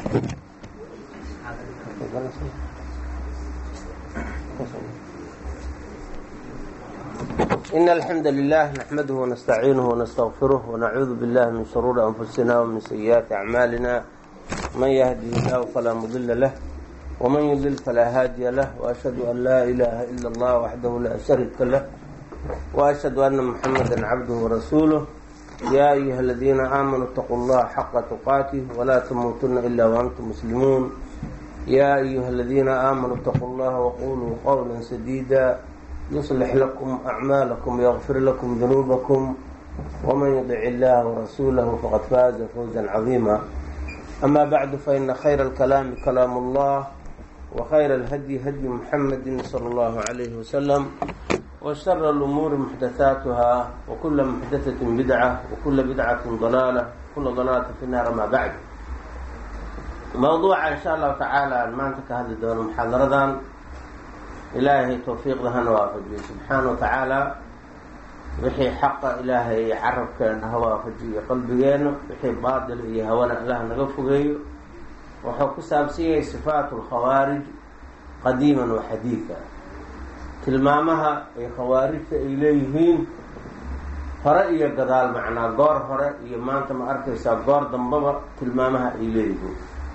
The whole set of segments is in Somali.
إن الحمد لله نحمده ونستعينه ونستغفره ونعوذ بالله من شرور أنفسنا ومن سيئات أعمالنا من يهده الله فلا مضل له ومن يضلل فلا هادي له وأشهد أن لا إله إلا الله وحده لا شريك له وأشهد أن محمدا عبده ورسوله يا أيها الذين آمنوا اتقوا الله حق تقاته ولا تموتن إلا وأنتم مسلمون يا أيها الذين آمنوا اتقوا الله وقولوا قولا سديدا يصلح لكم أعمالكم يغفر لكم ذنوبكم ومن يطع الله ورسوله فقد فاز فوزا عظيما أما بعد فإن خير الكلام كلام الله وخير الهدي هدي محمد صلى الله عليه وسلم وشر الأمور محدثاتها وكل محدثة بدعة وكل بدعة ضلالة كل ضلالة في النار ما بعد موضوع إن شاء الله تعالى maanta ka hadli doono محaadaradan ilaahay towfiiqda hana waafajiyo subxaana wa tacaala wixii xaqa ilaahay carabkeena ha waafajiyo qalbigeena wixii baatil iyo hawana allah naga fogeeyo wuxuu ku saabsan yahay sifaat lkhawaarij qadiiman wa xadiida tilmaamaha ay khawaarijta ay leeyihiin hore iyo gadaal macnaa goor hore iyo maanta ma arkaysaa goor dambaba tilmaamaha ay leeyihiin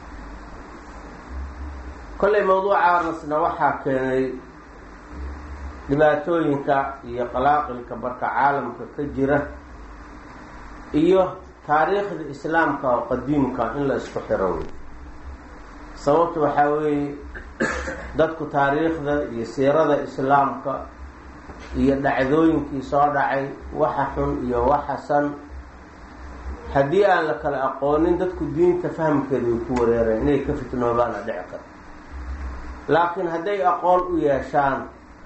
kollay mawduucaanasna waxaa keenay dhibaatooyinka iyo qalaaqilka barka caalamka ka jira iyo taariikhda islaamka oo qadiimka in la isku xiro wey sababta waxaa weeye dadku taariikhda iyo siirada islaamka iyo dhacdooyinkii soo dhacay waxa xun iyo waxasan haddii aan la kala aqoonin dadku diinta fahamkeeda way ku wareereen inay ka fitnoobaana dhici karto laakiin hadday aqoon u yeeshaan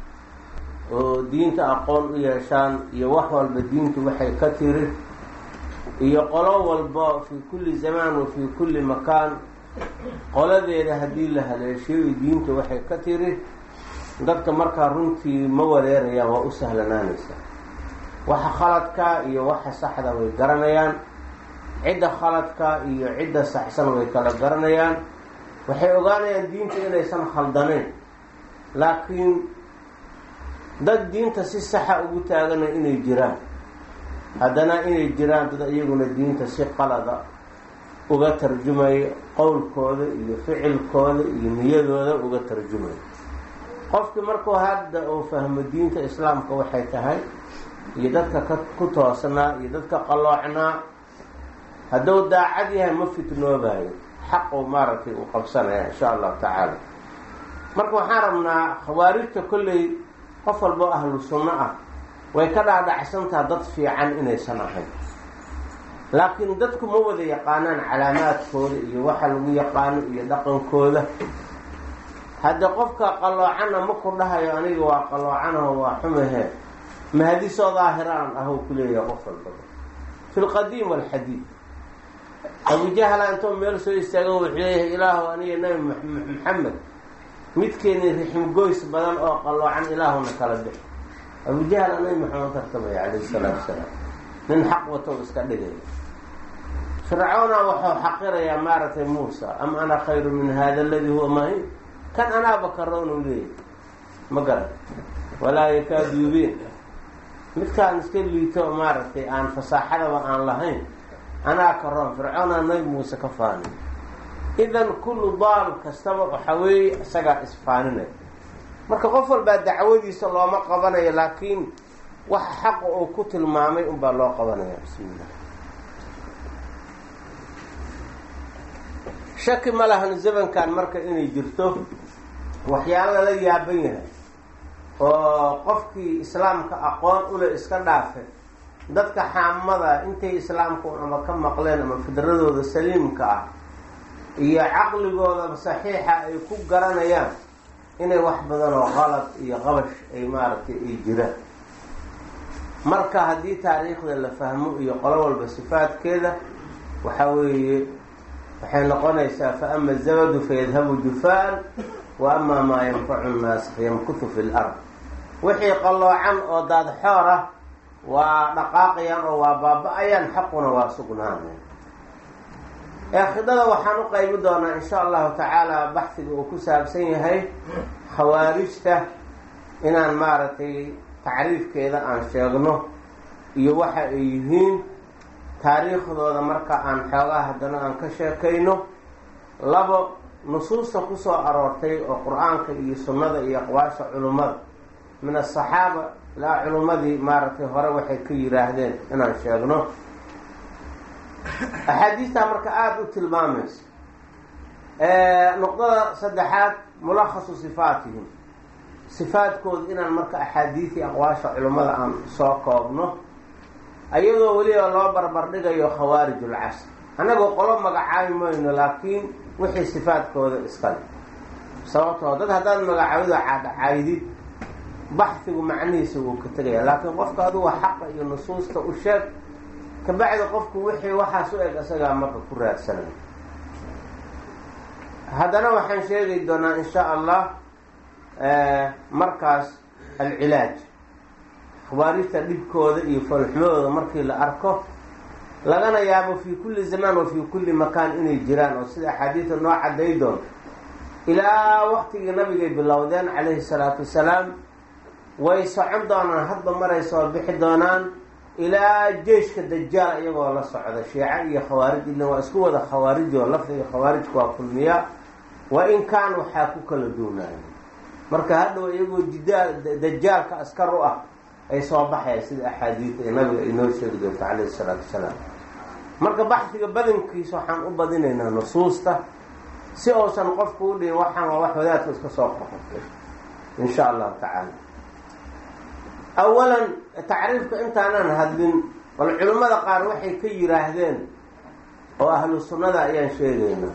oo diinta aqoon u yeeshaan iyo wax walba diintu waxay ka tiri iyo qolo walba fii kulli zamaan wa fii kulli makaan qoladeeda haddii la haleeshiyo iyo diinta waxay ka tiri dadka markaa runtii ma wareerayaan waa u sahlanaanaysaa waxa khaladka iyo waxa saxda way garanayaan cidda khaladka iyo cidda saxsan way kala garanayaan waxay ogaanayaan diinta inaysan khaldanayn laakiin dad diinta si saxa ugu taagana inay jiraan haddana inay jiraan dad iyaguna diinta si qalada uga tarjumaya qowlkooda iyo ficilkooda iyo niyadooda uga tarjumaya qofkii markuu hadda uu fahmo diinta islaamka waxay tahay iyo dadka ka ku toosnaa iyo dadka qalloocnaa hadduu daacad yahay ma fitnoobayo xaqu maaragtay uu qabsanaya insha allahu tacaala marka waxaan rabnaa khawaarijta kolley qof walboo ahlu sunno ah way ka dhaadhacsantaha dad fiican inaysan ahayn laakiin dadku ma wada yaqaanaan calaamaadkooda iyo waxa lagu yaqaano iyo dhaqankooda hadda qofka qalloocana ma ku dhahayo aniga waa qalloocanaho waa xumahe mahadisoo daahiraan ahou ku leeyahay qof walbaba fi lqadiim walxadiid abujahla intuu meel soo istaago wuxuu leeyahay ilaahu aniga nabi maxamed midkeeni rixmgoys badan oo qalloocan ilaahuna kala bixi abujahla nabi maxamed tartamaya calayhi salaatu wasalaam nin xaq wato iska dhigaya fircoona wuxuu xaqirayaa maaragtay muusa am ana khayru min hada aladii huwa mahin kan anaaba karoonu leeyahy ma garan walaa yakaadu yubiin midkaan iska liito maaragtay aan fasaaxadaba aan lahayn anaa karoon fircoonaa nabi muuse ka faaniy idan kullu daal kastaba waxa weeye isagaa isfaaninaya marka qof walbaa dacwadiisa looma qabanayo laakiin waxa xaqa uu ku tilmaamay unbaa loo qabanaya bismillah shaki ma lahan zamankan marka inay jirto waxyaalo lala yaaban yahay oo qofkii islaamka aqoon ule iska dhaafay dadka xaamada intay islaamku ama ka maqleen ama fidradooda saliimka ah iyo caqligooda saxiixa ay ku garanayaan inay wax badan oo qalad iyo qabash ay maaragtay ay jiraan marka haddii taariikhda la fahmo iyo qolo walba sifaadkeeda waxa weeye waxay noqonaysaa fa ama zabadu fayadhabu jufaan wa amaa maa yanfacu nnaas fayamkutu fi lard wixii qalloocan oo daadxoor ah waa dhaqaaqayaan oo waa baaba-ayaan xaquna waa sugnaanaya eekhidada waxaan u qaybi doonaa insha allahu tacaala baxsiga uu ku saabsan yahay khawaarijta inaan maaragtay tacriifkeeda aan sheegno iyo waxa ay yihiin taariikhdooda marka aan xoogaa haddana aan ka sheekayno labo nusuusta kusoo aroortay oo qur-aanka iyo sunnada iyo aqwaasha culummada min asaxaaba ilaa culummadii maaragtay hore waxay ka yiraahdeen inaan sheegno axaadiistaa marka aada u tilmaamaysa nuqdada saddexaad mulakhasu sifaatihim sifaadkooda inaan marka axaadiisii aqwaasha culummada aan soo koobno ayadoo weliba loo barbar dhigayo khawaarij ulcasr annagoo qolo magacaabi mayno laakiin wixii sifaadkooda iskale sababtoo dad haddaad magacaabida cadcaydid baxsigu macnihiisa wuu ka tegaya laakiin qofka adugu xaqa iyo nusuusta u sheeg kabacdi qofku wixii waxaas u eg isagaa marka ku raadsanaya haddana waxaan sheegi doonaa insha allah markaas alcilaaj khawaarijta dhibkooda iyo foolxumadooda markii la arko lagana yaabo fii kulli zamaan wa fii kulli makaan inay jiraan oo sida axaadiida noo cadday doonto ilaa waqtigii nabigay bilowdeen calayhi salaatu wasalaam way socon doonaan hadba maray soo bixi doonaan ilaa jeyshka dajaal iyagoo la socda shiica iyo khawaarij ila waa isku wada khawaarij oo lafdiga khawaarijka waa kulmiya wa in kaan waxaa ku kala duunaayo marka hadhow iyagoo jidaal dajaalka askar u ah ay soo baxayaan sida axaadiida ee nabiga ay noo sheegi doonto calayhi salaatu wasalaam marka baxsiga badankiisa waxaan u badinaynaa nusuusta si uusan qofku u dhihin waxaan waa wax wadaadka iska soo qoqoftay insha allahu tacaala awalan tacriifka intaanan hadlin bal culimmada qaar waxay ka yiraahdeen oo ahlu sunnada ayaan sheegaynaa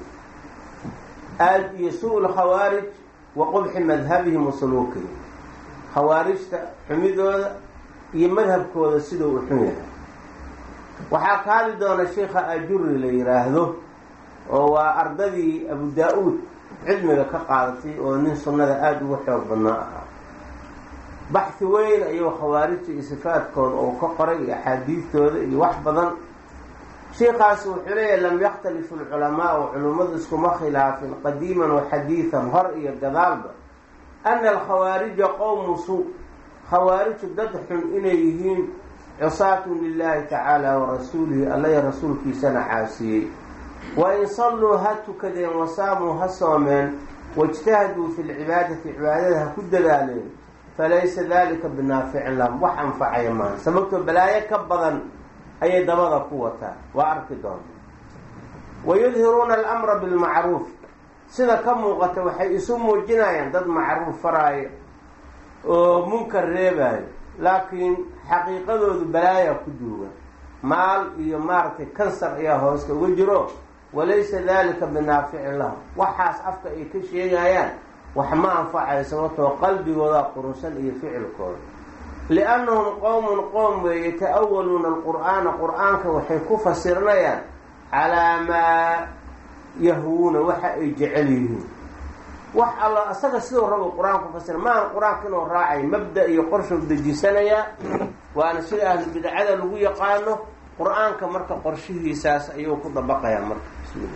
aad iyo su-ul khawaarij wa qubxi madhabihim wa suluukihim khawaarijta xumidooda iyo madhabkooda siduu u xun yahay waxaa ka hadli doona sheikha ajuri la yiraahdo oo waa ardadii abu daa-uud cilmiga ka qaadatay oo nin sunnada aada ugu xoog badnaa ahaa baxhi weyn ayuu khawaarijta iyo sifaadkooda uu ka qoray iyo axaadiidtooda iyo wax badan sheikaasi wuxuu leeyahy lam yakhtalifu alculamaau culummadu iskuma khilaafin qadiiman wa xadiidan hor iyo gadaalba ana alkhawaarija qowmu suu khawaarijtu dad xun inay yihiin cusaatun lilahi tacaala wa rasuulihi allaya rasuulkiisana caasiyey wa in salluu ha tukadeen wasaamuu ha soomeen waijtahaduu fi lcibaadati cibaadada ha ku dadaaleen falaysa dalika binaaficin lahum wax anfacaya maaha sababtoo balaayo ka badan ayay dabada ku wataa waa arki doonta wa yudhiruuna alamra bilmacruuf sida ka muuqata waxay isu muujinayaan dad macruuf faraayo oo munkar reebaayo laakiin xaqiiqadoodu balaaya ku duugan maal iyo maaragtay kansar ayaa hooska uga jiro walaysa dalika binaaficin lahum waxaas afka ay ka sheegayaan wax ma anfacayo sababtoo qalbigooda qurunsan iyo ficilkooda liannahum qowmun qoom weeye yata-awaluuna alqur'aana qur-aanka waxay ku fasirinayaan calaa maa yahwuuna waxa ay jecel yihiin wax alla isaga siduu rabo qur-aanku fasira maahan qur-aanka inuu raacay mabda iyo qorshow dejisanayaa waana sida ahlu bidcada lagu yaqaano qur-aanka marka qorshihiisaas ayuu ku dabaqayaa marka bismillah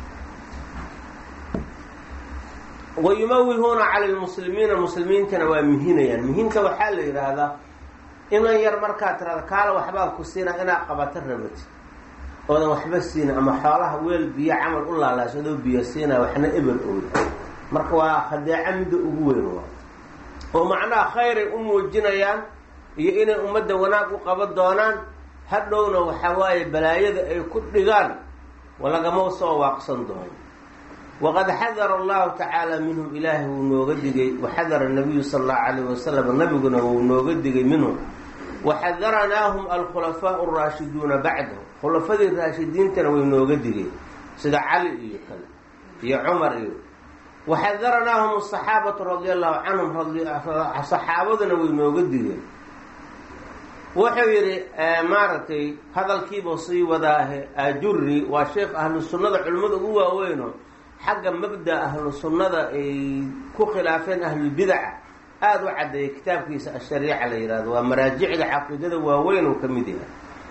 wa yumawihuuna cala lmuslimiina muslimiintana waa mihinayaan mihinta waxaa la yidhaahdaa inan yar markaad tirada kaala waxbaa ku siina inaad qabato rabati oodan waxba siina ama xoolaha weel biyo camal u laalaas adoo biyo siinaya waxna ebel ooda marka waa khadeeco midda ugu weyn waa oo macnaha khayray u muujinayaan iyo inay ummadda wanaag u qaban doonaan hadhowna waxaa waaye balaayada ay ku dhigaan lagama soo waaqsan doono waqad xadara allahu tacaala minhum ilaahay wuu nooga digay waxadara nabiyu sala allahu calayh wasalam nabiguna wuu nooga digay minhum waxadaranaahum alkhulafaau araashiduuna bacdahu khulafadii raashidiintana way nooga digeen sida cali iyo kale iyo cumar iyo waxadaranaahum asaxaabatu radia allahu canhum saxaabaduna way nooga digeen wuxuu yidhi maaragtay hadalkiibuu sii wadaahe ajuri waa sheekh ahlu sunnada culimmada ugu waaweyno xagga mabda ahlu sunnada ay ku khilaafeen ahlulbidaca aada u caddeeyay kitaabkiisa ashariica la yihahdo waa maraajicda caqiidada waaweyn uu ka mid yahay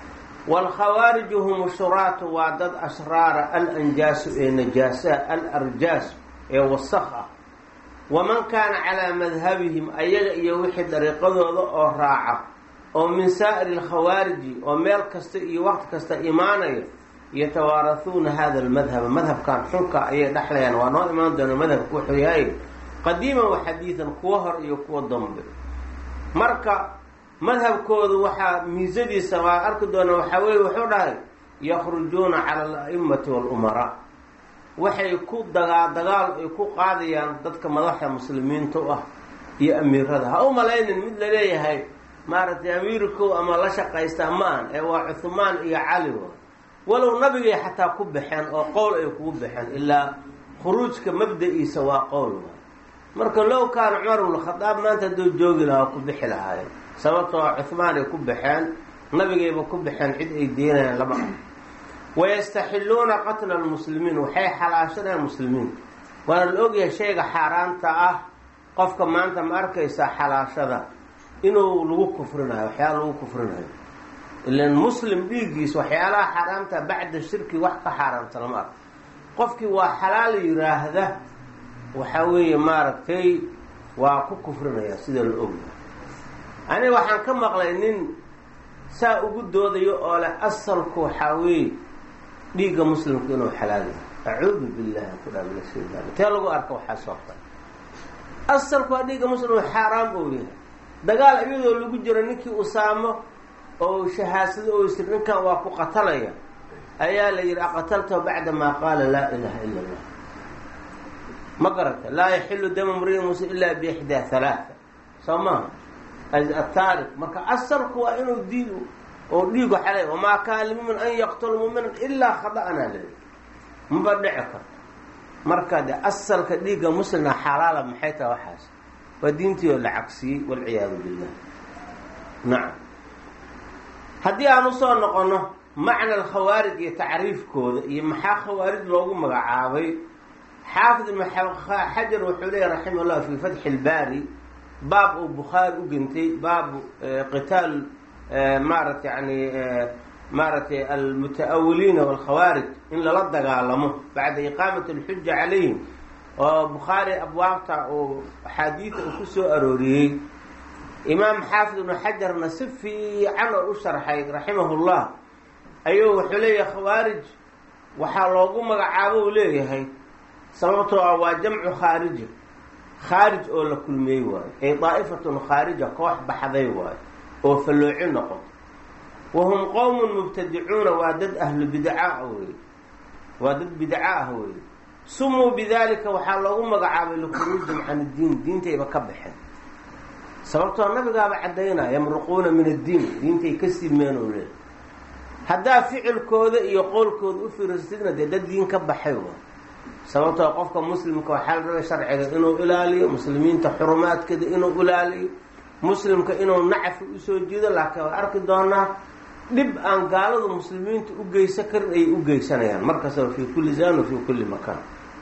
waalkhawaariju hum shuraatu waa dad ashraara alanjaasu ee najaasaa alarjaasu ee wasaq ah waman kaana calaa madhabihim ayaga iyo wixii dariiqadooda oo raaca oo min saa'iri alkhawaariji oo meel kasta iyo waqti kasta imaanaya yatawaarasuuna hada almadhaba madhabkan xunka ayay dhexlayaan waa noo imaan doona madhabku wuxuu yahay qadiiman wa xadiidan kuwa hor iyo kuwa dambe marka madhabkoodu waxaa miisadiisa waa arki doona waxaa weye wuxuu dhahay yakhrujuuna cala ala'immati walumaraa waxay ku dagaa dagaal ay ku qaadayaan dadka madaxa muslimiinta u ah iyo amiirada ha u malaynin mid laleeyahay maaragtay amiirkow ama la shaqaystaa ma-an ee waa cuhmaan iyo cali wa walow nabigay xataa ku baxeen oo qowl ay kugu baxeen ilaa khuruujka mabda-iisa waa qowl waay marka low kaana cumar bnulkhadaab maanta hadduu joogi lahaa ku bixi lahaayeen sababtoo cuhmaan ay ku baxeen nabigayba ku baxeen cid ay deenayaan lama ah wayastaxiluuna qatla almuslimiin waxay xalaashanayaan muslimiinta waana la ogyahay shayga xaaraanta ah qofka maanta ma arkaysaa xalaashada inuu lagu kufrinayo waxyaala lagu kufrinayo ilan muslim dhiiggiis waxyaalaha xaaraamta bacda shirki wax ka xaaraamta lama arko qofkii waa xalaal yiraahda waxaa weeye maaragtay waa ku kufrinaya sida la ogyahay aniga waxaan ka maqlay nin saa ugu doodayo oo leh asalku waxaa weeye dhiigga muslimka inuu xalaal yahay acuudu billahi ku dhaa mina shaytaan intee lagu arka waxaa soo qay asalku waa dhiigga muslim uu xaaraam ou yahay dagaal iyadoo lagu jiro ninkii usaamo oo shahaasado oo isir ninkan waa ku qatalaya ayaa la yidhi aqataltahu bacda maa qaala laa ilaha ila allah ma garata laa yaxilu dama mriin muslim ilaa biixdaa halaata soo maha ataarik marka asalku waa inuu diin oo dhiigu xalay wamaa kaana limumin an yaqtula muminan ilaa khada'naa leey maba dhici karto marka de asalka dhiigga muslimna xalaala maxay taha waxaas waa diintii oo la cagsiyey walciyaadu billah nacam haddii aan usoo noqono macna alkhawaarij iyo tacriifkooda iyo maxaa khawaarij loogu magacaabay xaafid ibn xajar wuxuu leeyahy raximah llah fi fatxi ilbaari baab uu bukhaari u gentay baabu qitaal maarata yani maaragtay almuta-awiliina walkhawaarij in lala dagaalamo bacda iqaamati alxuja calayhim oo bukhaari abwaabta uu axaadiida uu ku soo arooriyey imaam xaafid ibnu xajarna si fiican oo u sharxay raximahullah ayuu wuxuu leeyahay khawaarij waxaa loogu magacaabo u leeyahay sababtoo ah waa jamcu khaarija khaarij oo la kulmiyey waayo ay daa'ifatun khaarija koox baxday waayo oo fallooci noqoto wahum qowmun mubtadicuuna waa dad ahlu bidca wey waa dad bidca ah wey sumuu bidalika waxaa loogu magacaabay likhuruujihim can iddiin diintayba ka baxeen sababtoo nabigaaba caddaynaya yamruquuna min addiin diintay ka simeen oo leey haddaa ficilkooda iyo qowlkooda u fiirsadidna dee dad diin ka baxay waa sababtoo qofka muslimka waxaa la rabay sharciga inuu ilaaliyo muslimiinta xurumaadkeeda inuu ilaaliyo muslimka inuu nacfi usoo jiido laakiin waa arki doonaa dhib aan gaaladu muslimiinta u geysan karin ayay u geysanayaan markastaba fii kulli zaan wa fii kulli makaan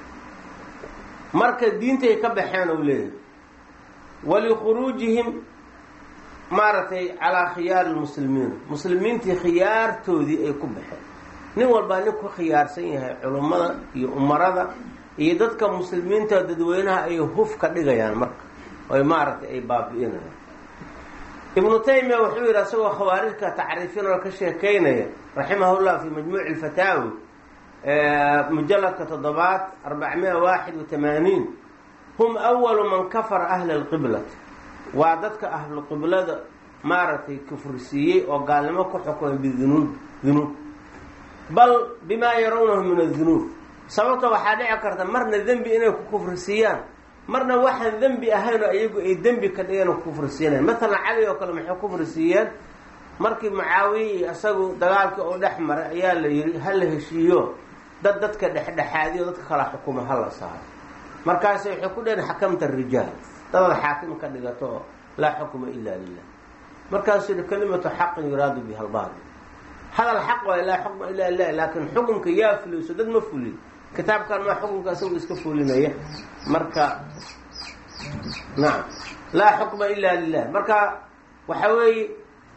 marka diintay ka baxeen ou leeyahay walikhuruujihim maaragtay calaa khiyaari lmuslimiin muslimiintii khiyaartoodii ay ku baxeen nin walbaa nin ku khiyaarsan yahay culummada iyo umarada iyo dadka muslimiinta dadweynaha ay huf ka dhigayaan marka oy maaragtay ay baabi-inayaan ibnu taymiya wuxuu yidhi asagoo khawaarijka tacriifinoo ka sheekeynaya raximahullah fi majmuuci alfataawi mujaladka toddobaad arbacmiya waaxid wa tamaaniin hum awalu man kafara ahla alqiblati waa dadka ahlu qiblada maaragtay kufrisiiyey oo gaalnimo ku xukumay bidunuub dunuub bal bimaa yarawnahu min adunuub sababta waxaa dhici karta marna dembi inay ku kufrisiiyaan marna waxaan dembi ahayn oo iyagu ay dembi ka dhigeen ku kufrisiinayan matalan cali oo kale maxay kufrisiiyeen markii mucaawiye iyo isagu dagaalkii oo dhex maray ayaa la yidhi ha la heshiiyo dad dadka dhexdhexaadiyo dadka kala xukumo ha la saaro markaas waxay ku dheheen xakamta rijaal dadaad xaakim ka dhigato oo laa xukuma ila lilah markaasuu yihi kalimatu xaqin yuraadu biha albaatil hadal xaq waay laa xukma ila lilah laakiin xukunka yaa fuliso dad ma fuliy kitaabkan maa xukunka isagu iska fulinaya marka nacam laa xukma ila lilah marka waxa weeye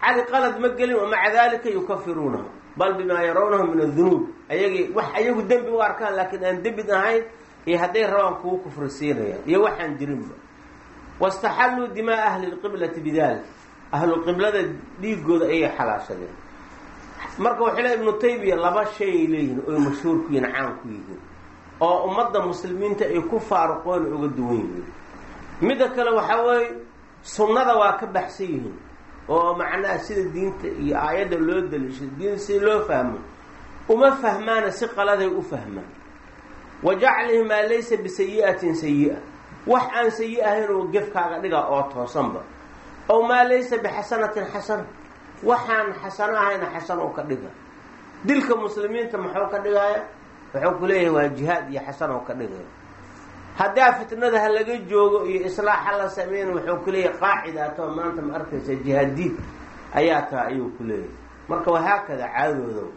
cali qalad ma gelin wamaca dalika yukafiruunahu bal bimaa yarawnahu min adunuub ayagii wax ayagu dembi u arkaan laakiin aan dembid ahayn iyo hadday rabaan kugu kufri siinayaan iyo waxaan jirinba wastaxalluu dimaa ahli lqiblati bidalik ahluqiblada dhiigooda ayay xalaashadeen marka waxay le ibnu taymiya laba shayay leeyihiin oy mashhuur ku yihin caan ku yihiin oo ummadda muslimiinta ay ku faaruqoon uga duwan yihiin midda kale waxaa weeye sunnada waa ka baxsan yihiin oo macnaha sida diinta iyo aayadda loo daliishay diin si loo fahmo uma fahmaana si qaladay u fahmaan wa jaclihi maa laysa bisayi'atin sayi-a wax aan sayi ahayn oo gefkaaga dhiga oo toosanba ow maa laysa bixasanatin xasana waxaan xasano ahayna xasano ka dhiga dilka muslimiinta muxuu ka dhigaya wuxuu ku leeyahay waa jihaad iyo xasan oo ka dhigaya haddaa fitnada ha laga joogo iyo islaaxa la sameyn wuxuu ku leeyahay qaacida atoo maanta ma arkaysa jihaadiid ayaa taa ayuu ku leeyahay marka wahaakada caadadooda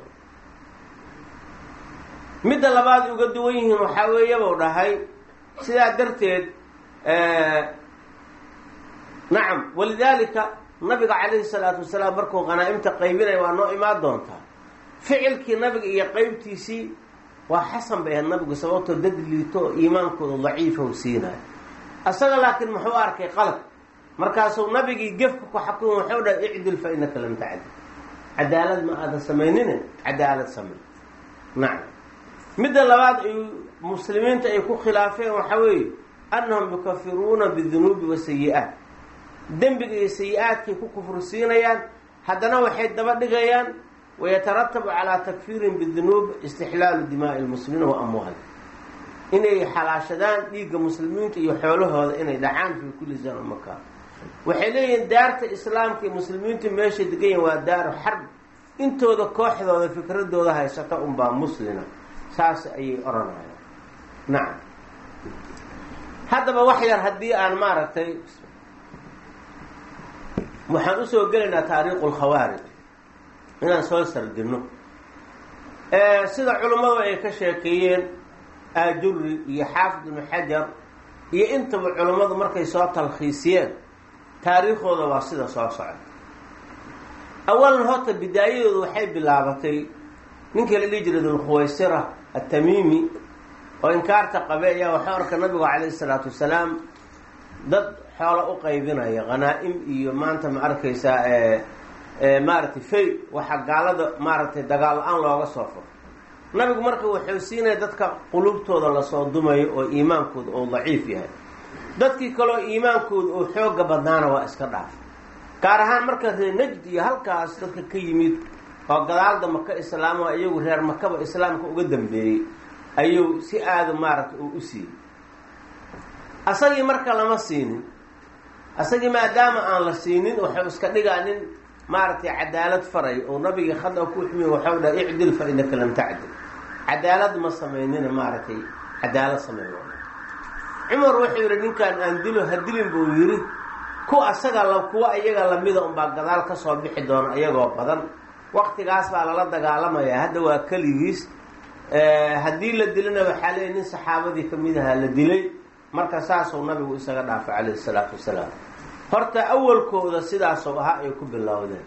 midda labaad uga duwan yihiin waxaa weeyabuu dhahay sidaa darteed nacam walidaalika nabiga calayhi salaatu wasalaam markuu qanaa'imta qaybinaya waa noo imaan doontaa ficilkii nabiga iyo qeybtiisii waa xasan bay ahayd nabigu sababtoo dad liito oo iimaankooda daciifa u siinayo asaga laakiin muxuu arkay qalad markaasuu nabigii gefka ku xakuma wuxuu dhahay icdil fa inaka lam tacdil cadaalad ma aadan samaynine cadaalad samay nacam midda labaad ay muslimiinta ay ku khilaafeen waxaa weeye annahum yukafiruuna bidunuubi wasayi-aat dembiga iyo sayi-aadkay ku kufri siinayaan haddana waxay daba dhigayaan wayataratabu calaa takfiirin bidunuub istixlaalu dimaa'i lmuslimiina wa amwaali inay xalaashadaan dhiigga muslimiinta iyo xoolahooda inay dhacaan fii kulli zaman makaan waxay leeyihiin daarta islaamka iyo muslimiintu meeshay degan yihin waa daaru xarb intooda kooxdooda fikradooda haysata unbaa muslina saas ayay odhanayaan nacam haddaba wax yar haddii aan maaragtay waxaan usoo gelaynaa taariikhu lkhawaarij inaan soo sardino sida culummadu ay ka sheekeeyeen aajuri iyo xaafid ibnu xajar iyo intaba culummadu markay soo talkhiisiyeen taariikhdooda waa sida soo socda awalan horta bidaayadoodu waxay bilaabatay ninkii la dhihi jiray dulkhuwaysira atamiimi oo inkaarta qabe ayaa waxuu arka nabigu calayhi isalaatu wasalaam dad xoolo u qaybinaya hanaa-im iyo maanta ma arkaysaa maaragtay fay waxaa gaalada maaragtay dagaal la-aan looga soo furo nabigu marka wuxuu siinaya dadka qulubtooda lasoo dumayo oo iimaankooda oo daciif yahay dadkii kaleo iimaankooda oo xooga badnaana waa iska dhaaf gaar ahaan marka reer najd iyo halkaas dadka ka yimid oo gadaalda maka islaamo iyagu reer makaba islaamka uga dambeeyey ayuu si aada maaragtay uu u siiyey asagii marka lama siinin asagii maadaama aan la siinin waxuu iska dhigaa nin maaragtay cadaalad faray oo nabigii khada ku xumiy waxau dhaha icdil fa inaka lam tacdil cadaalad ma samaynina maaragtay cadaalad samey cumar wuxuu yidhi ninkaan aan dilo ha dilin buu yidhi ku asaga la kuwa iyaga lamida unbaa gadaal ka soo bixi doona iyagoo badan waktigaas baa lala dagaalamayaa hadda waa keligiis haddii la dilana waxaa leeya nin saxaabadii kamid ahaa la dilay marka saasuu nabigu isaga dhaafay calayhi salaatu wasalaam horta awalkooda sidaasoo ahaa ay ku bilowdeen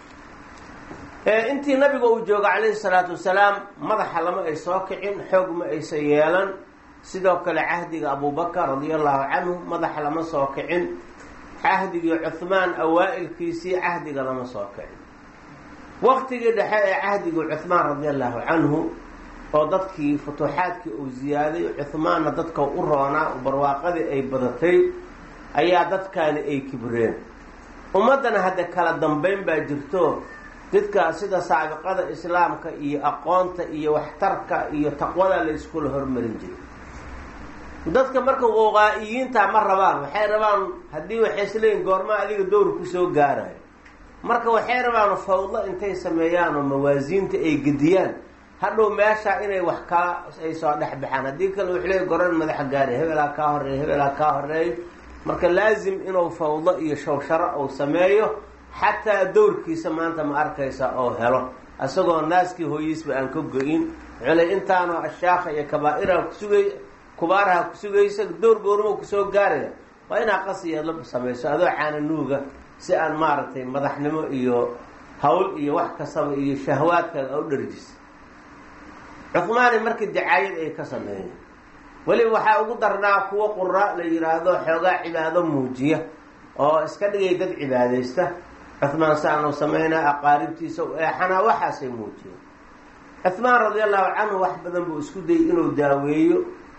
intii nabiga uu jooga calayhi salaatu wasalaam madaxa lama ay soo kicin xoog ma aysa yeelan sidoo kale cahdiga abubakar radia allahu canhu madaxa lama soo kicin cahdigii cuhmaan awaa-ilkiisii cahdiga lama soo kicin waqtigii dhexe ee cahdigii cuhmaan radia allahu canhu oo dadkii futuuxaadkii uu ziyaaday cuhmaanna dadka u roonaa barwaaqadii ay badatay ayaa dadkaani ay kibreen ummaddana hadde kala dambeyn baa jirto dadka sida saabiqada islaamka iyo aqoonta iyo waxtarka iyo taqwada la iskula hormarin jiray dadka marka waqaa-iyiinta ma rabaan waxay rabaan haddii waxay isleeyiin goormaa adiga dowr kusoo gaarayo marka waxay rabaan fawdo intay sameeyaan oo mawaasiinta ay gediyaan hadhow meesha inay wax kala ay soo dhex baxaan haddii kale wuxuu leey goran madaxa gaari hebelaa kaa horeeyo hebelaa kaa horeeyo marka laazim inuu fawdo iyo shawsharo uu sameeyo xataa dowrkiisa maanta ma arkaysa oo helo isagoo naaskii hooyiisba aan ka go-in wuxuu le intaanoo ashaakha iyo kabaa-iraha kusugay kubaaraha kusugaysa dowr goormo kusoo gaaraya waa inaa qasiya la samayso adoo caana nuuga si aan maaragtay madaxnimo iyo hawl iyo wax kastaba iyo shahwaadkaaga u dharjisa cuhmaani markii dacaayad ay ka sameeyeen weliba waxaa ugu darnaa kuwo qura la yidhaahdo xoogaa cibaado muujiya oo iska dhigay dad cibaadaysta cuhmaan saanuu sameynaa aqaaribtiisa u eexanaa waxaasay muujiyeen cuhmaan radi allahu canhu wax badan buu isku dayay inuu daaweeyo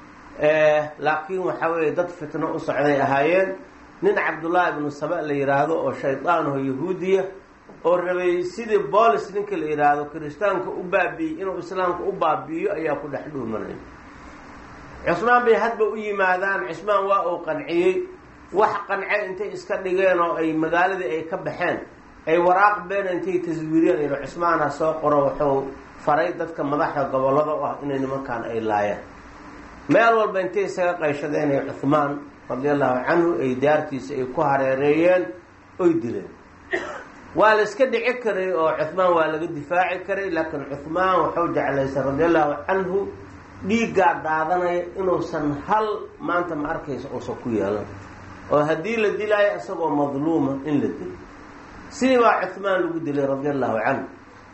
laakiin waxa weeye dad fitno u socday ahaayeen nin cabdullahi ibnu saba la yidhaahdo oo shaydaanho yahuudiya oo rabay sidii boolis ninka la yidhaahdo kiristaanka u baabi'iyey inuu islaamka u baabi'iyo ayaa ku dhex dhuumanaya cusmaan bay hadba u yimaadaan cusmaan waa uu qanciyey wax qance intay iska dhigeen oo ay magaaladii ay ka baxeen ay waraaq beena intay taswiiriyeen ino cusmaana soo qoro wuxuu faray dadka madaxda gobollada u ah inay nimankan ay laayaan meel walba intay isaga qayshadeen ay cuhmaan radi allahu canhu ay daartiisa ay ku hareereeyeen oy dileen waa la iska dhici karay oo cuhmaan waa laga difaaci karay laakiin cuhmaan wuxuu jeclaystay radi allahu canhu dhiiggaa dhaadanaya inuusan hal maanta ma arkaysa uusan ku yeelan oo haddii la dilaayo isagoo madluuma in la dilo sidii baa cuhmaan lagu dilay radi allahu canhu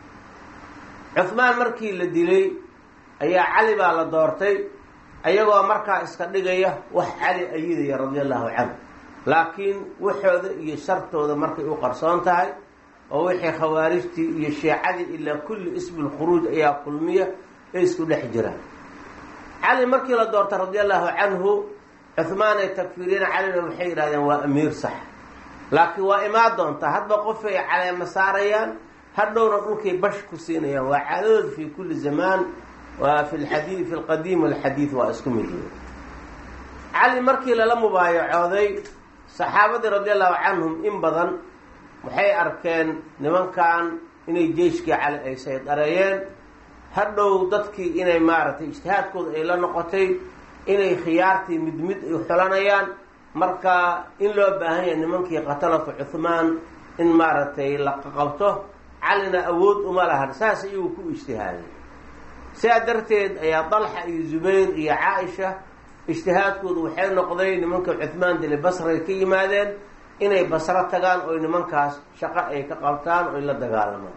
cuhmaan markii la dilay ayaa cali baa la doortay ayagoo markaa iska dhigaya wax cali ayidaya radi allahu canhu laakiin waxooda iyo shartooda markay u qarsoon tahay oo wixii khawaarijtii iyo shiicadii ilaa kulli ismi lkhuruuj ayaa kulmiya ay isku dhex jiraan cali markii la doortay radi allahu canhu cuhmaan ay takfiiriyeen calina waxay yidhahdeen waa amiir sax laakiin waa imaan doontaa hadba qof ay caleema saarayaan hadhowna dhulkay bash ku siinayaan waa caadadooda fi kulli zamaan waa fi lxadii fi lqadiim walxadiid waa isku mid yihin cali markii lala mubaayacooday saxaabadii radi allahu canhum in badan waxay arkeen nimankan inay jeyshkii cali ay saydareeyeen hadhow dadkii inay maaragtay ijtihaadkooda ay la noqotay inay khiyaartii mid mid ay xulanayaan marka in loo baahan yahay nimankii qatalatu cuhmaan in maaragtay la qabto calina awood uma lahan saas iyagu ku ijtihaaday sidaa darteed ayaa dalxa iyo zubayr iyo caa-isha ijtihaadkoodu waxay noqday nimanka cuhmaan dili basray ka yimaadeen inay basro tagaan oy nimankaas shaqo ay ka qabtaan oy la dagaalamaan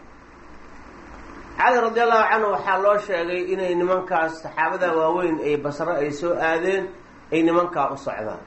cali radi allahu canhu waxaa loo sheegay inay nimankaas saxaabada waaweyn ay basro ay soo aadeen ay nimankaa u socdaan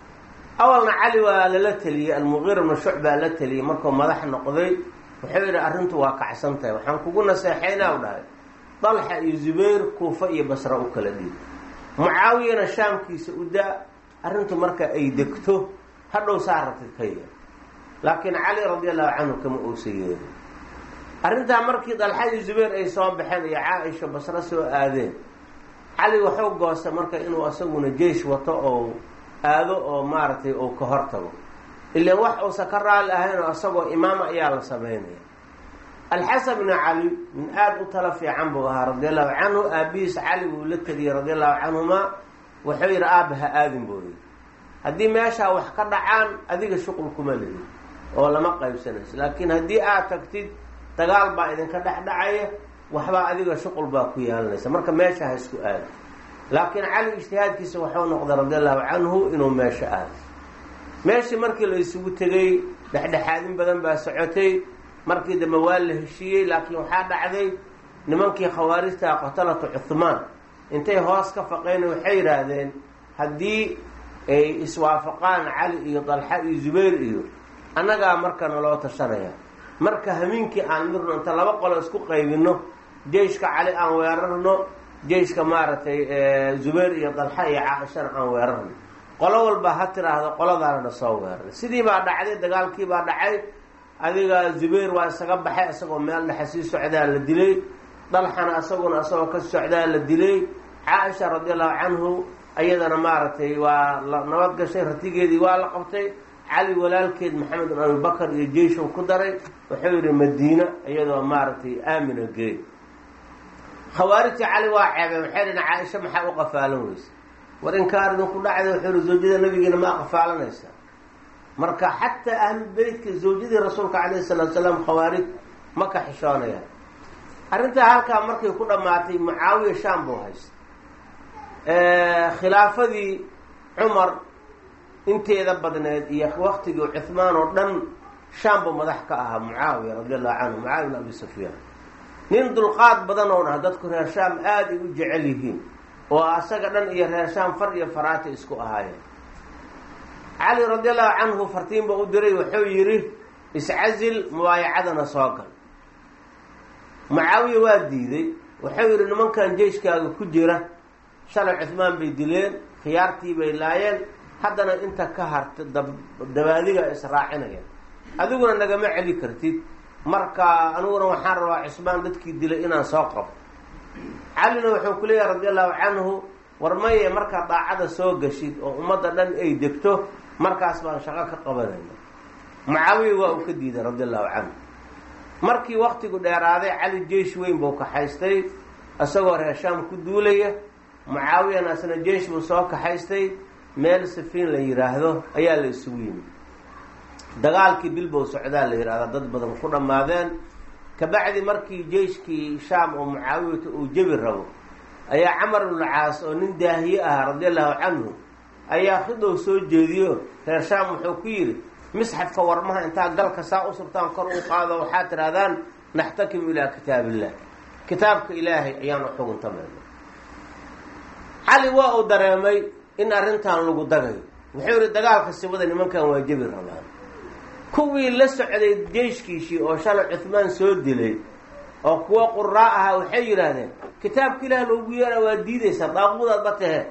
awalna cali waa lala teliyey almuqiira bnu shucbaa la teliyey markuu madax noqday wuxuu yidhi arrintu waa kacsan tahay waxaan kugu naseexaynaa u dhahay dalxa iyo zubayr kuufa iyo basra u kala dhiib mucaawiyana shaamkiisa u daa arrintu marka ay degto hadhow saa rabtid ka yeel laakiin cali radi allahu canhu kama uusa yeelin arrintaa markii dalxa iyo zubayr ay soo baxeen iyo caa-isha basro soo aadeen cali wuxuu goostay marka inuu isaguna jeish wato oo aado oo maaragtay uu ka hor tago ilaan wax uusan ka raali ahayn oo isagoo imaama ayaa la sameynaya alxasan bnu cali min aada u tala fiican buu ahaa radi allahu canhu aabihiis cali wuu la teliyey radi allahu canhuma wuxuu yidhi aabaha aadin buu yidhi haddii meeshaa wax ka dhacaan adiga shuqul kuma lihi oo lama qaybsanayso laakiin haddii aad tagtid dagaal baa idinka dhex dhacaya waxbaa adiga shuqul baa ku yeelanaysa marka meesha ha isku aado laakiin cali ijtihaadkiisa waxuu noqday radi allahu canhu inuu meesha aado meeshii markii la isugu tegay dhexdhexaadin badan baa socotay markii dambe waa la heshiiyey laakiin waxaa dhacday nimankii khawaarijta qatalatu cuhmaan intay hoos ka faqeen waxay yidhaahdeen haddii ay iswaafaqaan cali iyo dalxa iyo zubayr iyo annagaa marka naloo tashanaya marka hamiinkii aan mirno inta laba qolo isku qaybino jeyshka cali aan weerarno jeyshka maaragtay zubayr iyo dalxa iyo caaishana aan weerarno qolo walba ha tiraahdo qoladaana na soo weeraray sidii baa dhacday dagaalkii baa dhacay adiga zubayr waa isaga baxay isagoo meel dhexe sii socdaa la dilay dalxana isaguna isagoo ka socdaa la dilay caa-isha radi allahu canhu ayadana maaragtay waa la nabad gashay ratigeedii waa la qabtay cali walaalkeed maxamed bin abibakar iyo jeishow ku daray wuxuu yidhi madiina iyadoo maaragtay aamina geey khawaarijtii cali waa ceebeen waxay dhina caaisha maxaa u qafaalan weysa war inkaar idinku dhacday wuxuu yihi zawjada nabigeena maa qafaalanaysaa marka xataa ahlu beytka zawjadii rasuulka calayhi salaatu salaam khawaarij ma ka xishoonayaan arrintaa halkaa markay ku dhammaatay mucaawiya shaam buu haysta khilaafadii cumar inteeda badneed iyo waktigii cuhmaan oo dhan shaam buu madax ka ahaa mucaawiya radi allahu canhu mucaawiya bin abi sufyaan nin dulqaad badan oo ah dadku reer shaam aada ay u jecel yihiin oo asaga dhan iyo reer shaam far iyo faraata isku ahaayeen cali radi allahu canhu fartiin buu u diray wuxuu yidhi iscazil mubaayacadana soo gal mucaawiya waa diiday wuxuu yidhi nimankan jeyshkaaga ku jira shalay cuhmaan bay dileen khiyaartii bay laayeen haddana inta ka harta dabaadiga israacinayaan adiguna nagama celi kartid marka aniguna waxaan rabaa cusmaan dadkii dilay inaan soo qabo calina wuxuu ku leeyahay radi allahu canhu war maye markaa daacada soo gashid oo ummadda dhan ay degto markaas baan shaqo ka qabanayna mucaawiya waa uu ka diiday radi allahu canhu markii waktigu dheeraaday cali jeish weyn buu kaxaystay isagoo reer shaam ku duulaya mucaawiyana asna jeish buu soo kaxaystay meel sifiin la yidhaahdo ayaa la isugu yimid dagaalkii bilbow socdaa la yidhahda dad badan ku dhammaadeen kabacdi markii jeiskii shaam oo mucaawiyata uu jebi rabo ayaa camar ibnu caas oo nin daahiye ahaa radi allahu canhu ayaa khidow soo jeediyo reer shaam wuxuu ku yidhi misxafka warmaha intaa galka saa u surtaan kor u qaado waxaad tidhahdaan naxtakimu ilaa kitaab illah kitaabka ilaahay ayaan u xuguntamayna cali waa uu dareemay in arrintan lagu dagayo wuxuu yihi dagaalka sibada nimankan waa jebi rabaan kuwii la socday jeyshkiisii oo shalay cuhmaan soo dilay oo kuwo quraa ahaa waxay yidhaahdeen kitaabka ilaah loogu yeera waa diidaysaa daaquudaad ba tahe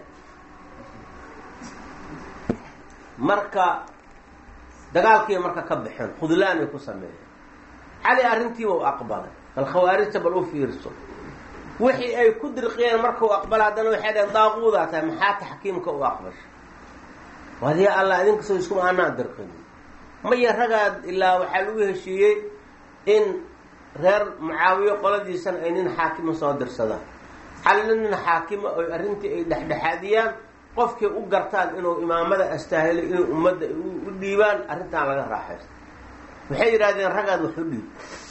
marka dagaalkiiba marka ka baxeen khudlaanay ku sameeyeen cali arrintiiba u aqbalay bal khawaarijta bal u fiirso wixii ay ku dirqiyeen markau aqbala haddana waxay dhaheen daaquudaa tahay maxaa taxkiimka u aqbasha wadiya allah idinkasoo iskuma anaa dirqin maya ragaad ilaa waxaa lagu heshiiyey in reer mucaawiyo qoladiisan ay nin xaakima soo dirsadaan calina nin xaakima oy arrintii ay dhexdhexaadiyaan qofkay u gartaan inuu imaamada astaahilo inay ummadda u dhiibaan arrintan laga raaxaysto waxay yidhahdeen ragaad wax u dhiib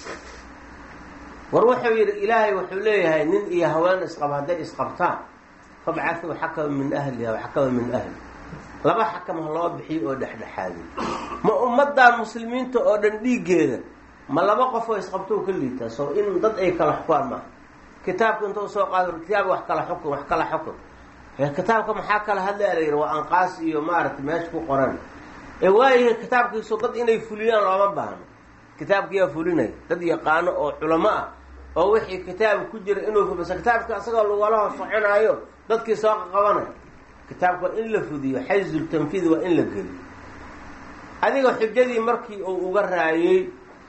war wuxuu yidhi ilaahay wuxuu leeyahay nin iyo haween isqaba hadday isqabtaan fabcathuu xakama min ahliha wa xakama min ahli laba xakam ha loo bixiyo oo dhexdhexaadiy ma ummaddan muslimiinta oo dhan dhiiggeeda ma laba qof oo isqabtou ka liitaa soo in dad ay kala xukaan maaha kitaabka inta usoo qaado kitaabka wax kala xukun wax kala xukun kitaabka maxaa kala hadlaya la yidhi waa anqaas iyo maaragtay meesha ku qoran ee waayahay kitaabkiisu dad inay fuliyaan looma baahno kitaabkiyaa fulinaya dad yaqaano oo culamo ah oo wixii kitaab ku jira inuu base kitaabka asagoo lagala soconaayo dadkii soo qaqabanay kitaabka waa in la fudiyo xayzul tanfiid waa in la geliyo adiga xujadii markii uu uga raayey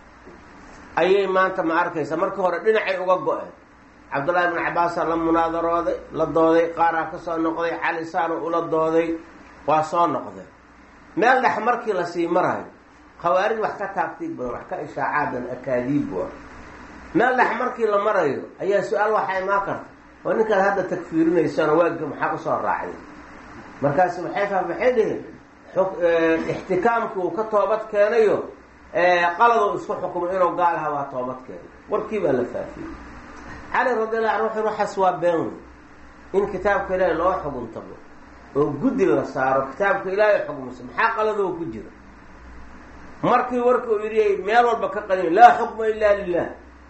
ayay maanta ma arkaysa markii hore dhinacay uga go-een cabdullahi ibnu cabaasaa la munaadarooday la dooday qaaraa ka soo noqday cali saana ula dooday waa soo noqday meel dhex markii lasii marayo khawaarij wax ka taagtiig badan wax ka ishaacaaddan akaadiib wa meel dhex markii la marayo ayaa su-aal waxaa imaan karta oo ninkaad hadda tagfiirinaysana waaga maxaa usoo raacday markaasi waxay fa waxay dhihin ixtikaamkii uu ka toobad keenayo qaladou isku xukumay inuu gaalaha waa toobad keenay warkii baa la faafiyey cali radiallahu anhu wuxuu waxaas waa been wey in kitaabka ilaahay loo xuguntabo oo guddi la saaro kitaabka ilaahay xugmusa maxaa qaladoo ku jira markii warka uu yidhi meel walba ka qalin laa xukma ilaa lilah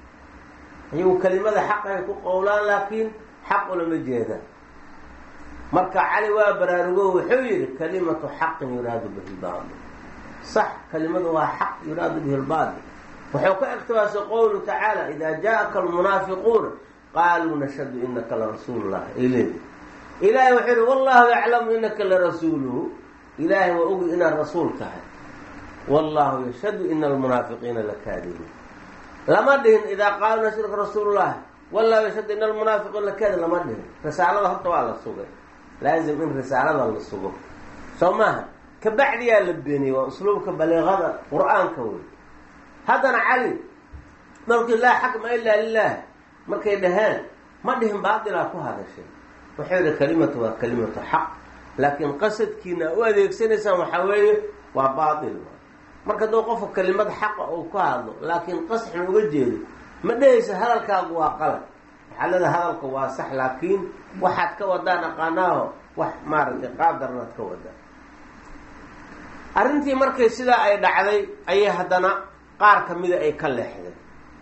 ayagu kelimada xaqahay ku qowlaan laakiin xaq ulama jeedaan marka cali waa baraarugo wuxuu yihi kalimatu xaqin yuraadu bihi lbaatil sax kelimadu waa xaq yuraadu bihi lbaatil wuxuu ka ikhtibaasay qowlu tacaala idaa jaa-aka almunaafiquuna qaaluu nashhadu inaka larasuulu llah ay leedi ilaahay wuxuu yihi wallahu yaclamu inaka larasuuluhu ilaahay waa ogi inaad rasuul tahay wallahu yashhadu ina almunaafiqiina lakaadibuun lama dhihin idaa qaaluu nashhadu rasuulu llahi wallahu yashhadu ina almunaafiqiina lakaadi lama dhihin risaalada horta waa la sugay laazim in risaalada la sugo soo maaha kabacdiyaa la beeniyey waa usluubka baliiqada qur-aanka wey haddana cali markii laa xakma ilaa lilah markay dhaheen ma dhihin baatilaa ku hadashay wuxuu yihi kalimatu waa kalimatu xaq laakiin qasadkiina u adeegsanaysaan waxaa weeye waa baatil marka hadduu qofka kelimad xaqa uu ka hadlo laakiin qasxin uga jeedo ma dhehaysa hadalkaagu waa qalad waxaa leeda hadalka waa sax laakiin waxaad ka wadaan aqaanaaho wax maaragtay qaab daranaad ka wadaa arrintii markay sidaa ay dhacday ayay haddana qaar ka mida ay ka leexdeen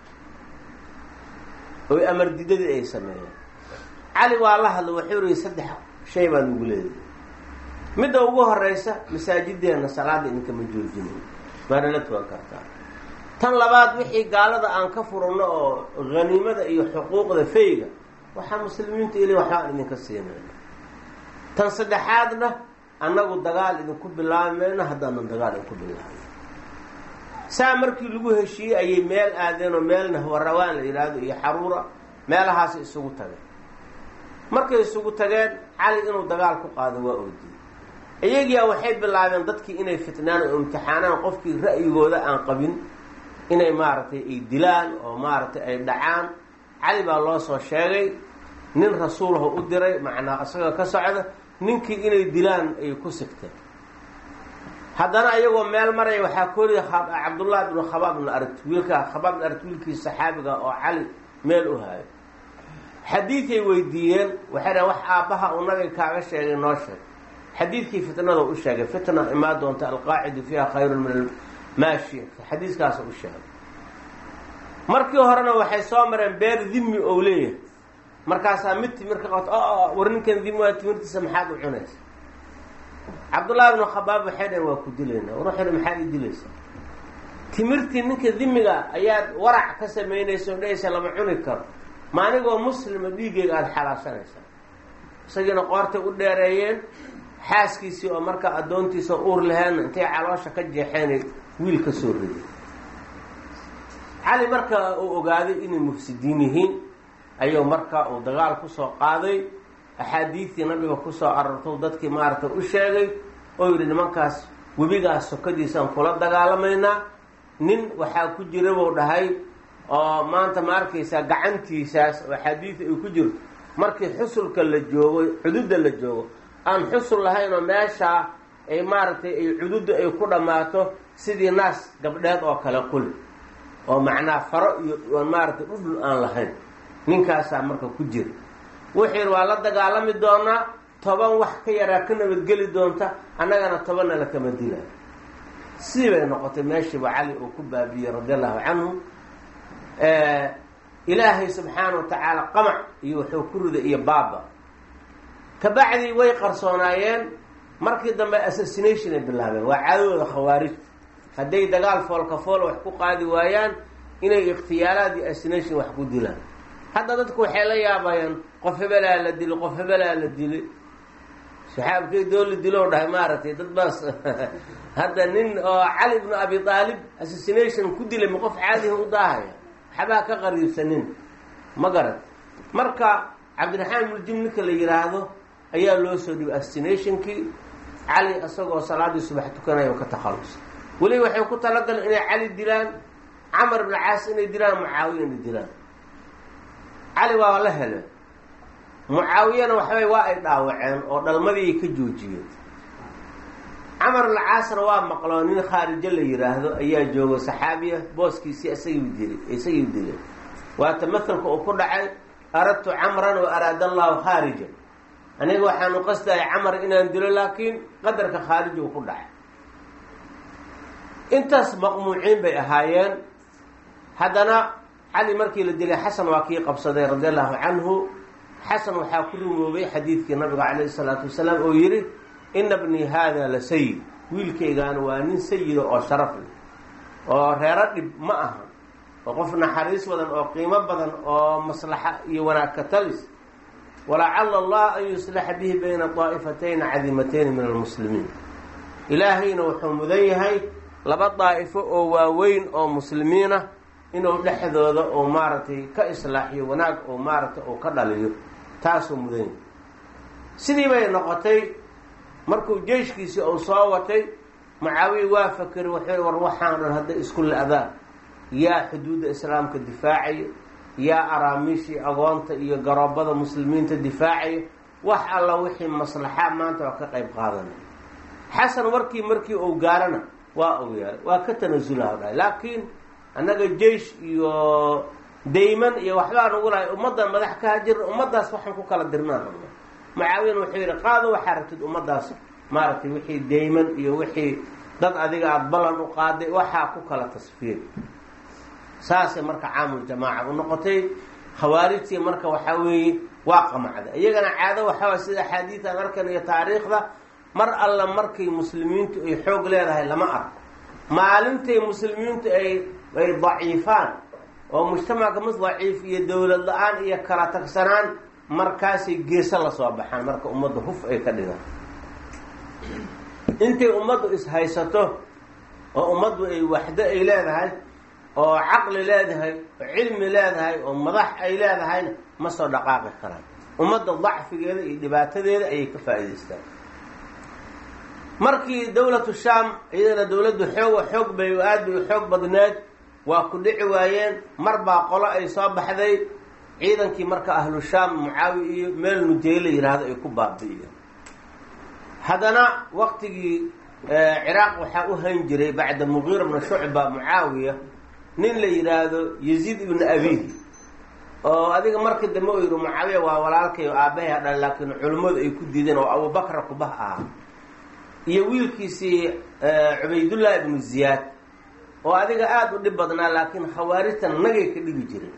oo amar didadii ay sameeyeen cali waa la hadla wuxuu yihi saddex shay baa nugu leedahay midda ugu horeysa masaajideenna salaada idinkama joojinayo maarala tugan kartaa tan labaad wixii gaalada aan ka furano oo haniimada iyo xuquuqda fayga waxaa muslimiinta ili waxbaan idinka siinayna tan saddexaadna annagu dagaal idinku bilaabi mayno haddaanan dagaal idinku bilaabin saa markii lagu heshiiyey ayay meel aadeen oo meelna hawarawaan la yidhaahdo iyo xaruura meelahaas isugu tageen markay isugu tageen cali inuu dagaal ku qaado waa oodiyey iyagiia waxay bilaabeen dadkii inay fitnaan oo imtixaanaan qofkii ra'yigooda aan qabin inay maaragtay ay dilaan oo maaragtay ay dhacaan cali baa loo soo sheegay nin rasuulho u diray macnaa isaga ka socda ninkii inay dilaan ay ku sigteen haddana ayagoo meel maraya waxaa kooriya cabdullahi bnu khabaab bnu arat wiilka khabaab bnu arat wiilkii saxaabiga oo cali meel u haayo xadiiday weydiiyeen waxay dhahen wax aabbaha uu nabiga kaaga sheegay noo sheeg xadiidkii fitnada u sheegay fitna imaa doonta alqaacidu fiiha khayrun min almaashi xadiiskaas u sheegay markii horena waxay soo mareen beer dimi ou leeyahay markaasaa mid timir ka qabto o war ninkan dimi waa timirtiisa maxaad u cunaysa cabdullahi bnu khabaab waxay dhaheen waa ku dilaynaa war waxay maxaad i dilaysaa timirtii ninka dimiga ayaad warac ka samaynaysa o dhahaysa lama cuni karo ma anigoo muslima dhiiggeyga aada xalaashanaysaa isagiina qoortay u dheereeyeen xaaskiisii oo markaa addoontiisa uur laheedna intay caloosha ka jeexeenay wiil ka soo riday cali marka uu ogaaday inay mufsidiin yihiin ayuu marka uu dagaal kusoo qaaday axaadiidtii nabiga kusoo arorto dadkii maaragtay u sheegay oo yidhi nimankaas webigaas sokadiisaan kula dagaalamaynaa nin waxaa ku jira buu dhahay oo maanta ma arkaysaa gacantiisaas oo axaadiida ay ku jirto markii xusulka la joogo xuduudda la joogo aan xusul lahayn oo meeshaa ay maaragtay ay cududda ay ku dhammaato sidii naas gabdheed oo kale quli oo macnaa faro iyo maaragtay dhudhul aan lahayn ninkaasaa marka ku jira wuxuu yidhi waa la dagaalami doonaa toban wax ka yaraa ka nabadgeli doonta annagana tobanna lakama dilaayo sidii bay noqotay meeshiiba cali uu ku baabiyey radi allahu canhu ilaahay subxaana wa tacaala qamac iyo wuxuu ku riday iyo baaba kabacdii way qarsoonaayeen markii dambe assassination ay bilaabeen waa caadadooda khawaarijta hadday dagaal foolka fool wax ku qaadi waayaan inay ikhtiyaalaad iyo assassination wax ku dilaan hadda dadku waxay la yaabayaan qof hebelaa la dili qof hebelaa la dili saxaabkay dooli dilo dhahay maaragtay dad baas hadda nin oo cali bnu abi aalib assassination ku dilay ma qof caadiha u daahaya waxbaa ka qariibsanin ma garan marka cabdiraxmaan muljim ninka la yidhaahdo ayaa loo soo dhibay assinationkii cali isagoo salaadii subax tukanaya ka takhallusay weliba waxay ku talagaleen inay cali dilaan camar bn caas inay dilaan mucaawiya inay dilaan cali waa la hele mucaawiyana waxbay waa ay dhaawaceen oo dhalmadii ka joojiyeen camar bn caasna waa maqloo nin khaarijo la yidhaahdo ayaa joogo saxaabiya booskiisii isagii dilay isagii dilay waata mahalka uu ku dhacay aradtu camran wa araada allahu khaarija aniga waxaanu qasdahay camar inaan dilo laakiin qadarka khaariji uu ku dhacay intaas maqmuuciin bay ahaayeen haddana cali markii la dilay xasan waa kii qabsaday radi allahu canhu xasan waxaa ku rumoobay xadiidkii nabiga calayhi salaatu wasalaam oo yidhi ina bnii haada la sayid wiilkaygaana waa nin sayida oo sharaf leh oo reero dhib ma aha oo qof naxariis badan oo qiimo badan oo maslaxa iyo wanaag ka talis walacala allah an yuslixa bihi bayna daa'ifatayni cadiimatayni min almuslimiin ilaahayna wuxuu mudan yahay laba daa'ifo oo waaweyn oo muslimiinah inuu dhexdooda oo maaragtay ka islaaxiyo wanaag oo maaragtay uu ka dhaliyo taasuu mudan yahay sidii bay noqotay markuu jeyshkiisii uu soo watay mucaawiya waa fakeri wuxuu war waxaan dhan hadday isku la-daan yaa xuduudda islaamka difaacaya yaa araamiishii agoonta iyo garoobada muslimiinta difaacaya wax alla wixii maslaxa maanta waa ka qayb qaadanay xasan warkii markii uu gaarana waa ogyahay waa ka tanasulaha dhahay laakiin annaga jeish iyo dayman iyo waxbaa nagu lahay ummaddan madax ka hajir ummaddaas waxaan ku kala dirnaan rabna mucaawiyana wuxuu yidhi qaado waxaa rabtid ummaddaas maaragtay wixii dayman iyo wixii dad adiga aada ballan u qaaday waxaa ku kala tasfiir saasay marka caamuljamaaca u noqotay khawaarijtii marka waxaa weeye waa qamacda iyagana caado waxaa sida axaadiidan arkan iyo taariikhda mar alla markay muslimiintu ay xoog leedahay lama arko maalintay muslimiintu ay ay daciifaan oo mujtamacka mas daciif iyo dowlad la-aan iyo kala tagsanaan markaasay geeso lasoo baxaan marka ummadda huf ay ka dhigaan intay ummaddu is-haysato oo ummaddu ay waxdo ay leedahay oo caqli leedahay oo cilmi leedahay oo madax ay leedahayna ma soo dhaqaaqi karaan ummadda dacfigeeda iyo dhibaatadeeda ayay ka faa'idaystaan markii dowlatu shaam iyadana dowladdu xooga xoog bay aad bay u xoog badneed waa ku dhici waayeen mar baa qolo ay soo baxday ciidankii marka ahlu shaam mucaawi iyo meel nujey la yidhaahdo ay ku baabi'iyeen haddana waqtigii ciraaq waxaa u hayn jiray bacda mugiira bna shucba mucaawiya nin la yidhaahdo yaziid ibnu abihi oo adiga markii dambe u yidhi mucaawiya waa walaalkay oo aabbahay ha dhalay laakiin culimmadu ay ku diideen oo abubakra kubah ahaa iyo wiilkiisii cubaydullah ibnu ziyaad oo adiga aada u dhib badnaa laakiin khawaarijtan nagay ka dhigi jiray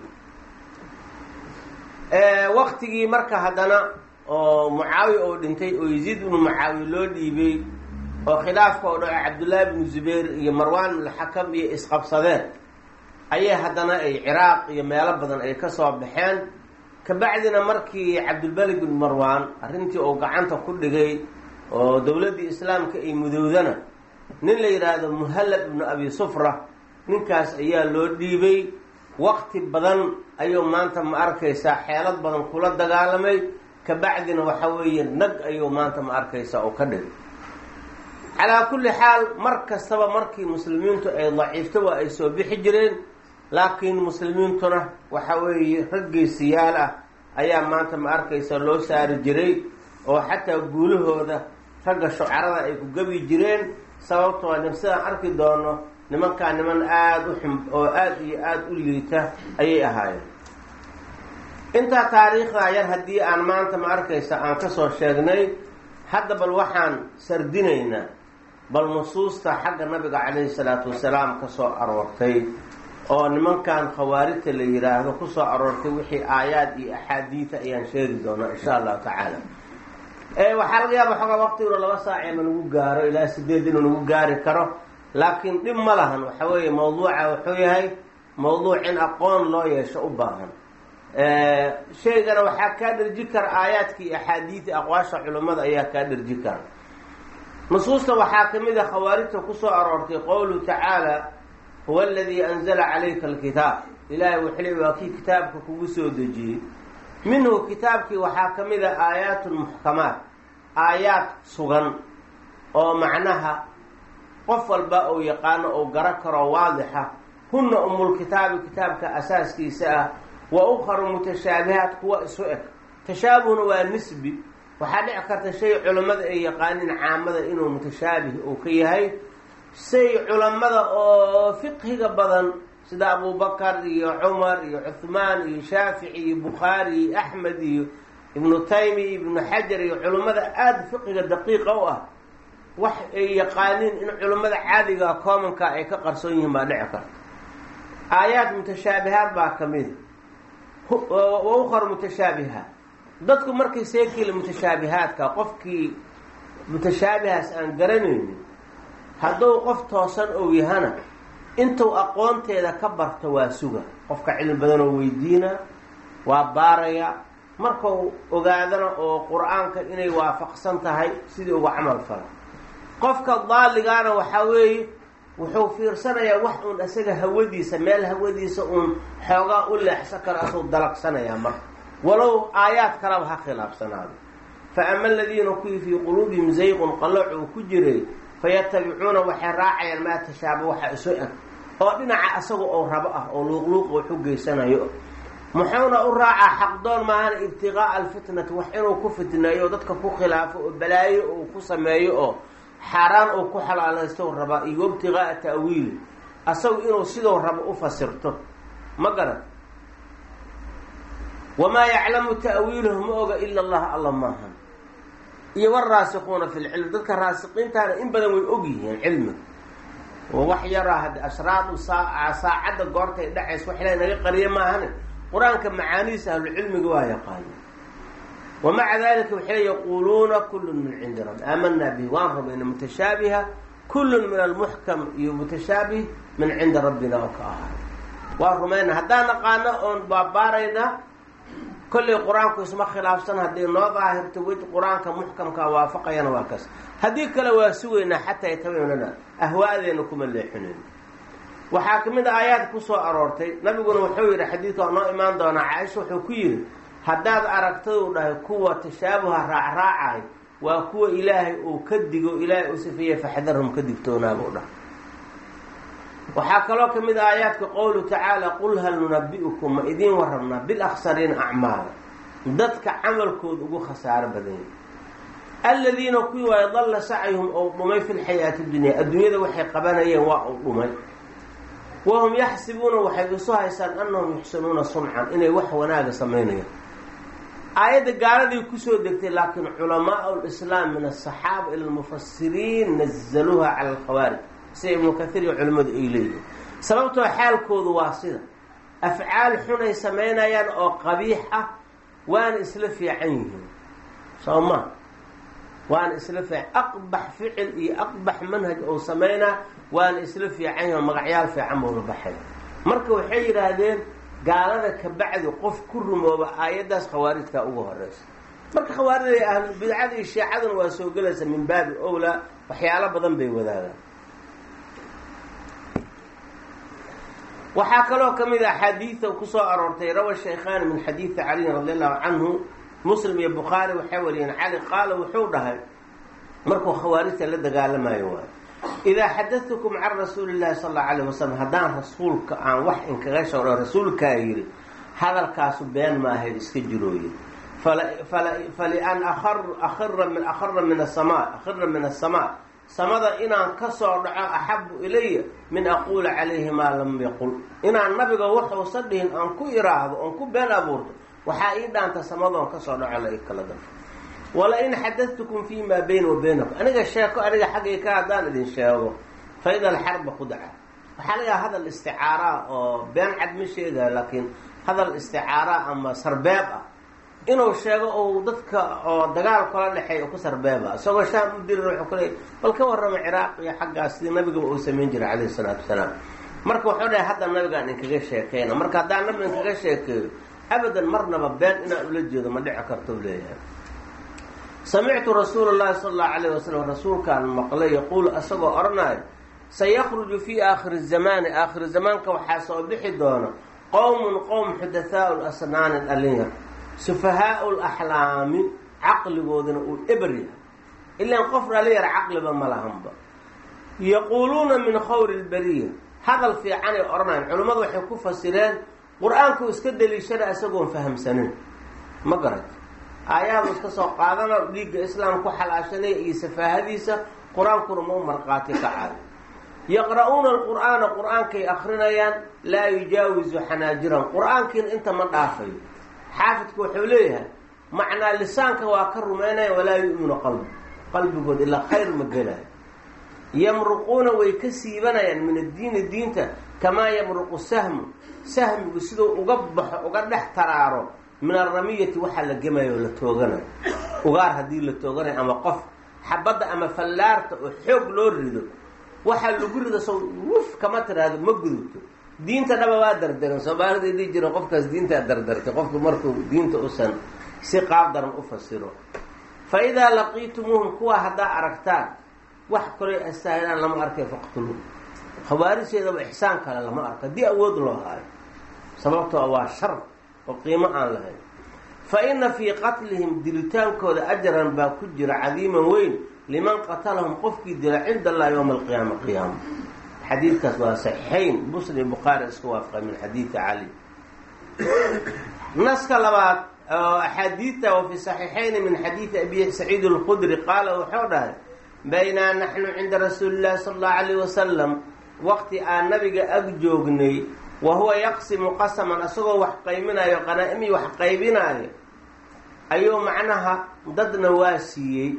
waktigii marka haddana oo mucaawiya oo dhintay oo yaziid ibnu mucaawiya loo dhiibay oo khilaafka oo dhaco cabdullaahi ibnu zubayr iyo marwaan ibnuxakam iyo isqabsadeen ayay haddana ay ciraaq iyo meelo badan ay ka soo baxeen kabacdina markii cabdulmalik ibnu marwaan arrintii uu gacanta ku dhigay oo dowladdii islaamka ay mudowdana nin la yidhaahdo muhallab ibnu abi sufra ninkaas ayaa loo dhiibay waqti badan ayuu maanta ma arkaysaa xeelad badan kula dagaalamay kabacdina waxa weeye nag ayuu maanta ma arkaysaa oo ka dhigay calaa kulli xaal mar kastaba markii muslimiintu ay daciifto waa ay soo bixi jireen laakiin muslimiintuna waxa weeye raggeysiyaal ah ayaa maanta ma arkaysa loo saari jiray oo xataa guulahooda ragga shucarada ay ku gebi jireen sababtoo nim sidaan arki doono nimankaa niman aada u xum oo aada iyo aada u liita ayay ahaayeen intaa taariikhdaa yar haddii aan maanta ma arkaysa aan kasoo sheegnay hadda bal waxaan sardinaynaa bal nusuusta xagga nabiga calayhi salaatu wasalaam kasoo aroortay oo nimankan khawaarijta la yidhaahdo kusoo aroortay wixii aayaad iyo axaadiida ayaan sheegi doonaa insha allahu tacaala waxaa laga yaaba xoogaa waqtiguna laba saac ema nagu gaaro ilaa sideed inuu nagu gaari karo laakiin dhib ma lahan waxa weeye mawduuca wuxuu yahay mawduuc in aqoon loo yeesho u baahan shaygana waxaa kaa dherji kara aayaadkii iyo axaadiidii aqwaasha culimmada ayaa kaa dherji kara nusuusta waxaa ka mid a khawaarijta kusoo aroortay qowluhu tacaala huwa aladii anzala calayka alkitaab ilaahay wuxuu le waa kii kitaabka kugu soo dejiyey minhu kitaabkii waxaa ka mid a aayaatun muxkamaat aayaad sugan oo macnaha qof walba uu yaqaano uu garo karo waadixa hunna umulkitaabi kitaabka asaaskiisa ah wa ukharu mutashaabihaat kuwa isu eg tashaabuhuna waa nisbi waxaa dhici karta shay culammada ay yaqaanin caamada inuu mutashaabih uu ka yahay shay culammada oo fiqhiga badan sida abubakar iyo cumar iyo cuhmaan iyo shaafici iyo bukhaari iyo axmed iyo ibnu taymi iyo ibnu xajar iyo culummada aada fiqiga daqiiqa u ah wax ay yaqaaniin in culummada caadiga commonka ay ka qarsoon yihiin baa dhici karta aayaad mutashaabihaad baa ka mida wa ukhar mutashaabihaat dadku markay seekila mutashaabihaadka qofkii mutashaabihaas aan garanaynin hadduu qof toosan ou yahana intuu aqoonteeda ka barto waa suga qofka cilmi badanoo weydiina waa baaraya markau ogaadana oo qur-aanka inay waafaqsan tahay sidii uga camal fala qofka daaligaana waxaa weeye wuxuu fiirsanayaa wax uun isaga hawadiisa meel hawadiisa uun xoogaa u leexsan karo asuu dalaqsanayaa marka walow aayaad kalaba ha khilaafsanaado fa ama aladiina kuwii fii quluubihim zayqun qalooc uu ku jiray fayatabicuuna waxay raacayaan maa tashaaba waxa isu eg oo dhinaca isaga oo rabo ah oo luuqluuqa wax u geysanayo muxuuna u raacaa xaqdoon maahana ibtiqaa'a alfitnati wax inuu ku fitneeyo oo dadka ku khilaafo oo balaayo uu ku sameeyo oo xaaraan uu ku xalaalaysto rabaa iyo ibtiqaa'a ta'wiili asagu inuu sidou rabo u fasirto ma garan wamaa yaclamu ta'wiilahu ma oga ila allah alla maahan iyo waraasikuuna fi lcilm dadka raasiqiintaana in badan way og yihiin cilmiga oo wax yaraa haddi ashraadu saa saacadda goortay dhacays wax ilahay naga qariya maahane qur-aanka macaanihiisa ahlucilmiga waa yaqaana wa maca dalika waxay yaquuluuna kullun min cindi rabbi aamanaa bihi waan rumayna mutashaabiha kullun min almuxkam iyo mutashaabih min cindi rabbina oo ka ahay waan rumayna haddaan naqaano oon baabaaraynaa kollay qur-aanku isma khilaafsan hadday noo daahirto wej qur-aanka muxkamkaa waafaqayana waa kas haddii kale waa sugaynaa xataa yatabaynana ahwaadeena kuma leexinayno waxaa ka mid a aayaad kusoo aroortay nabiguna wuxuu yidhi xadiidka waa noo imaan doonaa caaisha wuxuu ku yidhi haddaad aragtaduu dhahay kuwa tashaabuha raacraacay waa kuwa ilaahay uu ka digo ilaahay uu sifeeye faxdarhum ka digtoonaabuu dhahay waxaa kaloo ka mid a aayaadka qowlu tacaala qul hal nunabi-ukum ma idiin warabnaa bilaksariina acmaala dadka camalkooda ugu khasaaro badanya aladiina kuwii waay dalla sacyhum ou dhumay fi lxayaati dunya adduunyada waxay qabanayeen waa uu dhumay wahum yaxsibuuna waxay isu haysaan annahum yuxsinuuna suncan inay wax wanaaga samaynayaan aayadda gaaladii kusoo degtay laakiin culamaau lislaam min asaxaaba ila lmufasiriin nazaluuha cala alkhawaarij sida ibnu kathiir iyo culimmadu ay leeyihin sababtoo xaalkoodu waa sida afcaal xunay samaynayaan oo qabiix ah waana isla fiican yihiin soo ma waana isla fiican aqbax ficil iyo aqbax manhaj ou samaynaa waana isla fiican yihin oo magacyaal fiican boola baxay marka waxay yidhaahdeen gaalada kabacdi qof ku rumooba aayaddaas khawaarijkaa ugu horeysa marka khawaarida ahlu bidcada iyo shiicaduna waa soo gelaysa min baabi owlaa waxyaalo badan bay wadaagaan waxaa kaloo ka mid a axaadiida kusoo aroortay rawa shaykhaani min xadiidi caliyin radi allahu canhu muslim iyo bukhaari waxay wariyeen cali qaala wuxuu dhahay markuu khawaarijta la dagaalamayo waayo idaa xadatukum can rasuuli llahi sal allau alayh wasalam haddaan rasuulka aan wax inkaga shawdho rasuulkaa yidhi hadalkaasu been maahayd iska jirooye falian akhira min akhara min asamaa akhira min asamaa samada inaan ka soo dhaco axabu ilaya min aquula calayhi maa lam yaqul inaan nabiga waxuusa dhihin aan ku iraahdo oon ku been abuurto waxaa ii dhaanta samadoon kasoo dhaco la i kala dafo wala in xadadtukum fi maa bayna wa baynakum aniga sheeko aniga xaggay ka haddaan idin sheego fa ida alxarba kudaca waxaa laga yaha hadal isticaaraa oo been cad ma sheegaya laakiin hadal isticaaraa ama sarbeeb ah inuu sheego ou dadka oo dagaal kala dhexeey ku sarbeeba isagoo shaam u dirir wuxuu ku leeyay bal ka warrama ciraaq iyo xaggaas sidii nabigaba uu samayn jiray calayhi salaatu wasalaam marka wuxuu dhahay hadda nabigaan inkaga sheekeyna marka haddaan nabiga inkaga sheekeeyo abadan marnaba been inaan ula jeedo ma dhici karto u leeyahay samictu rasuula llahi sala allahu alayh wasalam rasuulkaan maqlay yaquulu isagoo odhanayo sayakruju fii aakhiri zamaani aakhiri zamaanka waxaa soo bixi doona qowmun qowm xudathaau lasnaani dhalinyar sufahaau laxlaami caqligooduna uu eber yahay ilaan qof dhalinyar caqliba ma lahanba yaquuluuna min khawri lbariya hadal fiicanay odhanayan culimmadu waxay ku fasireen qur-aanku iska daliishana isagoon fahamsanin ma garat aayaadu iska soo qaadana dhiigga islaam ku xalaashanaya iyo safaahadiisa qur-aankuna ma u marqaati kacayo yaqra'uuna alqur'aana qur-aankay akrinayaan laa yujaawizu xanaajiran qur-aankiina inta ma dhaafayo xaafidku wuxuu leeyahay macnaa lisaanka waa ka rumaynaya walaa yu'minu qalbi qalbigood ilaa khayr ma gelayo yamruquuna way ka siibanayaan min addiini diinta kamaa yamruqu sahmu sahmigu siduu uga baxo uga dhex taraaro min alramiyati waxaa la gemayo oo la tooganayo ugaar haddii la tooganayo ama qof xabadda ama fallaarta oo xoog loo rido waxaa lagu rido sow wuf kama tiraahdo ma gudubto diinta dhaba waa dardaran soomaalida dhihi jira qofkaas diintaa dardartay qofku markuu diinta usan si qaab daran u fasiro fa idaa laqiitumuuhum kuwa haddaa aragtaan wax kaley astaahilaan lama arkay faqtulu khawaarijteedaba ixsaan kale lama arko haddii awood loo haayo sababtoo waa shar oo qiimo aan lahayn fa ina fii qatlihim dilitaankooda ajaran baa ku jira cadiiman weyn liman qatalahum qofkii dila cinda allah yowma alqiyaama qiyaama xadiidkaas waa saxiixayn muslim bukhaari iska waafaqay min xadiidi cali naska labaad oo axaadiidta wa fi saxiixayni min xadiidi abi saciid alqudri qaala wuxuu dhahay baynaa naxnu cinda rasuuli llahi sala allahu alayh wasalam waqti aan nabiga ag joognay wa huwa yaqsimu qasaman isagoo wax qayminayo qanaa-imi wax qaybinaayo ayuu macnaha dadna waa siiyey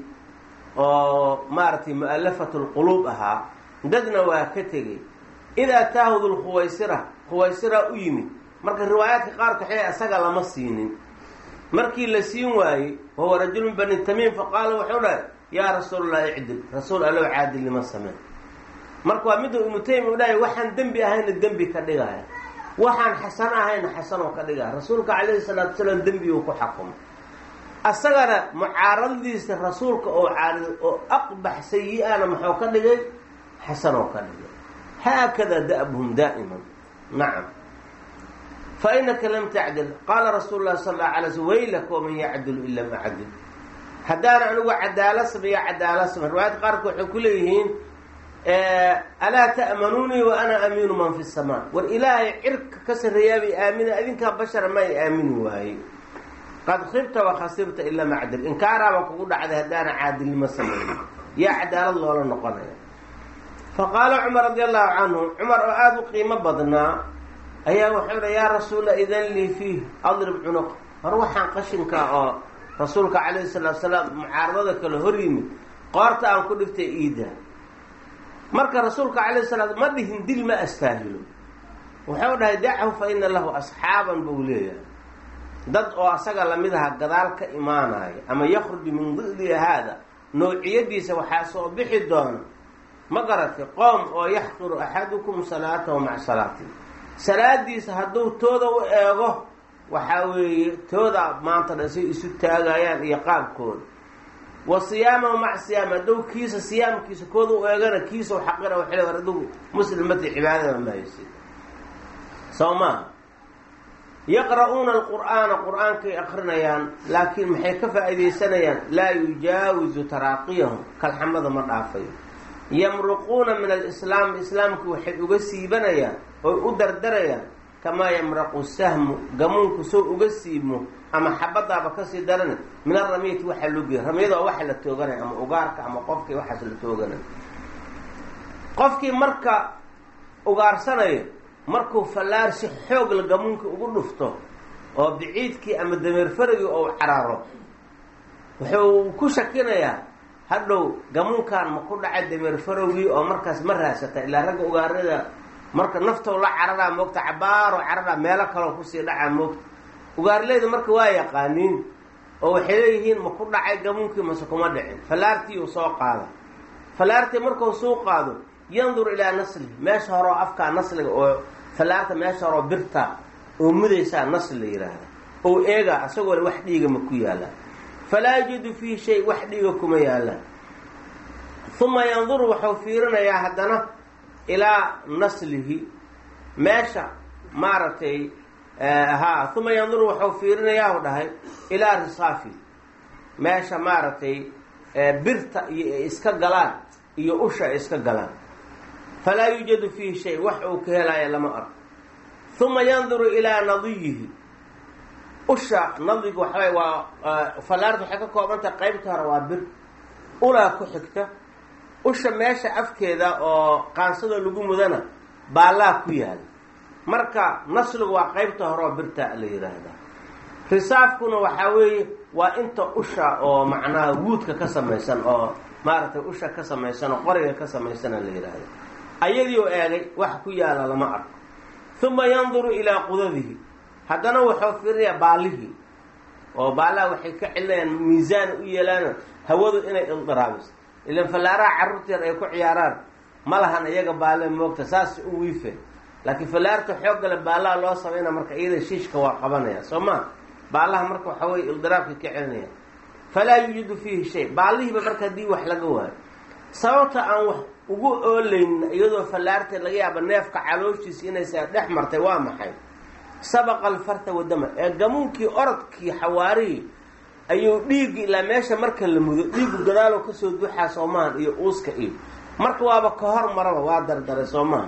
oo maaragtay mu-alafatu lquluub ahaa dadna waa ka tegey idaa taahud lkhuwaysira khuwaysira u yimid marka riwaayaadka qaarka waxay isaga lama siinin markii la siin waayey wahuwa rajulun bani tamiim faqaala wuxuu dhahay yaa rasuulallah icdil rasuul allow caadilnimo samee marka waa miduu ibnu taymiya u dhahay waxaan dembi ahayna dembi ka dhigaya waxaan xasano ahayna xasanoo ka dhigaya rasuulka calayhi salaatu salaam dembi uu ku xakumay asagana mucaaradadiisa rasuulka oo caarido oo aqbax sayi-ana muxuu ka dhigay xasanoo ka dhigay haakada da'buhum daa'iman nacam fa inaka lam tacdil qaala rasuulu llahi sala allahu alay slm waylaka waman yacdilu in lam acdil haddaan anigu cadaala sameeya cadaala samey riwaayadka qaarka waxay ku leeyihiin alaa ta'manuunii wa ana amiinu man fi samaa war ilaahay cirka ka sarreeyaabay aamina adinkaa bashara ma ay aamini waaye qad khibta wa khasibta in lam acdil inkaaraaba kugu dhacday haddaana caadilnimo sameeyo yaa cadaalad loola noqonaya fa qaala cumar radi allahu canhu cumar oo aada u qiimo badnaa ayaa wuxuu dha yaa rasuula idan lii fiih adrib cunuq war waxaan qashinka oo rasuulka calayhi salaatu salaam mucaaradada kale hor yimid qoorta aan ku dhiftay iida marka rasuulka calayhi salaat ma dhihin dil ma astaahilo wuxuu dhahay dachu fa ina lahu asxaaban buu leeyahay dad oo asaga lamid aha gadaal ka imaanaya ama yakhruju min dili haada noociyadiisa waxaa soo bixi doona ma garatay qoom oo yaxqiru axadukum salaatahu maca salaati salaadiisa hadduu tooda u eego waxaa weeye tooda maanta dhan say isu taagayaan iyo qaabkooda wa siyaamahu maca siyaam hadduu kiisa siyaamkiisa kooda u eegana kiisa u xaqira waxay war adigu muslimati cibaadada ma haysid soo maaha yaqra'uuna alqur'aana qur-aankay akrinayaan laakiin maxay ka faa'iidaysanayaan laa yujaawizu taraaqiyahum kalxamada ma dhaafayo yamruquuna min alislaam islaamki waxay uga siibanayaan oy u dardarayaan kamaa yamraqu sahmu gamuunku soo uga siibmo ama xabadaaba kasii darana min aramiyati waxaa loo geeya ramyada waa waxa la tooganaya ama ugaarka ama qofkii waxaas la tooganaya qofkii marka ugaarsanaya markuu fallaar si xoog la gamuunka ugu dhufto oo biciidkii ama dameerfaragii ou cararo wuxuu ku shakinayaa hadhow gamuunkan ma ku dhacay dameerfarowgii oo markaas ma raasata ilaa ragga ugaarada marka naftow la cararaa moogta cabaaro cararaa meelo kaloo kusii dhacaa moogta ugaarleyda marka waa yaqaaniin oo waxay leeyihiin ma ku dhacay gamuunkii mase kuma dhicin fallaartii uu soo qaada fallaartii markuu suu qaado yandur ilaa nasli meesha horeo afkaa nasliga oo fallaarta meesha horeo birta oo mudaysaa nasli la yidhaahda ou eega isagoo le wax dhiiga ma ku yaallaan falaa yajidu fiihi shay wax dhiiga kuma yaallaan uma yanduru wuxuu fiirinayaa haddana ilaa naslihi meesha maaragtay ha uma yanduru wuxuu fiirinayaa u dhahay ilaa risaafi meesha maaragtay birta iyo ay iska galaan iyo usha ay iska galaan falaa yuujadu fiihi shay wax uu ka helaya lama arko uma yanduru ilaa nadiyihi usha nadigu waxaway waa fallaarta waxay ka koobantaha qaybta hore waa bir ulaa ku xigta usha meesha afkeeda oo qaansada lagu mudana baallaa ku yaala marka nasligu waa qaybta hore oo birta la yidhaahdaa risaafkuna waxaa weeye waa inta usha oo macnaha wuudka ka samaysan oo maaragtay usha ka samaysan oo qoriga ka samaysana la yidhaahda ayadiioo eegay wax ku yaala lama arko uma yanduru ilaa qudadihi haddana wuxuu fiirinayaa baallihii oo baallaha waxay ka celinayaan miisaan u yeelaan hawadu inay ildiraabiso ilan fallaaraha carruurta yar ay ku ciyaaraan ma lahan iyaga baalle moogta saas u wiife laakiin fallaarta xooggale baallaha loo samayna marka iyada shiishka waa qabanaya soo ma baallaha marka waxa weye ildiraabka ka celinaya falaa yuujidu fiihi shay baallihiiba marka haddii wax laga waayo sababta aan wax ugu ooleyn iyadoo fallaarta laga yaaba neefka calooshiisa inaysaa dhex martay waa maxay sabaqa alfarta wadama ee gamuunkii orodkii xawaarihii ayuu dhiiggi ilaa meesha marka la mudo dhiiggu gadaalow kasoo duxaa soomahan iyo uuska iyo marka waaba ka hor maraba waa dardaray soomaha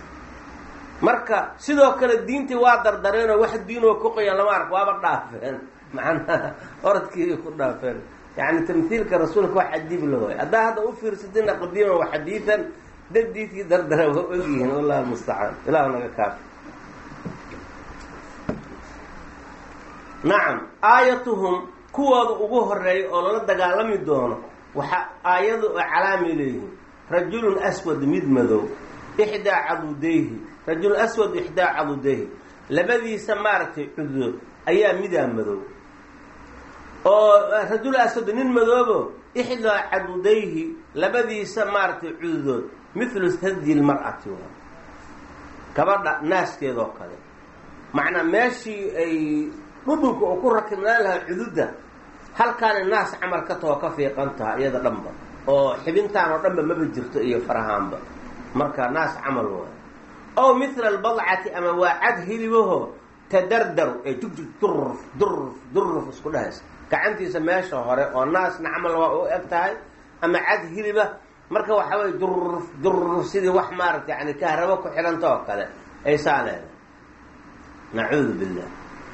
marka sidoo kale diintii waa dardareenoo wax diinoo ku qoyan lama ark waaba dhaafeen macnaha orodkiibay ku dhaafeen yani tamhiilka rasuulka wax cajiib la waay haddaa hadda u fiirsatina qadiiman wa xadiidan dad diidkii dardara waa ogyihiin wallah almustacaan ilahu naga kaafi nacam aayatuhum kuwooda ugu horeeya oo lala dagaalami doono waxa aayadu ay calaamay leeyihiin rajulun aswad mid madow ixdaa cadudayhi rajulun aswad ixdaa cadudayhi labadiisa maaragtay cududood ayaa midaa madow oo rajul aswad nin madoobo ixdaa cadudayhi labadiisa maaragtay cududood mithlu sadyi lmar'ati waa gabadha naaskeedoo kale macnaa meeshii ay dhudhunka oo ku rakibnaan lahaa cududda halkaana naas camal ka taho ka fiiqan taha iyada dhanba oo xibintaan oo dhanba maba jirto iyo farahaanba marka naas camal waay ow mithla albadcati ama waa cad hilibaho tadardaru ee jugjug duruf duruf duruf isku dhahaysa gacantiisa meesha hore oo naasna camal waa u eg tahay ama cad hiliba marka waxaa weye duruf duruf sidii wax maaragta yani kahrabo ku xidhanta oo kale ay saa leedahay nacuudu billah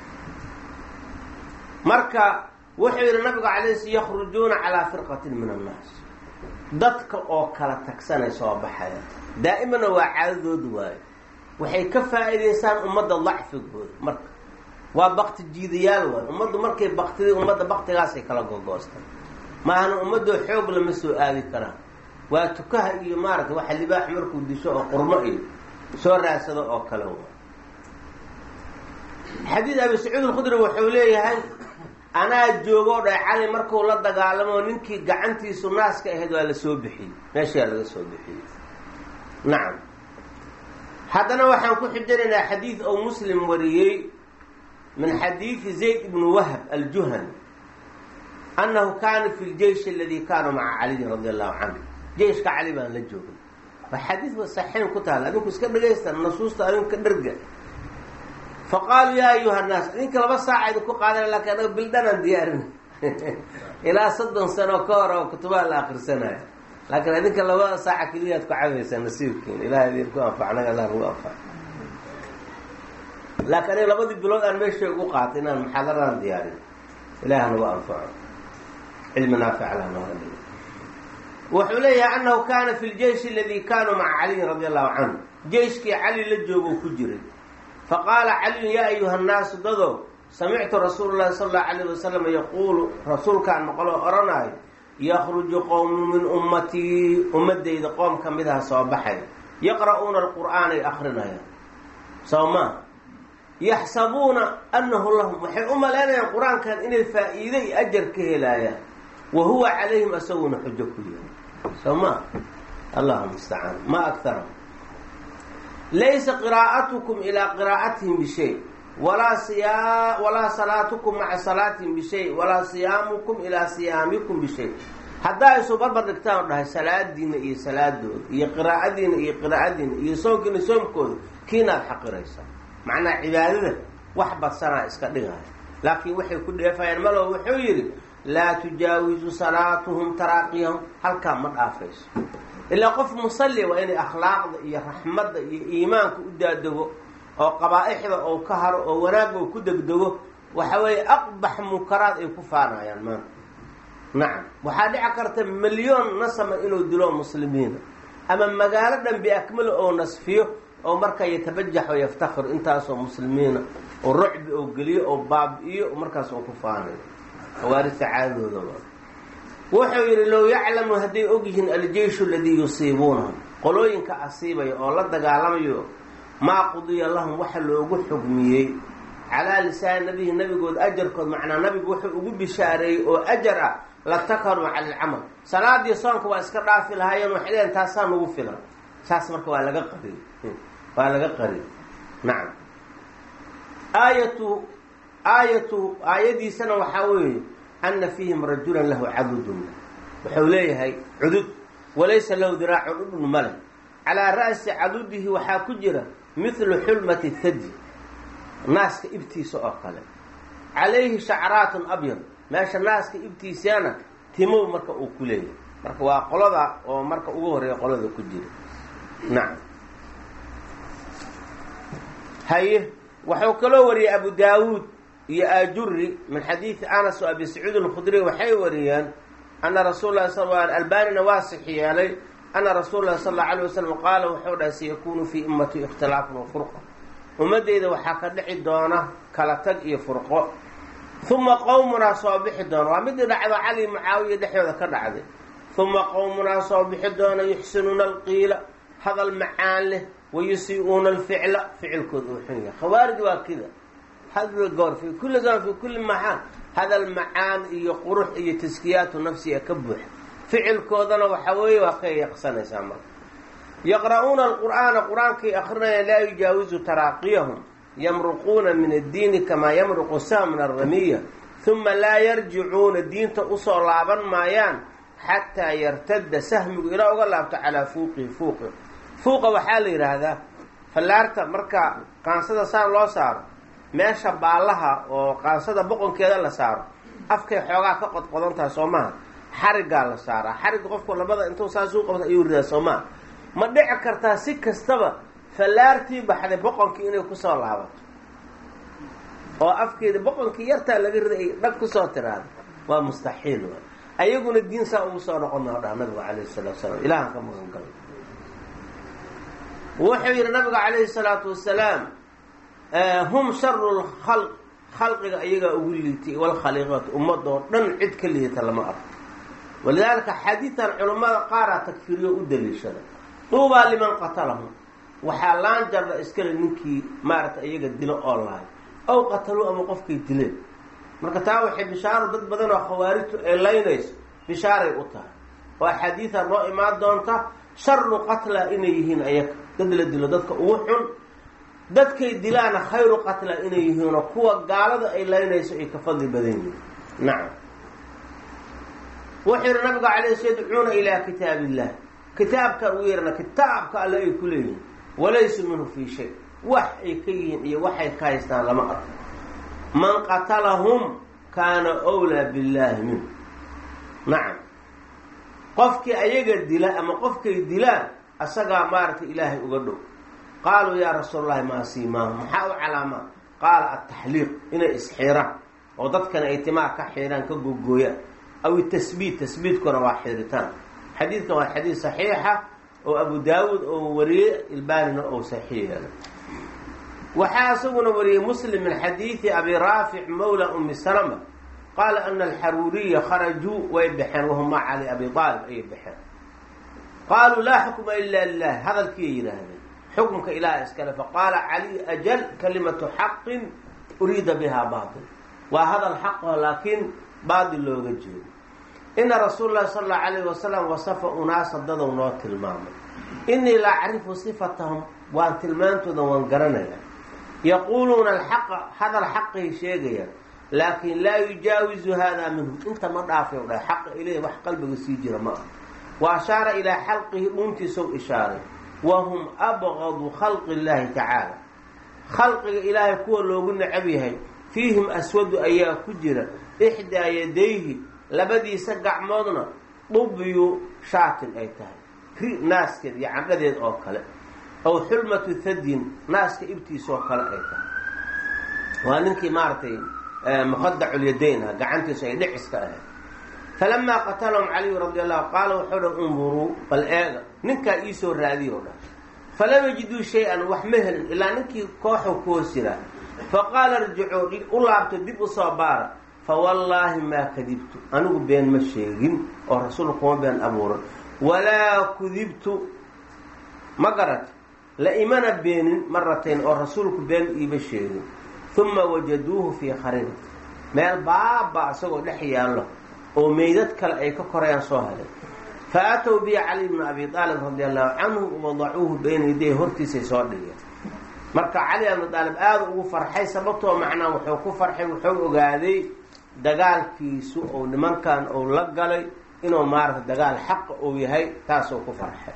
marka wuxuu yidhi nabigu calay s yakhrujuuna calaa firqatin min annaas dadka oo kala tagsanay soo baxaya daa'imana waa caadadoodu waayo waxay ka faa'iidaysaan ummadda dacfigooda marka waa bakti jiidayaal waayo ummaddu markay baktidii ummadda baktigaasay kala gogoostaan maahana ummadoo xoog lama soo aadi karaan waa tukaha iyo maaragtay waxa libaax markuu disho oo qurmo iyo soo raadsado oo kale wa xadiid abi sacuud alkhudri wuxuu leeyahay anaa joogoo dha cali markuu la dagaalamo ninkii gacantiisu naaska ahayd waa la soo bixiyey meeshaa laga soo bixiyey nacam haddana waxaan ku xijinaynaa xadiid ou muslim wariyey min xadiidi zayd ibni wahb aljuhani annahu kaana fi ljeish aladi kaana maca caliyin radi allahu canhu jeishka cali baan la joogay waa xadiid ba saxiin ku taala adinku iska dhagaysta nasuusta adinka dherga faqaaluu yaa ayuha nnaas idinka laba saaca idinku qaadana lakin anaga bildhanaan diyaarin ilaa soddon sano ka hor oo kutubaha la akrisanayo laakiin idinka laba saaca keliyaad ku cabaysaa nasiibkiin ilaha idinku anfac anaga allah nagu anfac laakiin aniga labadii bilood aan meesha ugu qaatay inaan muxaadaradan diyaarin ilaah nagu anfaco cilmi naafic lah nooga dhigo wuxuu leeyahay annahu kaana fi ljeish aladi kaanuu maca caliyin radi allahu canhu jeiskii cali la joogou ku jiray faqaala caliyun yaa ayuha nnaasu dado samictu rasuulu llahi sala allahu alayh wasalam yaquulu rasuulkaan maqloo odhanaayo yakruju qowmu min ummatii ummadeyda qoom ka mid aha soo baxay yaqra'uuna alqur'aan ay akrinayaan soo maa yaxsabuuna annahu lahum waxay u malaynayaan qur-aankan inay faa-iide iyo ajar ka helaayaan wa huwa calayhim asaguna xujo ku yahay soo maa allahu mustacaan ma aktara laysa qiraa'atukum ilaa qiraa'atihim bishay walaa siya walaa salaatukum maca salaatihim bishay walaa siyaamukum ilaa siyaamikum bishay haddaa isu barbar dhigtaan o dhahay salaadiina iyo salaadooda iyo qiraa'adiina iyo qiraa'adiina iyo soonkiina soomkooda kiinaad xaqiraysaa macnaa cibaadada wax badsanaa iska dhigaya laakiin waxay ku dheefayaan malo wuxuu yidhi laa tujaawizu salaatuhum taraaqiyahum halkaa ma dhaafayso ilaa qof musalli waa inay akhlaaqda iyo raxmadda iyo iimaanka u daadego oo qabaa-ixda ou ka haro oo wanaagga u ku degdego waxa weeye aqbax munkaraad ay ku faanayaan maanta nacam waxaa dhici karta milyoon nasama inuu dilo muslimiina ama magaalo dhan biakmalo oo nasfiyo oo markaa yatabajax oo yaftakir intaasoo muslimiina oo rucbi oo geliyo oo baabi-iyo markaas oo ku faanayo hawaarista caadadooda wuxuu yidhi low yaclamu hadday ogyihiin aljeyshu aladii yusiibuunahum qolooyinka asiibaya oo la dagaalamayo maa qudiya lahum waxa loogu xugmiyey calaa lisaani nabihi nabigood ajarkood macnaa nabigu wuxuu ugu bishaareeyey oo ajar ah latakaruu cala alcamal salaadii soonka waa iska dhaafi lahaayeen waxay leeyiin taasaa nagu filan saas marka waa laga qariy waa laga qariy nacam aayatu aayatu aayadiisana waxaa weeye ana fiihim rajulan lahu cadudun wuxuu leeyahay cudud walaysa lahu diraacu dhudhun male calaa ra'si cadudihi waxaa ku jira mithlu xulmati thadi naaska ibtiisa oo kale calayhi shacraatun abyad meesha naaska ibtiisana timow marka uu ku leeyahay marka waa qolada oo marka ugu horeeya qolada ku jira nacam haye wuxuu kaloo wariyay abu daawuud iyo ajuri min xadiidi anas o abi sacuud alkhudri waxay wariyeen ana rasuul lahi sal albanina waa sixi yeelay ana rasuul lahi sal allau alay wasalam qaala wuxuu dhahay sayakunu fii ummati ikhtilaafun wa furqa ummadeyda waxaa ka dhici doona kala tag iyo furqo uma qowmunaa soo bixi doona waa midii dhacdo cali mucaawiya dhexdooda ka dhacday uma qowmunaa soo bixi doona yuxsinuuna alqiila hadal macaan leh wayusi-uuna alficla ficilkooda uu xun yahay khawaarij waa kida hadla goor fi kulli zaman fi kulli maxaan hadal macaan iyo qurux iyo taskiyaatu nafsiga ka buuxa ficilkoodana waxa weeye waa ka yaqsanaysaa marka yaqra'uuna alqur'aana qur-aankay akrinayaan laa yujaawizu taraaqiyahum yamruquuna min addiini kamaa yamruqu sahm min alramiya huma laa yarjicuuna diinta usoo laaban maayaan xataa yartadda sahmigu ilaa uga laabto calaa fuuqihi fuuqi fuuqa waxaa la yidhaahdaa fallaarta marka qaansada saan loo saaro meesha baallaha oo qaansada boqonkeeda la saaro afkay xoogaa ka qodqodantaha soo maha xariggaa la saaraa xarigga qofku labada intuu saasuu qabta ayuu ridaa soo maha ma dhici kartaa si kastaba fallaartii baxday boqonkii inay kusoo laabato oo afkeeda boqonkii yartaa laga rida ay dhag kusoo tiraado waa mustaxiil wa ayaguna diin saa ugu soo noqon noo dhaa nabiga calayhi salatu wasalaam ilahan ka magan galay wuxuu yidhi nabiga calayhi salaatu wasalaam hum sharu lkhalq khalqiga iyagaa ugu liitay walkhaliiqat ummadoo dhan cid ka liidata lama arko walidaalika xadiidan culammada qaaraa takfiriyo u daliishada duubaa liman qatalahum waxaa laan jarda iskale ninkii maaragtay iyaga dilo oo lahay ow qataluu ama qofkay dileen marka taa waxay bishaaro dad badan oo khawaarijtu ay laynayso bishaaray u tahay oo axaadiida noo imaan doonta sharu qatla inay yihiin ayaga dad la dilo dadka ugu xun dadkay dilaana khayru qatla inay yihiinoo kuwa gaalada ay laynayso ay ka fadli badan yihiin nacam wuxuu yihi nabiga calay sl yadcuuna ilaa kitaab illah kitaabkan ugu yeerana kitaabka alle ay ku leeyihiin walaysu minhu fii shay wax ay ka yihiin iyo waxay ka haystaan lama arko man qatalahum kaana wlaa billaahi minhu nacam qofkii ayaga dila ama qofkay dilaan asagaa maaragtay ilaahay uga dhow qaaluu yaa rasuul llahi maa siimaahum maxaa u calaamaa qaala ataxliiq inay isxiiraan oo dadkana ay timaa ka xiiraan ka gogooyaan aw itasbiid tasbiidkuna waa xiiritaan xadiidkan waa xadiid saxiixa oo abu daawuud oo wariyey ilbaanina ou saxiix yeelay waxaa isaguna wariyey muslim min xadiidi abi raafic mawla umi salama qaala ana alxaruuriya kharajuu way baxeen wahum maca cali abi aalib ayay baxeen qaaluu laa xukma ila lilah hadalkiiay yidhaahdeen xukunka ilaah iskale faqaala cali ajal kalimatu xaqin uriida bihaa baatil waa hadal xaqo laakiin baatil looga jeedo ina rasuul lahi sala allahu alayhi wasalam wasafa unaasa dadow noo tilmaamay inii la acrifu sifatahum waan tilmaantooda waan garanaya yaquuluuna alxaqa hadal xaqay sheegayaan laakin laa yujaawizu hada minhum inta ma dhaafay o dhahay xaqa ileyh wax qalbiga sii jira ma ah wa ashaara ilaa xalqihi dhuuntiisow ishaaray wa hum abqadu khalqi illahi tacaala khalqiga ilaahay kuwa loogu necab yahay fiihim aswadu ayaa ku jira ixdaa yadayhi labadiisa gacmoodna dubyu shaatin ay tahay ri naaskeed iyo candhadeed oo kale ow xulmatu thadyin naaska ibtiisoo kale ay tahay waa ninkii maaragtay mukhadaculyadayn ah gacantiisu ay dhiciska ahayd falamaa qatalahum caliyu radi allahu qaala wuxuu dha unduruu bal eega ninkaa iisoo raadiyo o dhan falam yajiduu shay-an wax ma helin ilaa ninkii kooxu ku hoos jiraa faqaala irjicuu u laabto dib usoo baara fawallaahi maa kadibtu anigu been ma sheegin oo rasuulku kuma been abuuran walaa kudibtu ma garat la imana beenin maratayn oo rasuulku been iiba sheegin uma wajaduuhu fii kharin meel baaba isagoo dhex yaallo oo meydad kale ay ka korayaan soo helay fa aatow bihi cali bnu abi aalib radi allahu canhu wadacuuhu bayna yaday hortiisay soo dhigeen marka cali bnu aalib aada ugu farxay sababtoo macnaa wuxuu ku farxay wuxuu ogaaday dagaalkiisu ou nimankan ou la galay inuu maaragta dagaal xaqa uu yahay taasuu ku farxay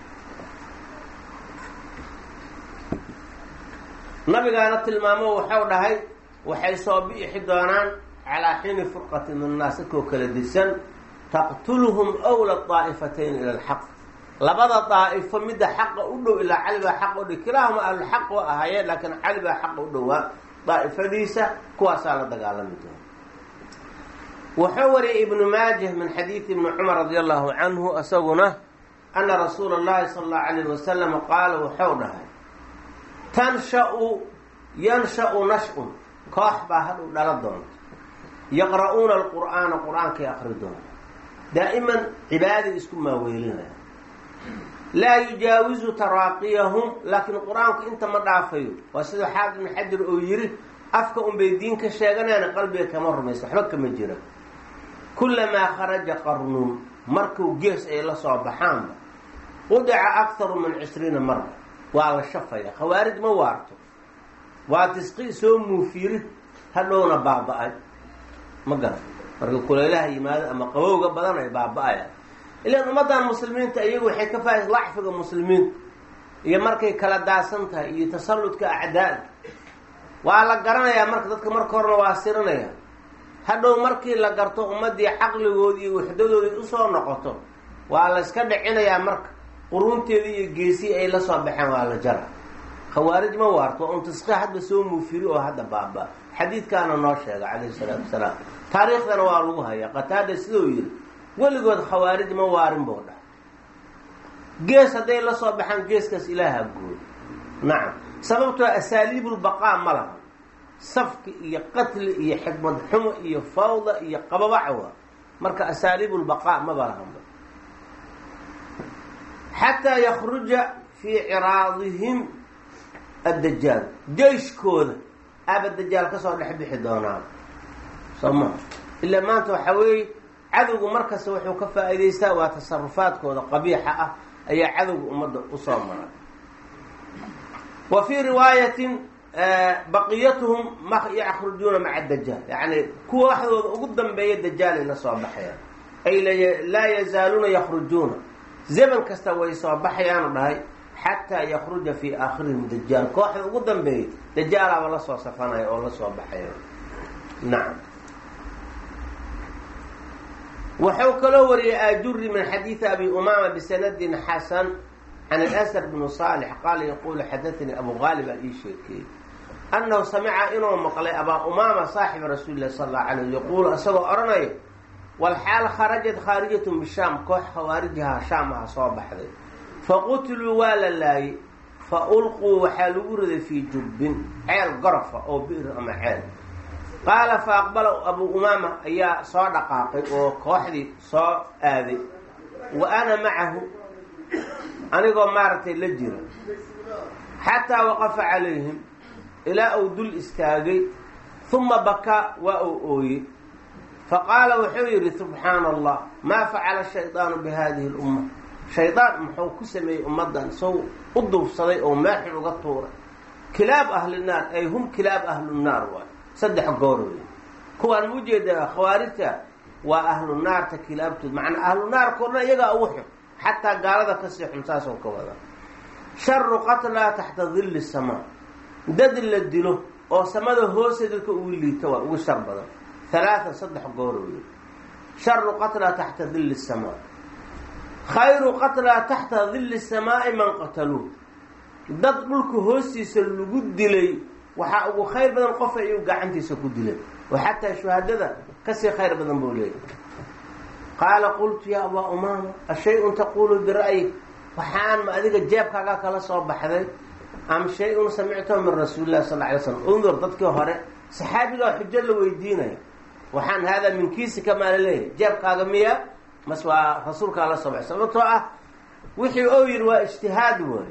nabigaana tilmaamo wuxuu dhahay waxay soo biixi doonaan calaa xiini furqati min annaas dadkoo kala disan taqtuluhum wla daa'ifatayn ila alxaq labada daa'ifo midda xaqa u dhow ilaa cali baa xaqa u dhow kilaahuma ahlulxaq oo ahaayeen laakiin cali baa xaqa u dhowaa daa'ifadiisa kuwaasaa la dagaalami doona wuxuu wariyay ibnu maajah min xadiidi ibni cumar radi allahu canhu isaguna ana rasuula اllahi sala allahu alayh wasalam qaala wuxuu dhahay tanshau yanshau nash-un koox baa hadhuu dhala doonta yaqra'uuna alqur'aana qur-aankay akri doona daa'iman cibaaday isku maaweelinaya laa yujaawizu taraaqiyahum laakiin qur-aanku inta ma dhaafayo waa sida xaafid ibn xajar oo yiri afka unbay diin ka sheeganayaan qalbiga kama rumaysa waxba kama jira kulamaa kharaja qarnuun markuu gees ay la soo baxaanba qudica akharu min cishriina mara waa la shafaya khawaarij ma waarto waa tisqi soo muufirid hadhowna baaba-ay ma garan marka kulaylaha yimaado ama qabowga badan ay baaba-ayaan ilaan ummaddan muslimiinta iyagu waxay ka faahis lacfiga muslimiinta iyo markay kala daasan tahay iyo tasalludka acdaada waa la garanayaa marka dadka marka horena waa siranaya hadhow markii la garto ummaddii caqligoodi iyo waxdadoodii usoo noqoto waa la yska dhicinayaa marka quruunteedii iyo geesii ay la soo baxeen waa la jara khawaarij ma waarto waa un tasqi hadda soo muufiri oo hadda baaba xadiidkaana noo sheega calayhi salaatu wasalaam taariikhdana waa lagu hayaa qataada siduu yidhi weligood khawaarij ma waarin buu dhahay gees hadday la soo baxaan geeskaas ilaaha gooy nacam sababtoo asaaliibulbaqaa ma laha safki iyo qatli iyo xikmad xumo iyo fawda iyo qababacwa marka asaaliibulbaqaa maba lahanba xataa yakruja fii ciraadihim addajaal jeyshkooda aba dajaal kasoo dhex bixi doonaan soo ma ilaa maanta waxaa weeye cadowgu markasta wuxuu ka faa'iidaystaa waa tasarufaadkooda qabiixa ah ayaa cadowga ummadda usoo maray wa fii riwaayatin baqiyatuhum ma yakhrujuuna maca dajaal yacni kuwa waxdooda ugu dambeeya dajaalay la soo baxayaan ay laa yazaaluuna yakhrujuuna zaman kasta way soo baxayaanu dhahay xataa yakruja fii aakhirihim dajaal kooxda ugu dambeeyay dajaalaaba la soo safanaya oo la soo baxaya nacam wuxuu kaloo wariyay aajuri min xadiidi abi umaama bisanadin xasan can alasar bnu saalix qaala yaquulu xadaanii abu qaalib aan ii sheekeeyey annahu samica inuu maqlay abaa umaama saaxiba rasuuli lahi sal allau alayh yaquulu isagoo odhanayo walxaal kharajat khaarijatun bishaam koox khawaarijaha shaam aha soo baxday faqutiluu waa la laayay fa ulquu waxaa lagu riday fii jubbin ceel gorofa oo bi'r ama ceel qaala fa aqbala abuu umaama ayaa soo dhaqaaqay oo kooxdii soo aaday wa ana macahu anigoo maaragtay la jira xataa waqafa calayhim ilaa uu dul istaagay huma bakaa waa uu ooyey faqaala wuxuu yidhi subxaana allah maa facala shaydaanu bi hadihi lumma shaydaan muxuu ku sameeyey ummaddan sow u duufsaday oo maaxin uga tuuray kilaab ahli naar ay hum kilaab ahlunaar waay saddex goor wey kuwaan ma ujeedaa khawaarijta waa ahlu naarta kilaabtood macnaa ahlu naarkao dhan iyagaa ugu xun xataa gaalada kasii xun saasoo ka wada sharu qatlaa taxta dilli samaa dad la dilo oo samada hoose dadka ugu liito waa ugu shar badan halaatan saddex goor wey sharu qatlaa taxta dilli samaa khayru qatlaa taxta dilli samaa'i man qataluu dad dhulka hoostiisa lagu dilay waxaa ugu khayr badan qof ayuu gacantiisa ku dilay oo xataa shuhadada kasii khayr badan buu leeyahy qaala qultu yaa abaa umaama ashay-un taqulu bira'yik waxaan ma adiga jeebkaagaa kala soo baxday am shay-un samictahu min rasuuli llahi sal alay slam undur dadkii hore saxaabigaa xujo la weydiinaya waxaan haadaa min kiisi kamaa la leeyahay jeebkaaga miya mas waa rasuulkaa la soo baxay sababtoo ah wixii ou yidhi waa ijtihaad way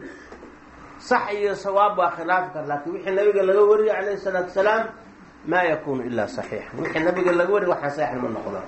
sax iyo sawaab waa khilaafi kar laakiin wixii nabiga laga wariyay calayhi salaatu wasalaam maa yakunu ilaa saxiixan wixii nabiga laga wariy waxaan saxixan ma noqdaan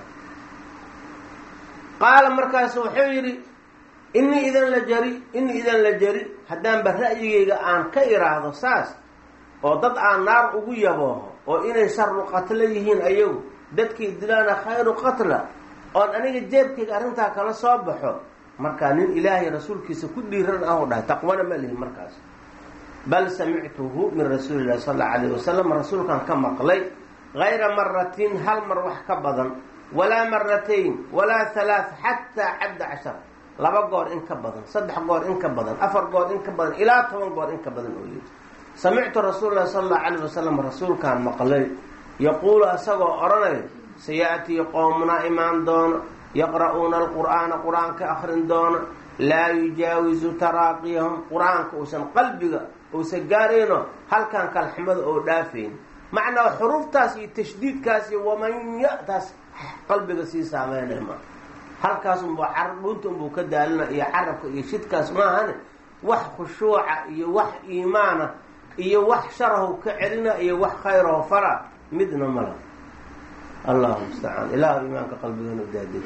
qaala markaasu wuxuu yidhi innii idan la jari innii idan la jari haddaanba ra'yigayga aan ka iraahdo saas oo dad aan naar ugu yabooho oo inay sharu qatlo yihiin ayagu dadkii dilaana khayru qatla oon aniga jeebkayga arrintaa kala soo baxo markaa nin ilaahay rasuulkiisa ku dhiiran ahu dhahay taqwana ma lihin markaas bal samictuhu min rasuuli illahi sal allau alayh wasalam rasuulkan ka maqlay gayra maratin hal mar wax ka badan walaa maratayn walaa halaat xataa cadda cashar laba goor in ka badan saddex goor in ka badan afar goor in ka badan ilaa toban goor in ka badan oo yidhi samictu rasuul lahi sala allahu alayh wasalam rasuulkaan maqlay yaquulu asagoo odhanay sayaأtii qoomna imaan doono yaqra'uuna alqur'aana qur-aanka akrin doona laa yujaawizu taraaqiyahum qur-aanka uusan qalbiga uusan gaarayno halkan kalxamada oo dhaafayn macnaa xuruuftaas iyo tashdiidkaas iyo waman ya-taas qalbiga sii saameynaya maa halkaas unbuu carab dhunta unbuu ka daalina iyo carabka iyo shidkaas maahane wax khushuuca iyo wax iimaana iyo wax sharahu ka celina iyo wax khayraho fara midna mala allahu mustacaan ilaahu iimaanka qalbigeenu daadeg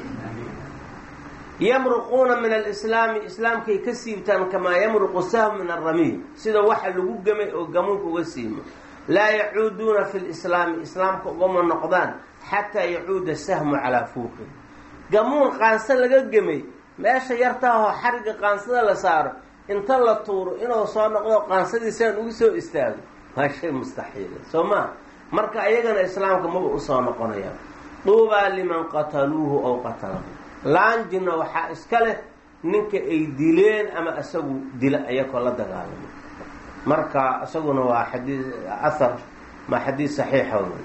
yamruquuna min alislaami islaamkay ka siibtaan kamaa yamruqu sahmu min aramiy sida waxa lagu gemay oo gamuunka uga siimo laa yacuuduuna fi lislaami islaamka ugama noqdaan xataa yacuuda sahmu calaa fuuqi gamuun qaansa laga gemay meesha yartaahoo xariga qaansada la saaro inta la tuuro inuu soo noqdo qaansadiisaan ugu soo istaago waa shay mustaxiila soo maa marka ayagana islaamka maba usoo noqonayaan duubaa liman qataluuhu ow qatalahu laanjina waxaa iska leh ninka ay dileen ama isagu dila ayakoo la dagaalamo marka isaguna waa xadii ahar ma xadiis saxiixa wey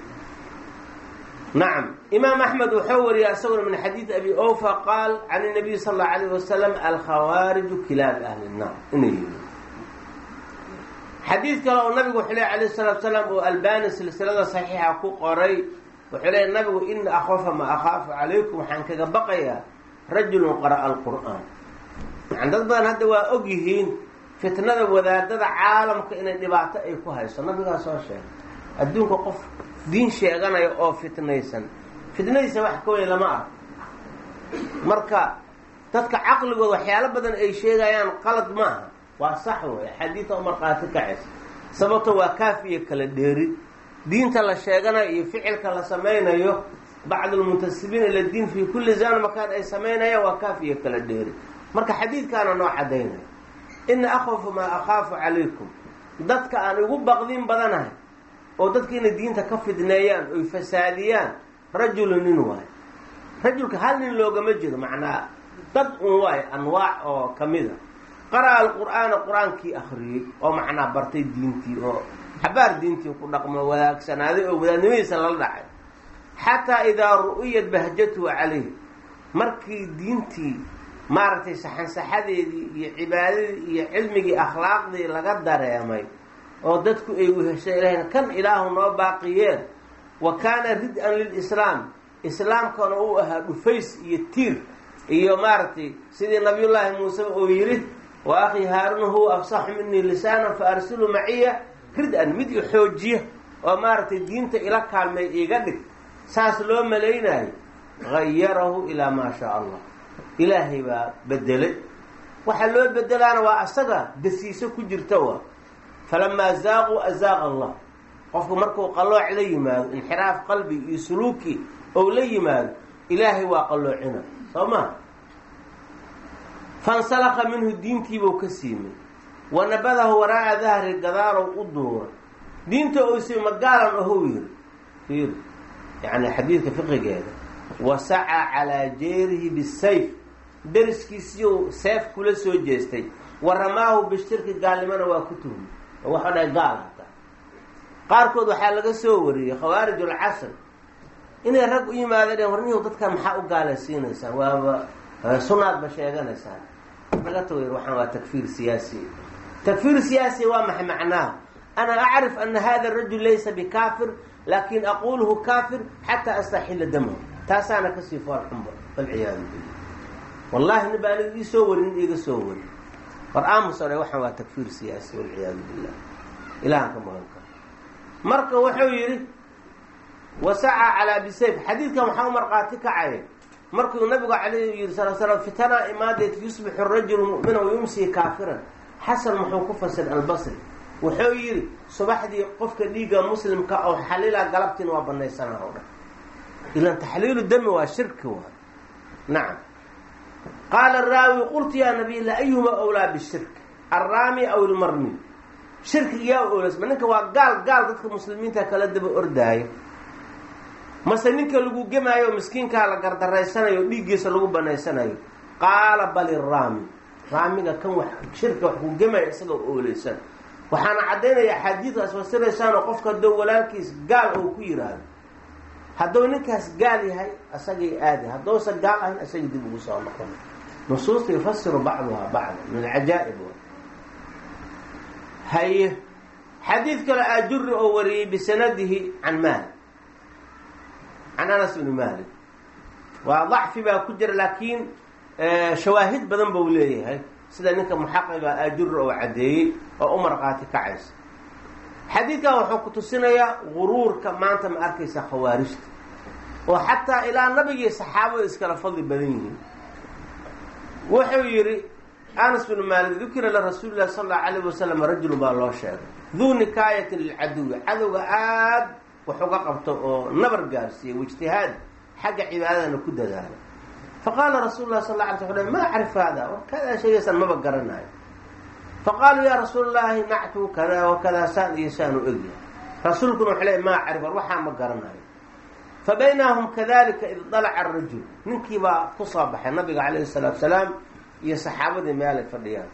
nacam imaam axmed wuxuu wariyaa isaguna min xadiid abi ofa qaal can nabiy sal allau alayh wasalam alkhawaariju kilaab ahli nnaar inay yihiin xadiid kale oo nabigu wuxuu leey alayh salatu salaam oo albani silsilada saxiixa ku qoray wuxuu leeya nabigu ina akhafa ma akhaafu calaykum waxaan kaga baqayaa rajulun qara'a alqur'aan yani dad badan hadda waa og yihiin fitnada wadaadada caalamka inay dhibaato ay ku hayso nabigaa soo sheegay adduunka qof diin sheeganaya oo fitnaysan fitnadiisa wax ka weyn lama ah marka dadka caqligood waxyaalo badan ay sheegayaan qalad ma aha waa sax wey xadiida u markhaati kacaysa sababto waa kaafiya kala dheeri diinta la sheeganayo iyo ficilka la samaynayo bacdulmuntasibiin ila diin fii kulli zaman makaan ay samaynayaan waa kaafiya kala dheeri marka xadiidkaana noo caddaynaya ina akhafu maa akhaafu calaykum dadka aan igu baqdin badanahay oo dadka inay diinta ka fidneeyaan oy fasaadiyaan rajulu nin waayo rajulka hal nin loogama jiro macnaa dad un waayo anwaac oo kamida qara'a alqur'aana qur-aankii akriyey oo macnaa bartay diintii oo xabaar diintii ku dhaqmo wadaagsanaaday oo wadaadnimadiisa lala dhacay xataa idaa ru'iyat bahjatuhu calayh markii diintii maaragtay saxansaxadeedii iyo cibaadadii iyo cilmigii akhlaaqdii laga dareemay oo dadku ay weheshay ilahayn kan ilaahu noo baaqiyeen wa kaana rid-an lilislaam islaamkana uu ahaa dhufays iyo tiir iyo maaragtay sidii nabiyullaahi muuse uu yidhi wa akhi haaruna huwa afsaxu minii lisaanan fa arsilu maciya rid-an mid i xoojiya oo maaragtay diinta ila kaalmay iiga dhig saas loo malaynayo gayarahu ilaa maa shaa allah ilaahay baa bedelay waxaa loo bedelaana waa asaga dasiiso ku jirta waa falamaa zaaquu azaaqa allah qofku markuu qallooc la yimaado inxiraaf qalbi iyo suluuki ou la yimaado ilaahay waa qalloocina soo ma fansalaka minhu diintiibuu ka siimay wa nabadahu waraaca dahri gadaarow u duuray diinta ou siimay magaalan ahow yiri fiir yani xadiidka fiqigeeda wa sacaa calaa jeerihi bisayf dariskiisiiu seef kula soo jeestay wa ramaahu bishirki gaalnimona waa ku tuhmay oo waxau dhahay gaal hataa qaarkood waxaa laga soo wariyey khawaarij ulcasr inay rag u yimaadeen warnihu dadkan maxaa u gaalaysiinaysaan waaba sunaadba sheeganaysaan laga tago waxaan waa takfiir siyaasi takfiir siyaasi waa maxay macnaaha ana acrif ana hada rajul laysa bikaafir lakin aquluhu kaafir xataa astaxila damahu taasaana kasii foolxunba walciyaadu billah wallahi nin baa aniga ii soo warin nin iiga soo warin war aamus o waxaan waa takfiir siyaasi walciyaadu billah ilahan ka magan karo marka wuxuu yidhi wasacaa calaa bisayf xadiidkan waxaa u markhaati kacaya markuu nabigu alayh yidhi sal slam fitana imaadeed yusbixu rajulu mu'mina wayumsii kaafiran xasan muxuu ku fasir albasri wuxuu yidhi subaxdii qofka dhiigga muslimka oo xalila galabtiin waa banaysanaa oo dhan ilan taxliilu dami waa shirki waa nacam qaala raawi qultu yaa nabiy la ayuhuma awlaa bishirk alraami aw ilmarmi shirki yaa owlas ma ninka waa gaal gaal dadka muslimiinta kala daba ordaayo mase ninka lagu gemaayo miskiinkaa la gardaraysanayo dhiiggiisa lagu banaysanayo qaala bal iraami raamiga kan wax shirka wax ku gemaya isagao ooleysan waxaana caddaynaya axaadiidaas fasiraysaanoo qofka haddou walaalkiis gaal ou ku yiraahdo hadduu ninkaas gaal yahay isagay aadi hadduusa gaal ahayn isagay dib ugu soo noqon nusuusta yufasiru bacduhaa bacda min alcajaa'ib haye xadiid kale ajuri oo wariyey bisanadihi can maalik can anas bni maalik waa dacfi baa ku jira laakiin shawaahid badan bau leeyahay sida ninka muxaqiqa ajuri oo caddeeyey oo u marqaati kacaysa xadiidkan wuxuu ku tusinayaa guruurka maanta ma arkaysa khawaarijta oo xataa ilaa nabigii saxaabada iskala fadli badan yihiin wuxuu yidhi anas bnu maalik dukira lirasuuli lahi sala allahu alayh wasalam rajulun baa loo sheegay duu nikaayatin lilcaduwi cadowga aada wax uga qabto oo nabar gaarsiiya waijtihaad xagga cibaadadana ku dadaala faqaala rasuulu lah sal la alay sl ma acrif hada war kadaa sheegaysaan maba garanayo faqaaluu yaa rasuul llahi nactu kada wa kada saan iyo saanu egyahay rasuulkuna wuxuu leey ma acrif war waxaa ma garanayo fa baynahum kadalika id dalaca arajul ninkii baa ku soo baxay nabiga calayhi salaatu salaam iyo saxaabadii meelay fadhiyaan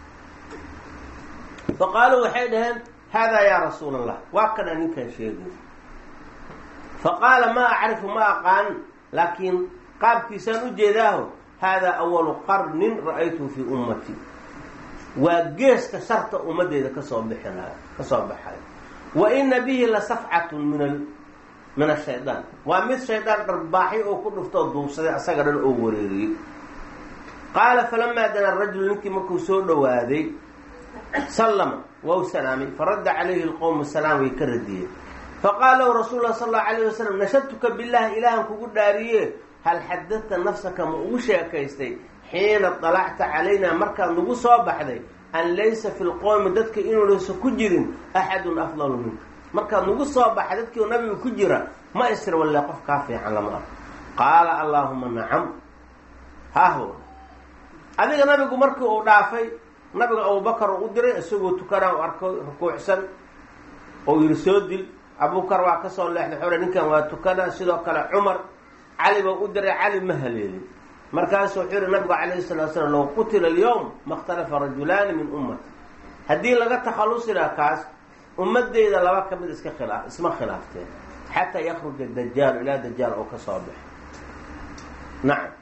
fa qaaluu waxay dhaheen haadaa yaa rasuul allah waa kana ninkaan sheegay fa qaala ma acrifu ma aqaan laakiin qaabkiisaan u jeedaaho haadaa awalu qarnin ra-aytuhu fii ummati waa geeska sharta ummaddeeda kasoo bixinayo kasoo baxayo wa ina bihi la safcatun min min ashaydaan waa mid shaydaan dharbaaxyo oo ku dhuftoo duubsaday asaga dhan oo wareeriyey qaala falamaa dana rajul ninkii markuu soo dhowaaday sallama wau salaamay faradda calayhi lqowmu salaam way ka radiyeen faqaala lahu rasuul lah sal allau alayh wasalam nashadtuka billahi ilaahan kugu dhaariye hal xadadta nafsaka ma ugu sheekaystay xiina dalacta calaynaa markaad nagu soo baxday an laysa fi lqowmi dadka inuunaysa ku jirin axadun afdalu minka markaad nagu soo baxay dadkiiu nabiga ku jira ma isra walle qof kaa fiican lama arko qaala allaahuma nacam haaho adiga nabigu markii uu dhaafay nabiga abubakar uu u diray isagoo tukanaa u arko rukuucsan oo yihi soo dil abubakar waa kasoo leexday xore ninkan waa tukanaa sidoo kale cumar cali baa u diray cali ma haleelin markaasu wuxuu yihi nabigu calayhi salatu slam low qutila alyowm makhtalafa rajulaani min ummati haddii laga takhallusina kaas ummadeyda laba ka mid iska khilaa isma khilaafteen xataa yakruja dajaal ilaa dajaal oo ka soo baxay nacam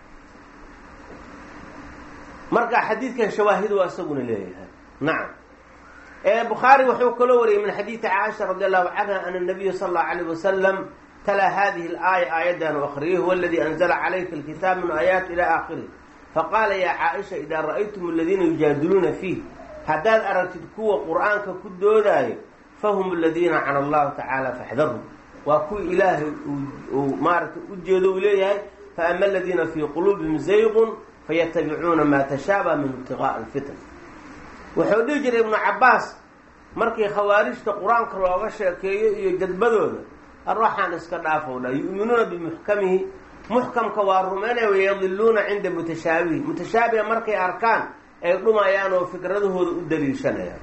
marka xadiidkan shawaahid waa isaguna leeyahay nacam bukhaari wuxuu kaloo wariyey min xadiidi caaisha radi allahu canha ana nabiya sala allahu alayh wasalam talaa hadihi alaaya aayadan akriyay huwa aladii anzala calayka alkitaab min aayaat ila aakhirih faqaala yaa caaisha idaa ra'aytum aladiina yujaadiluuna fiih haddaad aragtid kuwa qur-aanka ku doodaayo fahum aladiina cana allahu tacaala faxdarhum waa kuwii ilaahay uu maaragtay ujeedo uu leeyahay faama aladiina fii quluubihim zayqun fayatabicuuna maa tashaaba min ibtiqaaءi alfitan wuxuu dhihi jiray ibnu cabaas markii khawaarijta qur-aanka looga sheekeeyo iyo jadbadooda arwaxaan iska dhaafow dha yu'minuuna bimuxkamihi muxkamka waa rumaynaya wayadiluuna cinda mutashaabihi mutashaabiha markay arkaan ay dhumayaan oo fikradahooda u daliishanayaan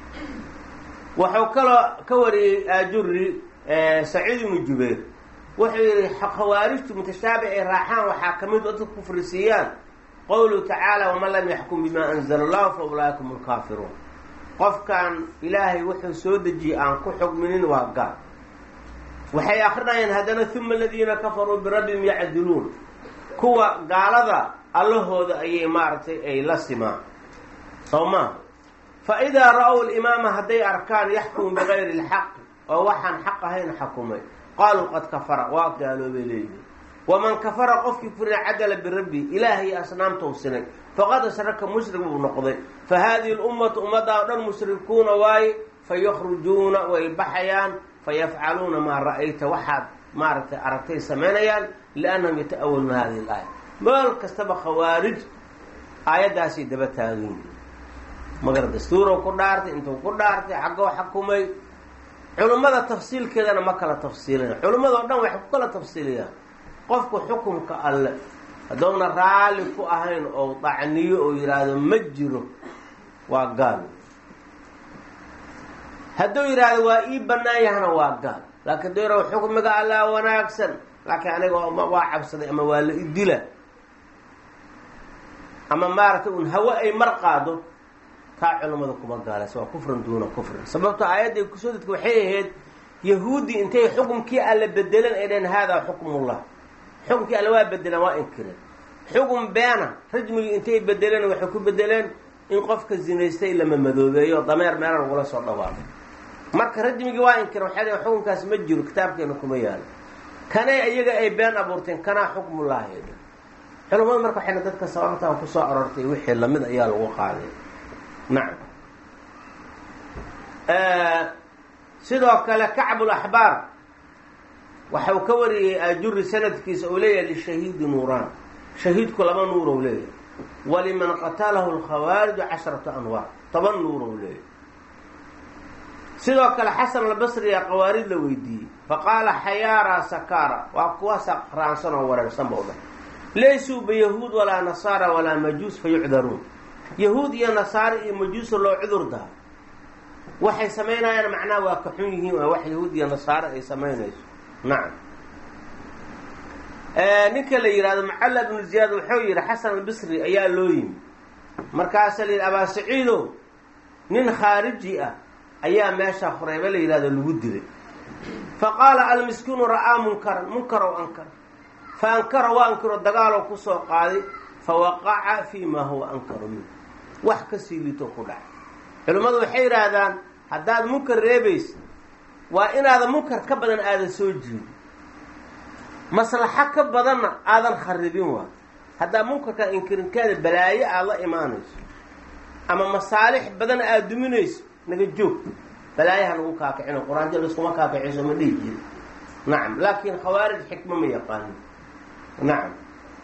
wuxuu kaloo ka wariyey ajuri saciid ibnu jubayr wuxuu yihi khawaarijtu mutashaabi ay raacaan waxaa ka mid dadka kufrisiiyaan qowluhu tacaala waman lam yaxkum bima anzala allahu fa ulaaika hum lkaafiruun qofkaan ilaahay wuxuu soo dejiyey aan ku xugminin waa gaal waxay akrinayaan haddana uma aladiina kafaruu birabbihim yacdiluun kuwa gaalada allahooda ayay maaragtay ay la simaan soo maaha fa idaa ra-ow limaama hadday arkaan yaxkumu bigayri lxaqi oo waxaan xaq ahayn xakumay qaaluu qad kafara waa gaaloobay leeyihin waman kafara qofkii kufrina cadala birabbi ilaahay asnaamta u sinay faqad ashraka mushrik buu noqday fa haadihi lummatu ummaddaa o dhan mushrikuuna waaye fa yakhrujuuna way baxayaan fayafcaluuna maa ra-ayta waxaad maaragtay aragtay samaynayaan liannahum yata-awaluuna hadihi laaya meel kastaba khawaarij aayaddaasay daba taagan yihiin magar dastuurow ku dhaartay intuu ku dhaartay xaggoo xakumay culimmada tafsiilkeedana ma kala tafsiilina culimmadao dhan waxay ku kala tafsiiliyaan qofku xukumka alle haddoona raalli ku ahayn oo dacniyo oo yidhaahdo ma jiro waa gaal hadduu yidhaahdo waa ii bannaan yahana waa gaal laakiin hadduu yidhahdo xukmiga allaa wanaagsan laakiin aniga waa cabsaday ama waa la idila ama maaragtay un hawe ay mar qaado taa culimmada kuma gaalaysa waa kufran duuna kufrin sababto aayadday kusoo dadka waxay ahayd yahuudi intay xukumkii alla bedeleen ay dhaheen haadaa xukmullah xukumkii alla waa bedeleen waa inkireen xukum beena rajmigii intay bedeleen waxay ku bedeleen in qofka zinaystay lama madoobeeyo dameer meela lagula soo dhawaaqo marka rajmigii waa inkira waxay dhn xukunkaas ma jiro kitaabkeena kuma yaalo kanay iyaga ay been abuurteen kanaa xukmullaahi dhan culamadu marka waxayna dadka sababtaan kusoo arortay wixii lamid ayaa lagu qaaday nacam sidoo kale kacbulaxbaar waxa uu ka wariyey ajuri sanadkiisa uu leeyahay lishahiidi nuuraan shahiidku laba nuur ou leeyahay waliman qatalahu lkhawaariju casharatu anwaar toban nuur ou leeyahay sidoo kale xasan albasriya qawaarid la weydiiyey faqaala xayaara sakara waa kuwaasa raansan oo wareersan ba u dhahay laysuu biyahuud walaa nasaara walaa majuus fa yucdaruun yahuud iyo nasaare iyo majuusa loo cudur daha waxay samaynayaan macnaha waa ka xun yihiin waa wax yahuud iyo nasaare ay samaynayso nacam ninka la yidhahdo macalla bnu ziyaad wuxuu yidhi xasan albisri ayaa loo yimi markaasa la yidhi abaa saciidow nin khaariji ah ayaa meesha khureybe la yidhahdo lagu dilay fa qaala almiskiinu ra'aa munkaran munkarow ankar fa ankara waa ankiro dagaalow kusoo qaaday fa waqaca fii maa huwa ankaru min wax ka sii lito ku dhacay culimmadu waxay yidhaahdaan haddaad munkar reebaysa waa inaada munkar ka badan aadan soo jiidin maslaxo ka badanna aadan kharibin waa haddaa munkarka inkirinkeeda balaayo aada la imaanayso ama masaalix badan aada duminayso naga joog balaayaha nagu kaakicina qur-aanka laskuma kaakiciso ma dhihi jiri nacam laakiin khawaarij xikmo ma yaqaanin nacam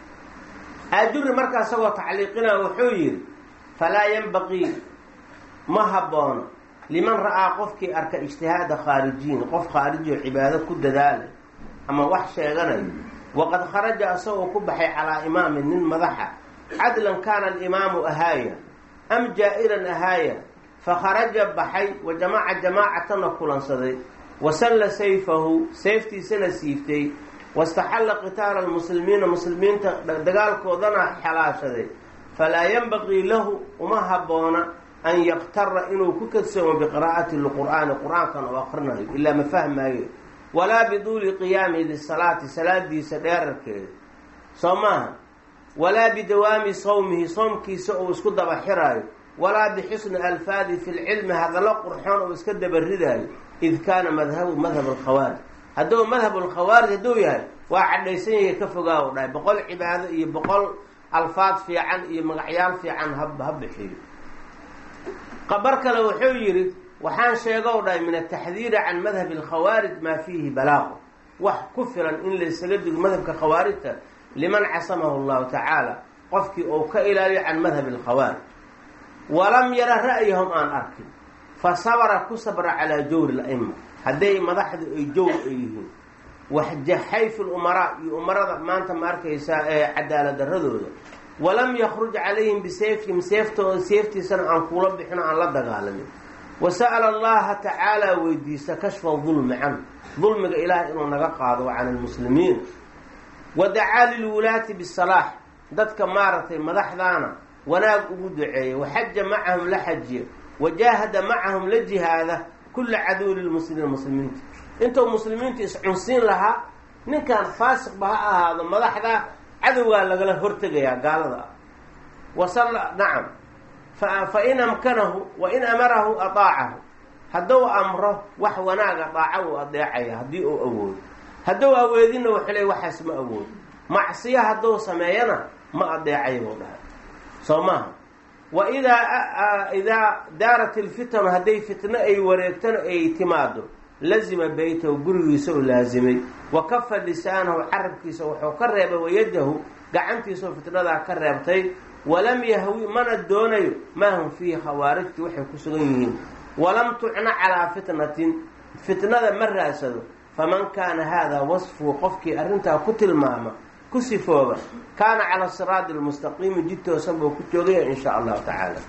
aajuri markaa isagoo tacliiqina wuxuu yidhi falaa yanbaqii ma haboono liman ra'aa qofkii arka ijtihaada khaarijiyin qof khaarijiyo cibaado ku dadaalay ama wax sheeganayo waqad kharaja isagoo ku baxay calaa imaamin nin madaxa cadlan kaana alimaamu ahaaya am jaa'iran ahaaya fakharaja baxay wa jamaca jamaacatana kulansaday wasalla sayfahu sayftiisana siiftay wastaxalla qitaala almuslimiina muslimiinta dagaalkoodana xalaashaday falaa yanbaqii lahu uma habboona an yaqtara inuu ku kadsoomo biqiraa'ati lqur'aani qur-aankan oo akrinayo ilaa ma fahmaayo walaa biduuli qiyaamihi lisalaati salaadiisa dheerarkeeda soo maaha walaa bidawaami sawmihi soomkiisa uu isku daba xiraayo walaa bixusni alfaadi fi lcilmi hadallo qurxoon uu iska dabaridaayo id kaana madhabu madhab alkhawaarij hadduu madhabu lkhawaarij hadduu yahay waa cadhaysan yahay ka fogaa u dhahay boqol cibaado iyo boqol alfaad fiican iyo magacyaal fiican ha ha bixiyo qabar kale wuxuu yidhi waxaan sheegow dhahay min ataxdiiri can madhabi alkhawaarij maa fiihi balaaqo wax ku filan in laysaga digo madhabka khawaarijta liman casamahu allahu tacaala qofkii uu ka ilaaliyo can madhabi alkhawaarij walam yara ra'yahum aan arkin fa sabra ku sabra calaa jawri la'ima hadday madaxdu ay jawr ay yihiin waxjaxay fi lumaraa iyo umarada maanta ma arkaysaa ee cadaalad daradooda walam yakruj calayhim bisayfihim seeftooda seeftiisana aan kuula bixino aan la dagaalamin wa sa'ala allaha tacaala weydiista kashfa dulmi canhu dulmiga ilaah inuu naga qaado can almuslimiin wa dacaa lilwulaati bisalaax dadka maaragtay madaxdaana wanaag ugu duceeya waxaja macahum la xajiya wajaahada macahum la jihaada kulla caduw lilmuslimiina muslimiinta intuu muslimiintu iscunsiin lahaa ninkan faasiqba ha ahaado madaxda cadowgaa lagala hortegayaa gaalada ah wasalla nacam fa in amkanahu wa in amarahu ataacahu hadduu amro wax wanaaga daaca uu adeecaya haddii uu awoodo hadduu awoodinna wuxuu leey waxaas ma awoodo macsiyo hadduu sameeyana ma adeecay buu dhahay soo maaha wa idaa idaa daarat ilfitanu hadday fitno ay wareegtano ay timaado lazima beytahu gurigiisa u laasimay wa kafa lisaanahu carabkiisa wuxuu ka reebay wayadahu gacantiisao fitnadaa ka reebtay walam yahwi mana doonayo maa hum fiihi khawaarijti waxay ku sugan yihiin walam tucna calaa fitnatin fitnada ma raasado faman kaana haadaa wasfuhu qofkii arrintaa ku tilmaama ku sifooba kaana cala siraadi lmustaqiimi jid toosan buu ku joogaya in shaa allahu tacaala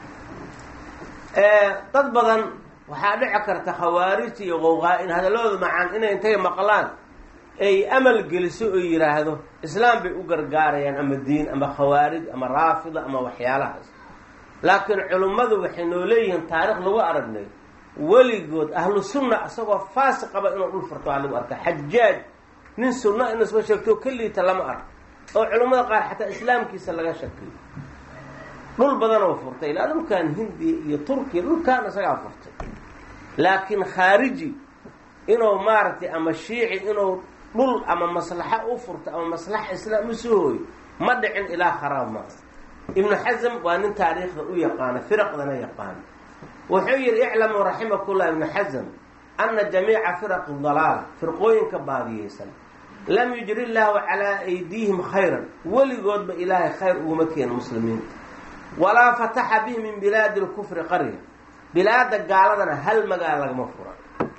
dad badan waxaa dhici karta khawaarijta iyo qowqaa-in hadalladooda macaan inay intay maqlaan ay amal geliso oo yidhaahdo islaam bay u gargaarayaan ama diin ama khawaarij ama raafida ama waxyaalahaas laakiin culimmadu waxay noo leeyihiin taarikh lagu aragnay weligood ahlu sunna isagoo faasiq qaba inuu dhul furto waa lagu arka xajaaj nin sunna inuu soo sheegto ka liita lama arko oo culimmada qaar xataa islaamkiisa laga shakiyo dhul badanoo furtay ilaa dhulkan hindiya iyo turkiya dhulkaan isagaa furtay laakiin khaariji inuu maaragtay ama shiici inuu dhul ama maslaxo u furto ama maslaxa islaam usoo hooyo ma dhicin ilaa kharaab maa ibnu xasm waa nin taariikhda u yaqaana firaqdana yaqaana wuxuu yihi iclamuu raximakullah ibnu xasm ana jamiica firaqi dalaala firqooyinka baadiyeysan lam yujri illaahu calaa aydiihim khayran weligoodba ilaahay khayr uguma keena muslimiinta walaa fataxa bihi min bilaadi lkufri qarya bilaada gaaladana hal magaalo lagama fura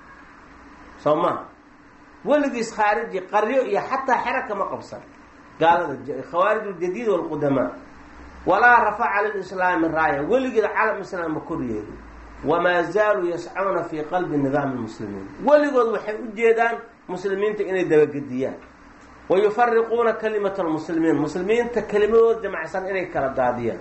soo maa weligiis khaariji qaryo iyo xataa xero kama qabsan gaalada khawaarij aljadiid walqudamaa walaa rafaca lilislaami raaya weligeed calam islaam ma koryeedi wamaa zaaluu yascuuna fii qalbi nidaami lmuslimiin weligood waxay u jeedaan muslimiinta inay dabagediyaan wa yufariquuna kalimata lmuslimiin muslimiinta kelimadooda jamacsan inay kala daadiyaan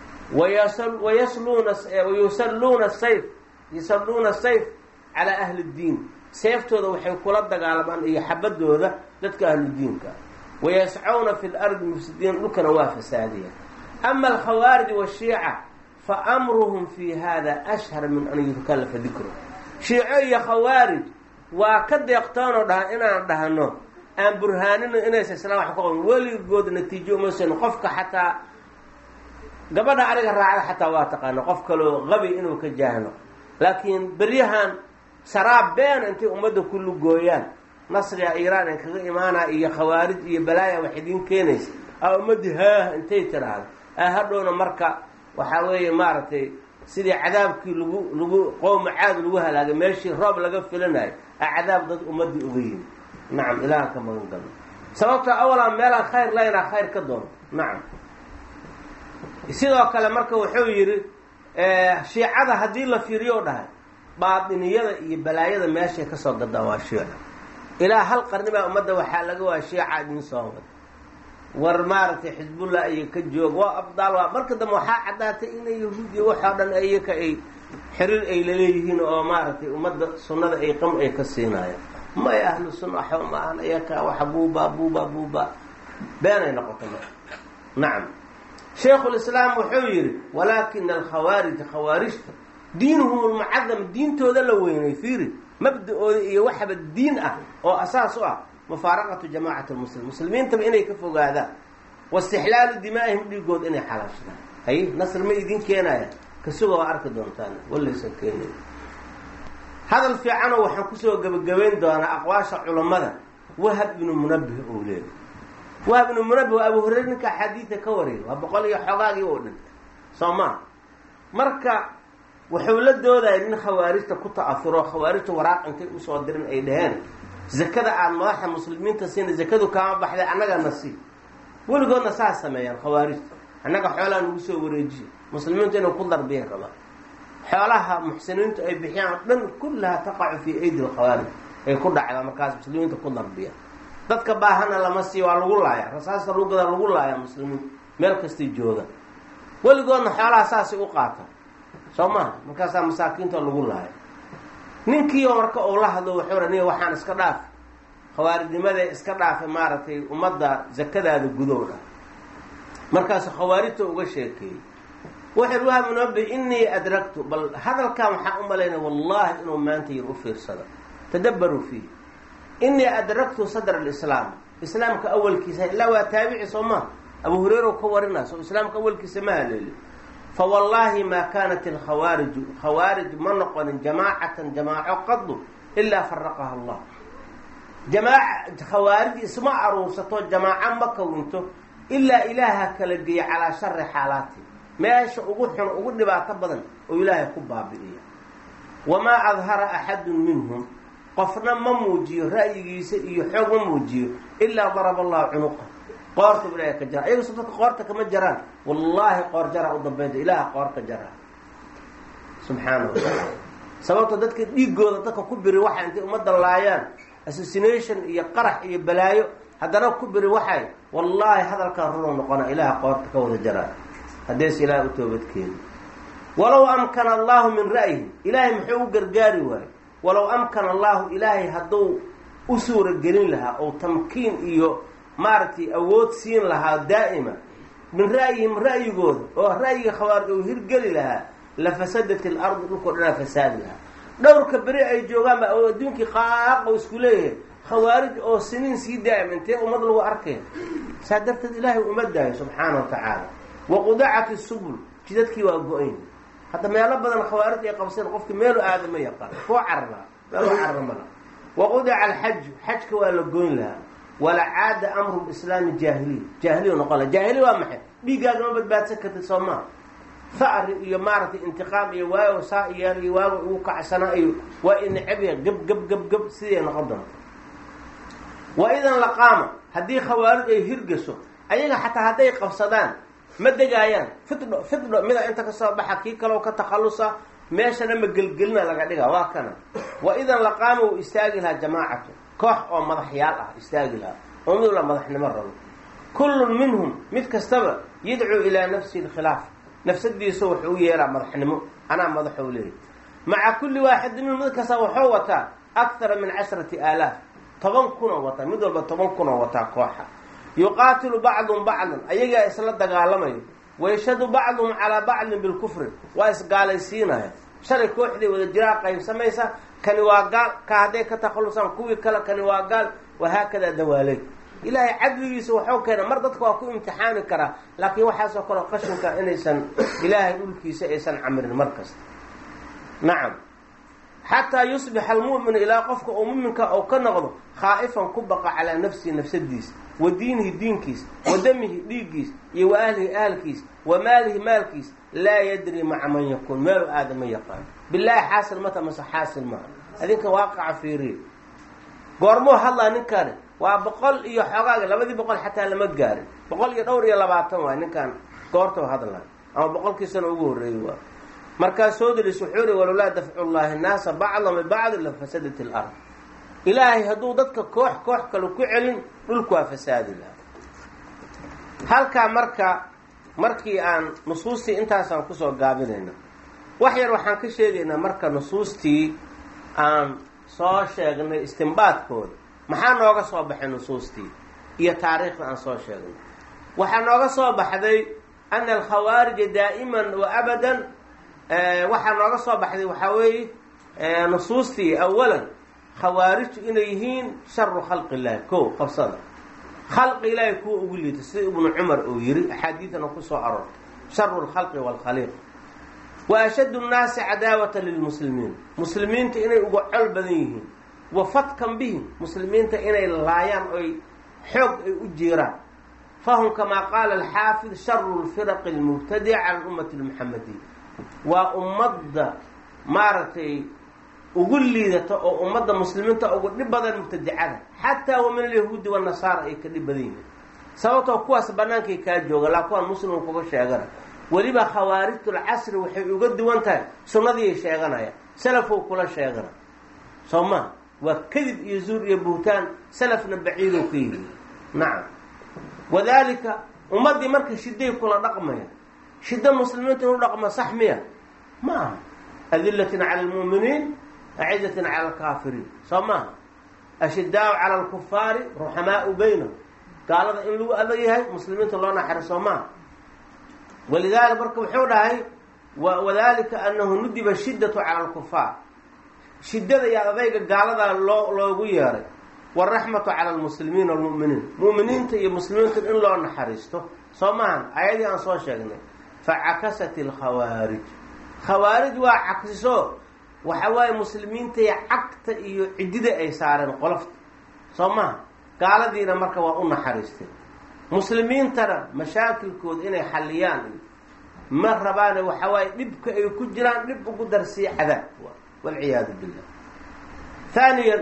wayasluuna wayusalluuna sayf yusalluuna sayf calaa ahli ddiin seeftooda waxay kula dagaalamaan iyo xabadooda dadka ahludiinka wayascawna fi lardi mufsidiin dhulkana waa fasaadiya ama alkhawaarij washiica fa amruhum fi hada ashhar min an yutakallafa dikru shiico iyo khawaarij waa ka deeqtoonoo dhaha inaan dhahno aan burhaanino inaysa islaan wax ka qobin weligood natiijo uma seno qofka xataa gabadha ariga raacda xataa waa taqaana qof kaloo qabi inuu ka jaahno laakiin beryahan sharaab beena intay ummadda ku lugooyaan nasriga iiraan ay kaga imaanaa iyo khawaarij iyo balaaya wax idiin keenaysa a ummaddii haah intay tiraahdo a hadhowna marka waxaa weeye maaragtay sidii cadaabkii lagu lagu qowma caad lagu halaagay meeshii roob laga filanayo a cadaab dad ummaddii uga yimi nacam ilaaha ka magan galo sababtoo awalaan meelaan khayr laynaa khayr ka doonto nacam sidoo kale marka wuxuu yidhi shiicada haddii la fiiriyo dhahay baatiniyada iyo balaayada meeshay kasoo gadaa waa shiica ilaa hal qarnibaa ummadda waxaa laga waa shiica idin soo wada war maaragtay xisbullah iyo ka joog waa abdaal waa marka dambe waxaa caddaatay inay yahuudiya waxoo dhan iyaka ay xiriir ay laleeyihiin oo maaragtay ummadda sunnada ay qam ay ka siinayaan may ahlu sunna waxba ma ahan iyaka waxa buuba buuba buuba beenay noqotay marka nacam shaykhulislaam wuxuu yidhi walaakina alkhawaarij khawaarijta diinuhum lmucadam diintooda la weynay fiiri mabda-ooda iyo waxaba diin ah oo asaas u ah mufaaraqatu jamaacati lmuslim muslimiintaba inay ka fogaadaan waistixlaalu dimaa'ihim dhiigood inay xalaashadaan hay nasr ma idin keenaya kasuga waa arki doontaan walaysan keenay hadal fiicanoo waxaan kusoo gebagabayn doonaa aqwaasha culammada wahab ibnu munabih oo leeday wahab ibnu munabih waa abu hureyre ninka xadiida ka wariyay waa boqol iyo xoogaagii oo dhintay soo maa marka wuxuu la doodaya nin khawaarijta ku ta'afuro khawaarijta waraaq intay usoo dirin ay dhaheen zakada aad madaxa muslimiinta siina zakadu kaama baxday annagana sii weligoodna saas sameeyaan khawaarijta annaga xoolaha nagu soo wareejiye muslimiintu inay ku darbiyeen rabaa xoolaha muxsiniintu ay bixiyaan o dhan kullaha taqacu fii aydi lkhawaarij ay ku dhacdaa markaas muslimiinta ku darbiya dadka baahana lama sii waa lagu laaya rasaasta lugada lagu laaya muslimiinta meel kastay joogaan weligoodna xoolaha saasay u qaataan soo maha markaasaa masaakiinta lagu laaya ninkiioo marka uu la hadlo wuxuu ra niga waxaan iska dhaaf khawaarijnimada iska dhaafay maaragtay ummadda zakadaada gudow dha markaasu khawaarijta uga sheekeeyey wuxuu wahab nobi inii adragtu bal hadalkan waxaan u malaynaya wallahi inuu maanta yar u fiirsado tadabbaruu fiih inii adragtu sadra alislaam islaamka awalkiisa ilaa waa taabici soo maa abu hureyra ka warinaa soo islaamka awalkiisa ma haleeli fawallahi maa kaanat alkhawaariju khawaarij ma noqonin jamaacatan jamaaco qadu ilaa faraqaha allah jamaaca khawaarij isma aruursato jamaaco ma kawinto ilaa ilaaha kala geeya calaa shari xaalaati meesha ugu xun ugu dhibaato badan oo ilaahay ku baabi'iya wamaa adhara axadun minhum qofna ma muujiyo ra'yigiisa iyo xoog ma muujiyo ilaa daraba allahu cunuqa qoorta ilaahay ka jara ayaguso dadka qoorta kama jaraan wallaahi qoor jaraa u dambeynta ilaaha qoor ka jaraa subxaanahu watacaala sababto dadka dhiigooda dadka ku biri waxa intay ummadda laayaan assassination iyo qarax iyo balaayo haddana ku biri waxay wallaahi hadalkaa runow noqona ilaaha qoorta ka wada jaraa haddees ilaahay u toobadkeeni walow amkana allahu min ra'yihi ilaahay muxuu u gargaari waayo walow amkana allahu ilaahay hadduu u suura gelin lahaa ou tamkiin iyo maaragtay awood siin lahaa daa'ima min ra'yihim ra'yigooda oo ra'yiga khawaarij uu hirgeli lahaa la fasadat ilardu dhulkao dhanaa fasaadi lahaa dhowrka beri ay joogaan ba adduunkii qaaqo isku leeyahay khawaarij oo siniin sii daa'im intee ummad lagu arkaya saa darteed ilaahay uma daayo subxaana wa tacaala waqudacat isubul jidadkii waa go-ayn hadda meelo badan khawaarij ay qabseen qofki meelu aada ma yaqaan koo carara meelo carara mala waqudaca alxaju xajka waa la goyn lahaa wala caada amru lislaami jaahiliya jaahiliya noqon laha jaahiliya waa maxay dhiiggaaga ma badbaadsan kartid soo maa fa'ri iyo maaragtay intiqaam iyo waayo saa iyaal iyo waago ugu kacsanaa iyo waa inacabya gab gab gab gab siday noqon doonta wa idan laqaama haddii khawaarij ay hirgaso ayaga xataa hadday qabsadaan ma degaayaan fidho fidho mida inta kasoo baxa kii kaloo ka takhallusa meeshana ma gelgelina laga dhiga waa kana wa idan laqaama wuu istaagi lahaa jamaacatu koox oo madaxyaal ah istaagi lahaa oo mid wala madaxnimo rabo kullun minhum mid kastaba yadcuu ilaa nafsihi lkhilaaf nafsadiisa wuxuu u yeelaa madaxnimo anaa madaxou leeyahy maca kulli waaxidin minhum mid kasta wuxuu wataa akthara min cashrati aalaaf toban kunoo wataa mid walba toban kunoo wataa kooxa yuqaatilu bacdum bacdan ayagaa isla dagaalamayo wayashhadu bacduhum calaa bacdin bilkufri waa isgaalaysiinaya shalay kooxday wada jiraa qaybsamaysa kani waa gaal ka hadday ka takhallusaan kuwii kale kani waa gaal wahaakadaa dawaaley ilaahay cadligiisa waxuu keena mar dadka waa ku imtixaami karaa laakiin waxaasoo kaleo qashinka inaysan ilaahay dhulkiisa aysan camrin mar kasta nacam xataa yusbixa almu'minu ilaa qofka uu muminka ou ka noqdo khaa'ifan ku baqa calaa nafsihi nafsadiisa wa diinihi diinkiis wa damihi dhiiggiis iyo wa ahlihi ahalkiis wa maalihi maalkiis laa yadri maca man yakuun meelu aada ma yaqaan bilaahi xaasil mata mase xaasil maha adinka waaqaca fiiriye goormuu hadlaa ninkani waa boqol iyo xoogaaga labadii boqol xataa lama gaarin boqol iyo dhowr iyo labaatan waay ninkan goortau hadlaa ama boqolkiisana ugu horreeyey waa markaa soo delis wuxuu ihi walowlaa dafcu llahi nnaasa bacdam bibacdi lafasadat ilard ilaahay hadduu dadka koox koox kale ku celin dhulku waa fasaadi laha halkaa marka markii aan nusuustii intaasaan kusoo gaabinayna wax yar waxaan ka sheegaynaa marka nusuustii aan soo sheegnay istimbaadkooda maxaa nooga soo baxay nusuustii iyo taariikhda aan soo sheegnay waxaa nooga soo baxday ana alkhawaarija daa'iman wa abadan waxaa nooga soo baxday waxaa weeye nusuustii awalan khawaarijtu inay yihiin sharu khalqi illaahi ko qabsada khalqi ilaahay kuwa ugu liita sida ibnu cumar uu yiri axaadiidana kusoo aroortay sharu lkhalqi waalkhaliiq wa ashaddu nnaasi cadaawata lilmuslimiin muslimiinta inay uga col badan yihiin wa fatkan bihim muslimiinta inay laayaan oy xoog ay u jiiraan fahum kamaa qaala alxaafid sharu lfiraqi almubtadica cala alummati almuxamadiya waa ummadda maaragtay ugu liidata oo ummadda muslimiinta ugu dhib badan mubtadicada xataa wa min alyahuudi wanasaara ay ka dhib badan yihiin sababtoo kuwaas bannaankay kaa jooga laa kuwaan muslim kuga sheegana weliba khawaarijtul casri waxay uga duwan tahay sunnadiiay sheeganayaan salafow kula sheegana soo ma waa kadib iyo zuur iyo buhtaan salafna baciidow ka yihi nacam wadaalika ummaddii marka shiday kula dhaqmaya shiddo muslimiinta inu dhaqmo sax miya ma aha adilatin cala almu'miniin acizatin cala alkaafiriin soo maaha ashidaau cala alkufaari ruxamaau baynahum gaalada in lagu adag yahay muslimiinta loo naxari soo maaha walidaalika marka wuxuu dhahay wadalika anahu nudiba shiddatu cala alkufaar shiddada iyo adayga gaaladaa loo loogu yeeray waraxmatu cala almuslimiin walmu'miniin mu'miniinta iyo muslimiinta in loo naxariisto soo maahan ayadii aan soo sheegnay facakasat alkhawaarij khawaarij waa cagsiso waxa waaye muslimiintay cagta iyo ciddida ay saareen qolofta soo maha gaaladiina marka waa u naxariisteen muslimiintana mashaakilkooda inay xalliyaan ma rabaane waxa waaye dhibka ay ku jiraan dhib ugu darsiya cadaab walciyaadu billah haaniyan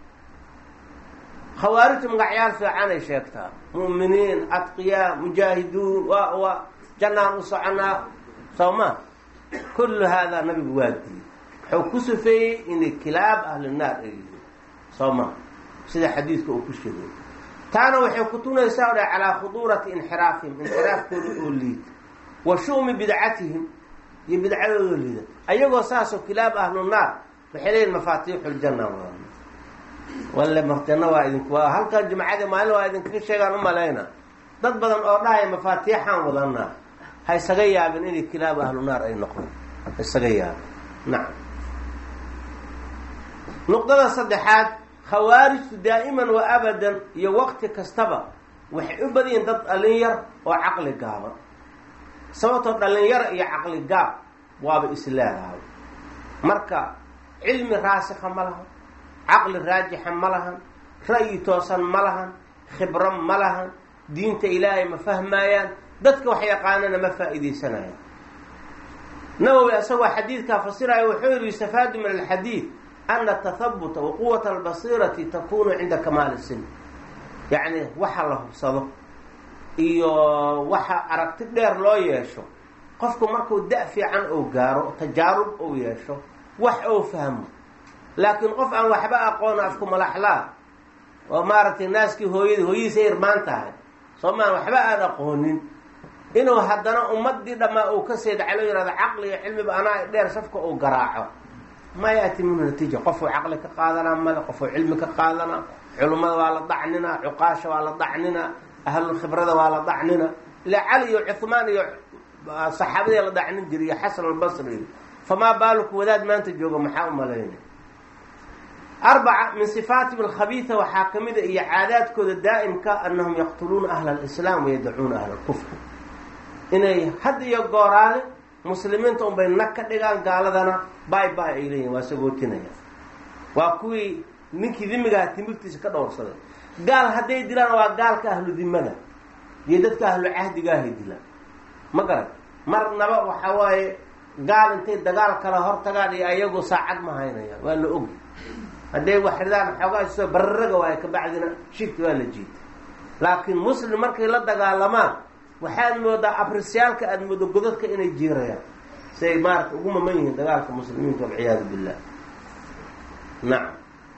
khawaarijtu magacyaal fiican ay sheegtaa mu'miniin adqiyaa mujaahiduun waa waa jannaan u soconaa soo ma kullu haadaa nabigu waa diiyey wuxuu ku sufeeyey inay kilaab ahlu naar ay yihiin soo ma sida xadiidka uu ku sheegay taana waxay kutunaysaa odha calaa khuduurati inxiraafihim inxiraafkooda oo liita wa shu'mi bidcatihim iyo bidcadooda liida ayagoo saasoo kilaab ahlu naar waxay leeyihin mafaatiixu ljanna walle martana waa idinku waa halkan jumcadii maalin waa idinkaga sheegaan u malayna dad badan oo dhahaya mafaatiixaan wadanaa ha isaga yaabin inay kilaab ahlu naar ay noqdaan ha isaga yaabin nacam nuqdada saddexaad khawaarijtu daa'iman wa abadan iyo waqti kastaba waxay u badan yihiin dad dhalinyar oo caqli gaaban sababtoo dhalinyaro iyo caqli gaab waaba isleedahay marka cilmi raasikha ma lahan caqli raajixa ma lahan ra'yi toosan ma lahan khibro ma lahan diinta ilaahay ma fahmaayaan dadka wax yaqaanana ma faa'iidaysanayaan nawowi isagoo xadiidkaa fasiraya wuxuu yihi yustafaadu min alxadiid ana atahabuta wa quwata albasiirati takunu cinda kamaali sin yacni waxa la hubsado iyo waxa aragti dheer loo yeesho qofku markuu da- fiican ou gaaro tajaarub ou yeesho wax ou fahmo laakiin qof aan waxba aqoon afku malaxlaa oo maaragtay naaskii hooyadii hooyadiisa irmaan tahay soo maan waxba aan aqoonin inuu haddana ummadii dhammaa uu ka seedacalo yihahdo caqli iyo cilmiba anaa dheer safka uu garaaco ma yaati minhu natiija qofuu caqli ka qaadanaa male qofuu cilmi ka qaadanaa culummada waa la dacninaa cuqaasha waa la dacninaa ahlulkhibrada waa la dacninaa ila cali iyo cuhmaan iyo saxaabadii la dacnin jiray iyo xasan albasri famaa baaluku wadaad maanta jooga maxaa u malaynay arbaca min sifaatihim alkhabiida waxaa ka mida iyo caadaadkooda daa'imka anahum yaqtuluuna ahla alislaam wayadacuuna ahla alkufr inay had iyo gooraale muslimiinta unbay nag ka dhigaan gaaladana bay bay ay leeyihin waa sagootinaya waa kuwii ninkii dimigaha timirtiisa ka dhowrsaday gaal hadday dilaan waa gaalka ahlu dimada iyo dadka ahlu cahdigaahay dilaan ma garan marnaba waxa waaye gaal intay dagaal kala hor tagaan iyo ayagu saacad ma haynayaan waa la ogi hadday wax ridaan xoogaa soo bararaga waaye kabacdina shigti waa la jiitay laakiin muslim markay la dagaalamaan waxaad moodaa abrisyaalka aada moodo godadka inay jiirayaan siay maarata ugu maman yihiin dagaalka muslimiinta walciyaadu billah nacam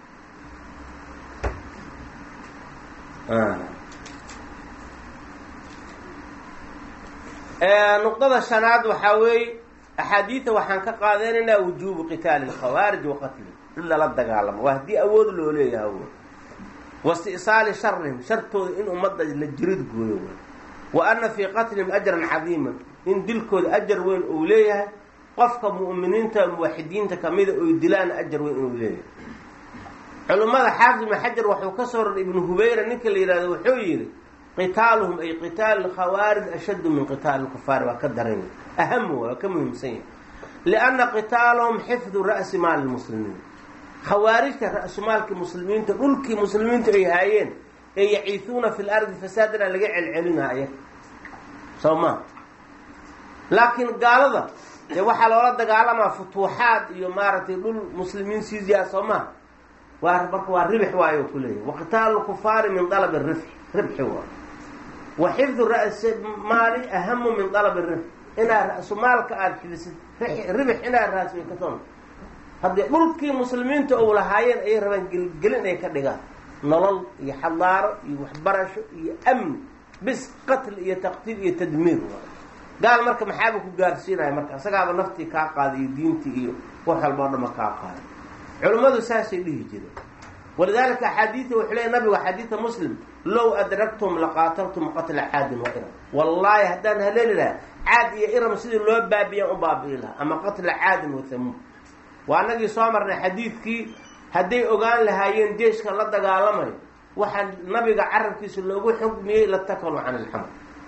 nuqdada shanaad waxaa weeye axaadiida waxaan ka qaadanaynaa wujuubu qitaali lkhawaarij wa qatli in lala dagaalamo waa haddii awood loo leeyaha awood wa isti'saali sharihim shartooda in ummadda la jirid gooyo wey wa ana fii qatlihim ajran cadiiman in dilkooda ajar weyn uu leeyahay qofka mu'miniinta muwaxidiinta kamida oy dilaan ajar weyn inuu leeyahay culimmada xaafid ibn xajar waxuu ka soo raray ibnu hubayra ninka la yihahdo wuxuu yidhi qitaaluhum ay qitaal lkhawaarij ashaddu min qitaali lkufaari waa ka daran ahamu waa ka muhiimsan yahay lianna qitaalahum xifdu ra'si maali lmuslimiin khawaarijta ra-sumaalkii muslimiinta dhulkii muslimiintu ay haayeen ee yaciisuuna fi lardi fasaadana laga celcelinaa ayaga soo maa laakiin gaalada dee waxaa loola dagaalamaa futuuxaad iyo maaragtay dhul muslimiin siiziyaa soo maa waa marka waa ribix waayo ku leeyahy wa qitaalu lkufaari min dalabi ribx ribxi waa wa xifdu ra'si maali ahamu min dalabi ribx inaad ra-sumaalka aada xilisid ribix inaad raasay kasoon haddii dhulkii muslimiinta ou lahaayeen ayay rabaan gelgelin ay ka dhigaan nolol iyo xadaaro iyo waxbarasho iyo amni bis qatl iyo taqtiil iyo tadmiir waay gaal marka maxaaba ku gaarsiinaya marka isagaaba naftii kaa qaaday iyo diintii iyo wax walba o dhama kaa qaaday culimmadu saasay dhihi jireen walidaalika axaadiida wuxuu leey nabigu xadiida muslim low adraktum laqaataltum qatla caadin wa iram wallaahi haddaan haleeli lahaa caad iyo iram sidii loo baabiyaan u baabi'i lahaa ama qatla caadin wa hamuud waa anagii soo marnay xadiidkii hadday ogaan lahaayeen jeeshka la dagaalamayo waxaa nabiga carabkiisa loogu xugmiyey latakalu can ilxamr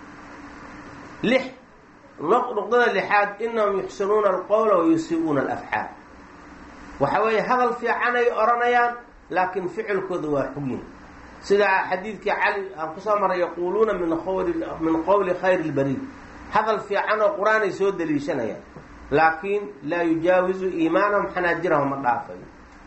lix nuqdada lixaad inahum yuxsinuuna alqowla wa yusii'uuna alafcaal waxa weeye hadal fiican ay odhanayaan laakiin ficilkooda waa xugyin sida xadiidkii cali aan kusoo maray yaquuluuna min qawli min qowli khayri lbariid hadal fiican oo qur-aan ay soo daliishanayaan laakiin laa yujaawizu iimaanahum xanaajirahum ma dhaafayo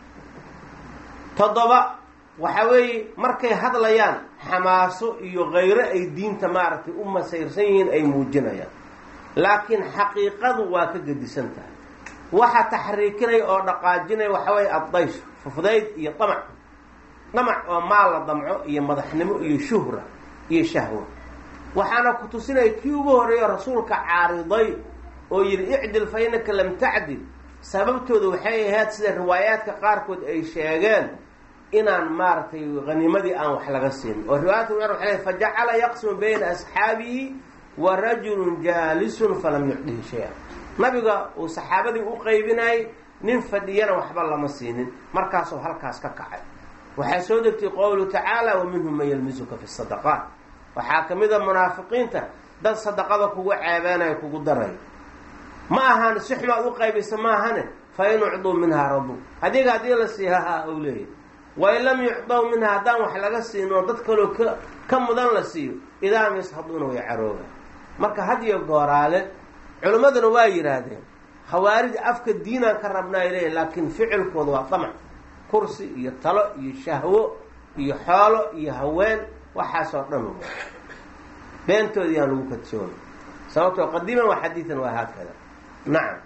toddoba waxa weeye markay hadlayaan xamaaso iyo kayro ay diinta maaragtay u masayrsan yihiin ay muujinayaan laakiin xaqiiqadu waa ka gedisan tahay waxa taxriikinaya oo dhaqaajinaya waxa weeye addaysh fufudayd iyo damac damac oo maal la damco iyo madaxnimo iyo shuhra iyo shahwa waxaana ku tusinaya kii ugu horeeyo rasuulka caariday oo yidhi icdil fa inaka lam tacdil sababtooda waxay ahayd sida riwaayaadka qaarkood ay sheegeen inaan maaragtay hanimadii aan wax laga siin oo riwaayadka weer waxay leey fajacala yaqsimu bayna asxaabihi wa rajulun jaalisun falam yucdihi shay-a nabiga uu saxaabadii u qaybinayay nin fadhiyana waxba lama siinin markaasuu halkaas ka kacay waxaa soo degtay qowluhu tacaala wa minhum man yalmisuka fi sadaqaat waxaa ka mid a munaafiqiinta dad sadaqada kugu ceebeenaya kugu daray ma ahan si xumaad u qaybisa ma ahane fa in ucduu minhaa radu adiga haddii la siiha ha ou leeyahy wain lam yucdaw minhaa haddaan wax laga siin oo dad kaloo ka ka mudan la siiyo idaam yashaduuna way carooga marka hadiyo gooraale culimmaduna waa yidhaahdeen khawaarij afka diinaan ka rabnaa ay leeyihin laakiin ficilkooda waa damac kursi iyo talo iyo shahwo iyo xoolo iyo haween waxaasoo dhan beentoodii aan lagu kadsoona sababtoo qadiiman waa xadiidan waa haakada nacam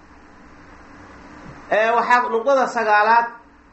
waxaa nuqdada sagaalaad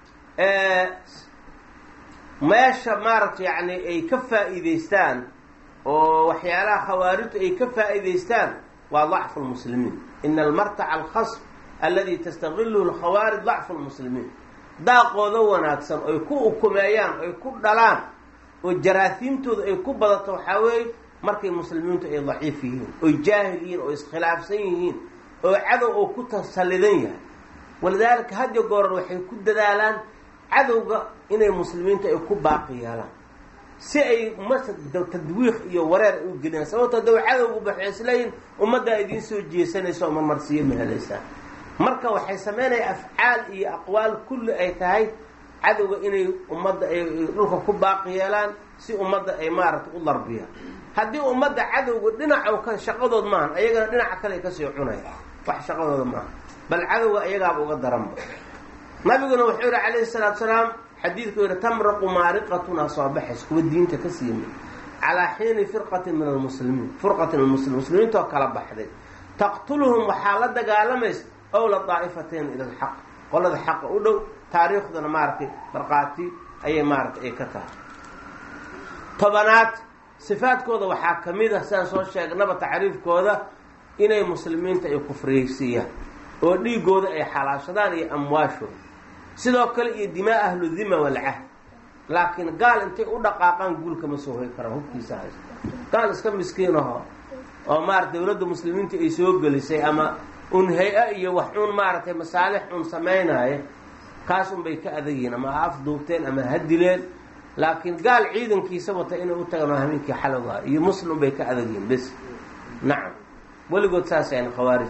meesha maaragta yacni ay ka faa'iideystaan oo waxyaalaha khawaarijtu ay ka faa'iideystaan waa dacfu lmuslimiin ina almartaca alkhasb aladi tastaqiluhu lkhawaarij dacfu lmuslimiin daaqooda wanaagsan oy ku ukumeeyaan oy ku dhalaan oo jaraasiimtooda ay ku badato waxaa weeye markay muslimiintu ay daciif yihiin oy jaahil yihiin oo iskhilaafsan yihiin oo cadow oo ku tasallidan yahay walidaalika hadyo gooran waxay ku dadaalaan cadowga inay muslimiinta ay ku baaqi yeelaan si ay ma tadwiiq iyo wareer u geliyaan sababto daw cadowgu baxay isleeyihin ummaddaa idiin soo jeesanaysa oo marmarsiyo mehelaysaa marka waxay sameynaya afcaal iyo aqwaal kulli ay tahay cadowga inay ummadda ay dhulka ku baaqi yeelaan si ummadda ay maaragta u darbiyaan haddii ummadda cadowga dhinaca ka shaqadood maahan ayagana dhinaca kale ay kasii cunaya wax shaqadooda maaha bal cadowga ayagaaba uga daranba nabiguna wuxuu yihi calayhi salaatu salaam xadiidku yihi tamraqu maariqatuna soo baxays kuwa diinta ka siimay calaa xiini firqatin min almuslimiin furqatin min muslimiintoo kala baxday taqtuluhum waxaa la dagaalamaysa owla daa'ifatayn ila alxaq qolada xaqa u dhow taariikhduna maaragtay markhaati ayay maaragtay ay ka tahay tobanaad sifaadkooda waxaa ka mid a sidaan soo sheegnaba tacriifkooda inay muslimiinta ay kufriyeysiiyaan oo dhiigooda ay xalaashadaan iyo amwaashooda sidoo kale iyo dimaa ahlu dima walcahd laakiin gaal intay u dhaqaaqaan guulka ma soo hoy karaan hubkiisa haysta gaal iska miskiinaho oo maarata dawladda muslimiinta ay soo gelisay ama un hay-a iyo wax uun maaragtay masaalix un samaynaaya kaas un bay ka adagyihiin ama ha afduubteen ama ha dileen laakiin gaal ciidankiisa wata inay u tagaan waa habeenkii xalowga iyo muslim bay ka adagyihiin bes nacam weligood saas yani khawaarij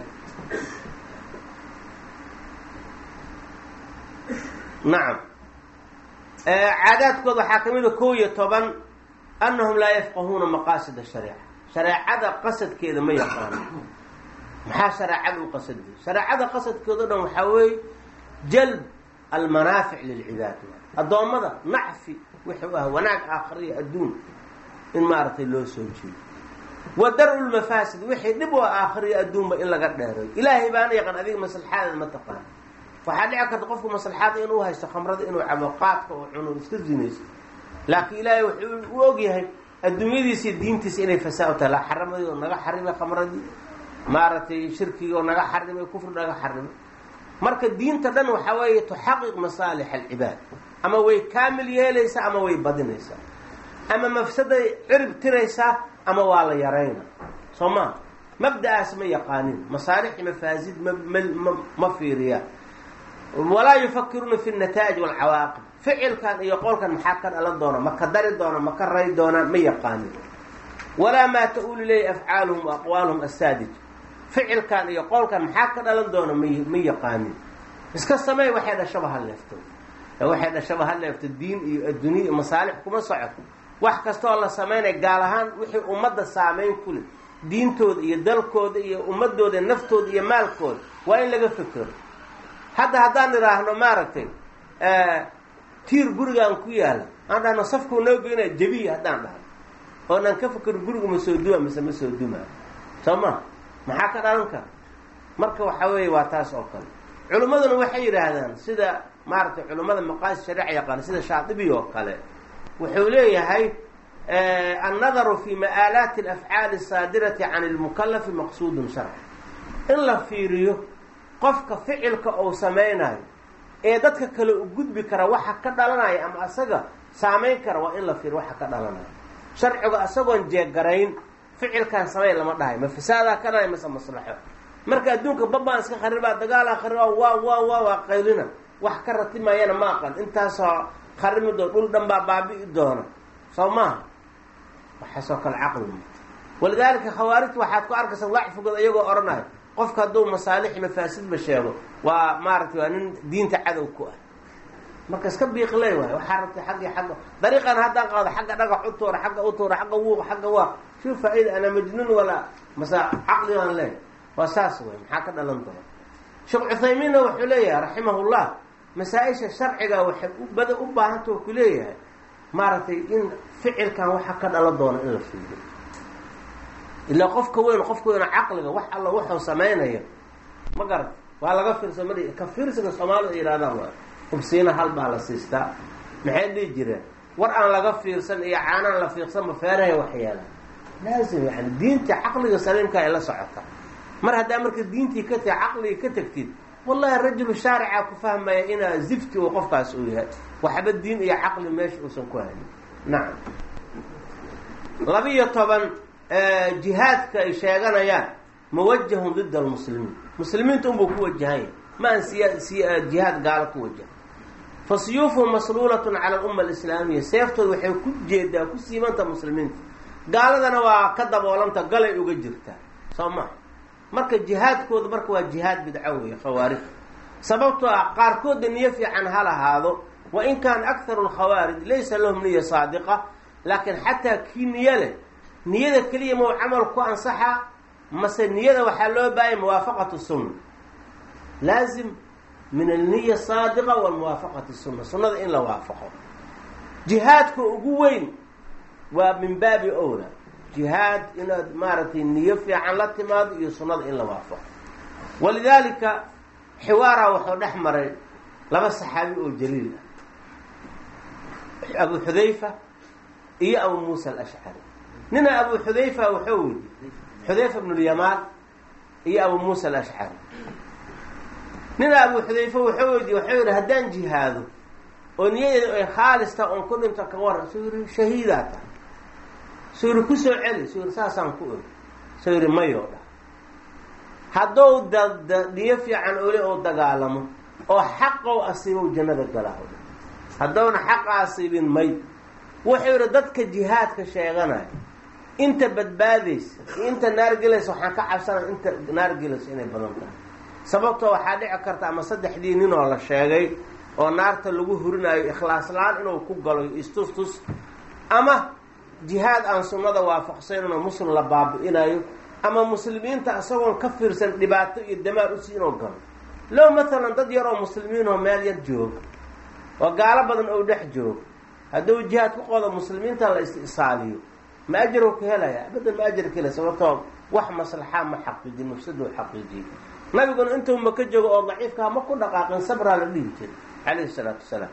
nacam caadaadkooda waxaa ka mid a kow iyo toban annahum laa yafqahuuna maqaasid shariica shareecada qasadkeeda ma yaqaano maxaa shareecada u qasadaya shareecada qasadkeeda o dhan waxaa weeye jalb almanaafic lilcibaad addoommada nacfi wuxuu ah wanaag aakhiriya adduun in maaragtay loo soo jeedo wa dar-u lmafaasid wixii dhib oo aakhiriya adduunba in laga dheeray ilaahay baana yaqaan adiga maslaxadeeda ma taqaan waxaa dhici karta qofku maslaxaada inuu haysto khamrada inuu cabo qaadka oo cuno iska zinaysto laakiin ilaahay wuxuu u ogyahay adduunyadiisa diintiisa inay fasaa tahay la xaramadii oo naga xarimay khamradii maaragtay shirkigii oo naga xarimay kufri naga xarimay marka diinta dhan waxaa weeye tuxaqiq masaalix alcibaad ama way kaamil yeelaysaa ama way badinaysaa ama mafsaday cirib tiraysaa ama waa la yarayna soo maa mabda-aas ma yaqaanin masaalixi mafaasid ma ma fiiriyaa walaa yufakiruuna fi nataa'ij walcawaaqib ficilkan iyo qowlkan maxaa ka dhalan doona ma ka dari doona ma ka ray doonaan ma yaqaanin walaa maa ta-uulu ilayhi afcaaluhum wa aqwaaluhum assaadij ficilkan iyo qowlkan maxaa ka dhalan doona ma ma yaqaanin iska sameey waxay dhashaba ha leefto waxay dhashaba ha leefto diin iyo addunya iyo masaalix kuma socoto wax kastaoo la sameynaya gaal ahaan wixii ummadda saameyn ku leh diintooda iyo dalkooda iyo ummadooda naftooda iyo maalkooda waa in laga fekero hadda haddaan idhaahno maaragtay tiir gurigaan ku yaala aan dhahno safkuu noo geynaya jabiya haddaan dhahno oonaan ka fakero gurigu ma soo duma mise ma soo dumaa soo ma maxaa ka dhalan kara marka waxaa weeye waa taas oo kale culimmaduna waxay yidhaahdaan sida maaragtay culimmada maqaasid shariica yaqaana sida shaadibi oo kale wuxuu leeyahay annadaru fi ma'aalaati alafcaali asaadirati can ilmukalafi maqsuudun sharci in la fiiriyo qofka ficilka uu samaynayo ee dadka kale u gudbi kara waxa ka dhalanaya ama asaga saamayn kara waa in la fiiriyo waxa ka dhalanaya sharciga isagoon jeegarayn ficilkan samay lama dhahay ma fasaadaa ka dhalay mase maslaxo marka adduunka babaan iska kharibaa dagaalaa khariba waa waa waa waa qaylina wax ka ratimayana ma aqan intaasoo kharimi doon dhul dhan baa baabi'i doona soo maaha waxaasoo kale caqli walidaalika khawaarijta waxaad ku arkaysaa dacfigooda iyagoo odhanayo qofka hadduu masaalix mafaasidba sheego waa maaragtay waa nin diinta cadow ku ah marka iska biiqley waay waxaa rabtay xaggii xagga dariiqan haddaan qaado xagga dhagax u tuura xagga u tuura xagga wuuq xagga waa shuu faa-ida ana majnuun walaa masa caqligaan lee waa saas wey maxaa ka dhalan doona sheekh cuthaymiinna wuxuu leeyahay raximahullah masaa-isha sharciga waxay bada u baahanta oo ku leeyahay maaragtay in ficilkan waxa ka dhalan doona in la fiidiyo ilaa qofka weyn qofka weyn caqliga wax alla wuxuu samaynayo ma garata waa laga fiirsa ma ka fiirsiga soomaalida ay yidhahdaan waa ubsiina hal baa la siistaa maxay dhihi jireen war aan laga fiirsan iyo caanaan la fiirsanba feerahay waxyeela laazim yani diinta caqliga saliimka ay la socota mar haddaa marka diintii ka tag caqliga ka tagtid wallahi rajulu shaarica ku fahmaya inaa zifti uu qofkaas uu yahay waxba diin iyo caqli meesha uusan ku hanin nacam labiyo toban jihaadka ay sheeganayaan muwajahun dida almuslimiin muslimiinta unbuu ku wajahan yahay ma aan siya siya jihaad gaalo ku wajaha fa siyuufuhum masluulatun cala alumma alislaamiya seeftooda waxay ku jeedaa ku siimanta muslimiinta gaaladana waa ka daboolanta galay uga jirtaa soo maa marka jihaadkooda marka waa jihaad bidco weeye khawaarij sababtoo ah qaarkoodda niyo fiican ha lahaado wa in kaana akharu lkhawaarij laysa lahum niya saadiqa laakiin xataa kii niyo leh niyada keliya mau camal ku ansaxa mase niyada waxaa loo baahaya muwaafaqatu sunna laazim min alniya saadiqa walmuwaafaqati sunna sunnada in la waafaqo jihaadka ugu weyn waa min baabi owla jihaad inaad maaragtay niyo fiican la timaado iyo sunnada in la waafaqo walidaalika xiwaara wuxuu dhex maray laba saxaabi oo jaliil ah abu xudayfa iyo abu muusa alashcari nina abu xudayfa wuxuu weydiiyey xudayfa bnu lyamaan iyo abu muusa alashcari nina abu xudayfa wuxuu weydiiyey waxuu yihi haddaan jihaado oo niyadeedu ay khaalista oon ku dhinto ka waran suu yihi shahiidaa tahay suu yihi kusoo celi suu yihi saasaan ku ogi suu yihi mayoo dha haddou da dhiyo fiican ole oo dagaalamo oo xaqow asiibow jannada galaaho haddowna xaqa asiibin may wuxuu yihi dadka jihaadka sheeganaya inta badbaadaysa iyo inta naar gelaysa waxaan ka cabsanaya inta naar gelaysa inay badan tahay sababtoo waxaa dhici karta ama saddexdii nin oo la sheegay oo naarta lagu hurinayo ikhlaas la-aan inuu ku galo istustus ama jihaad aan sunnada waafaqsaynoo muslim la baabi-inayo ama muslimiinta isagoon ka fiirsan dhibaato iyo damaar usii inuu galo low mathalan dad yar oo muslimiin oo meel yar jooga oo gaalo badan oo dhex jooga hadduu jihaad ku qodo muslimiinta la is-isaaliyo ma ajarow ka helaya abadan ma ajar ka helaya sababtoo wax maslaxaa ma xaqiijin mafsadou xaqiijiyey nabiguna intuu maka joogo oo daciifkaha ma ku dhaqaaqin sabraa la dhihi jiray calayhi salaatu wasalaam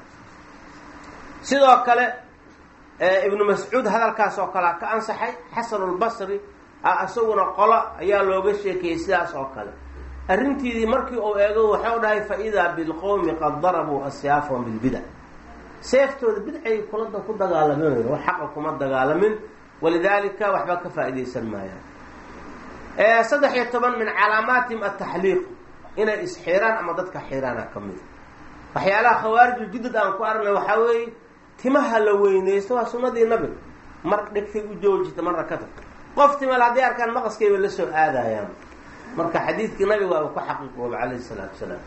sidoo kale ibnu mascuud hadalkaas oo kalea ka ansaxay xasanulbasri isaguna qolo ayaa looga sheekeeyey sidaas oo kale arrintiidii markii uu eego waxau dhahay fa idaa bilqowmi qad darabuu asyaafahum bilbidac seeftooda bidcay kulada ku dagaalamin wax xaqa kuma dagaalamin walidaalika waxba ka faa-idaysan maayaan saddex iyo toban min calaamaatihim ataxliiq inay isxiiraan ama dadka xiiraana ka mid waxyaalaha khawaarijul judad aan ku aragnay waxaa weeye timaha la weyneysto waa sunnadii nabiga mar dhegtay u joojita marna ka tagta qof timal hadday arkaan maqaskayba la soo aadayaan marka xadiidkii nabiga waa uu ku xaqiiqooba calayhi salaatu wasalaam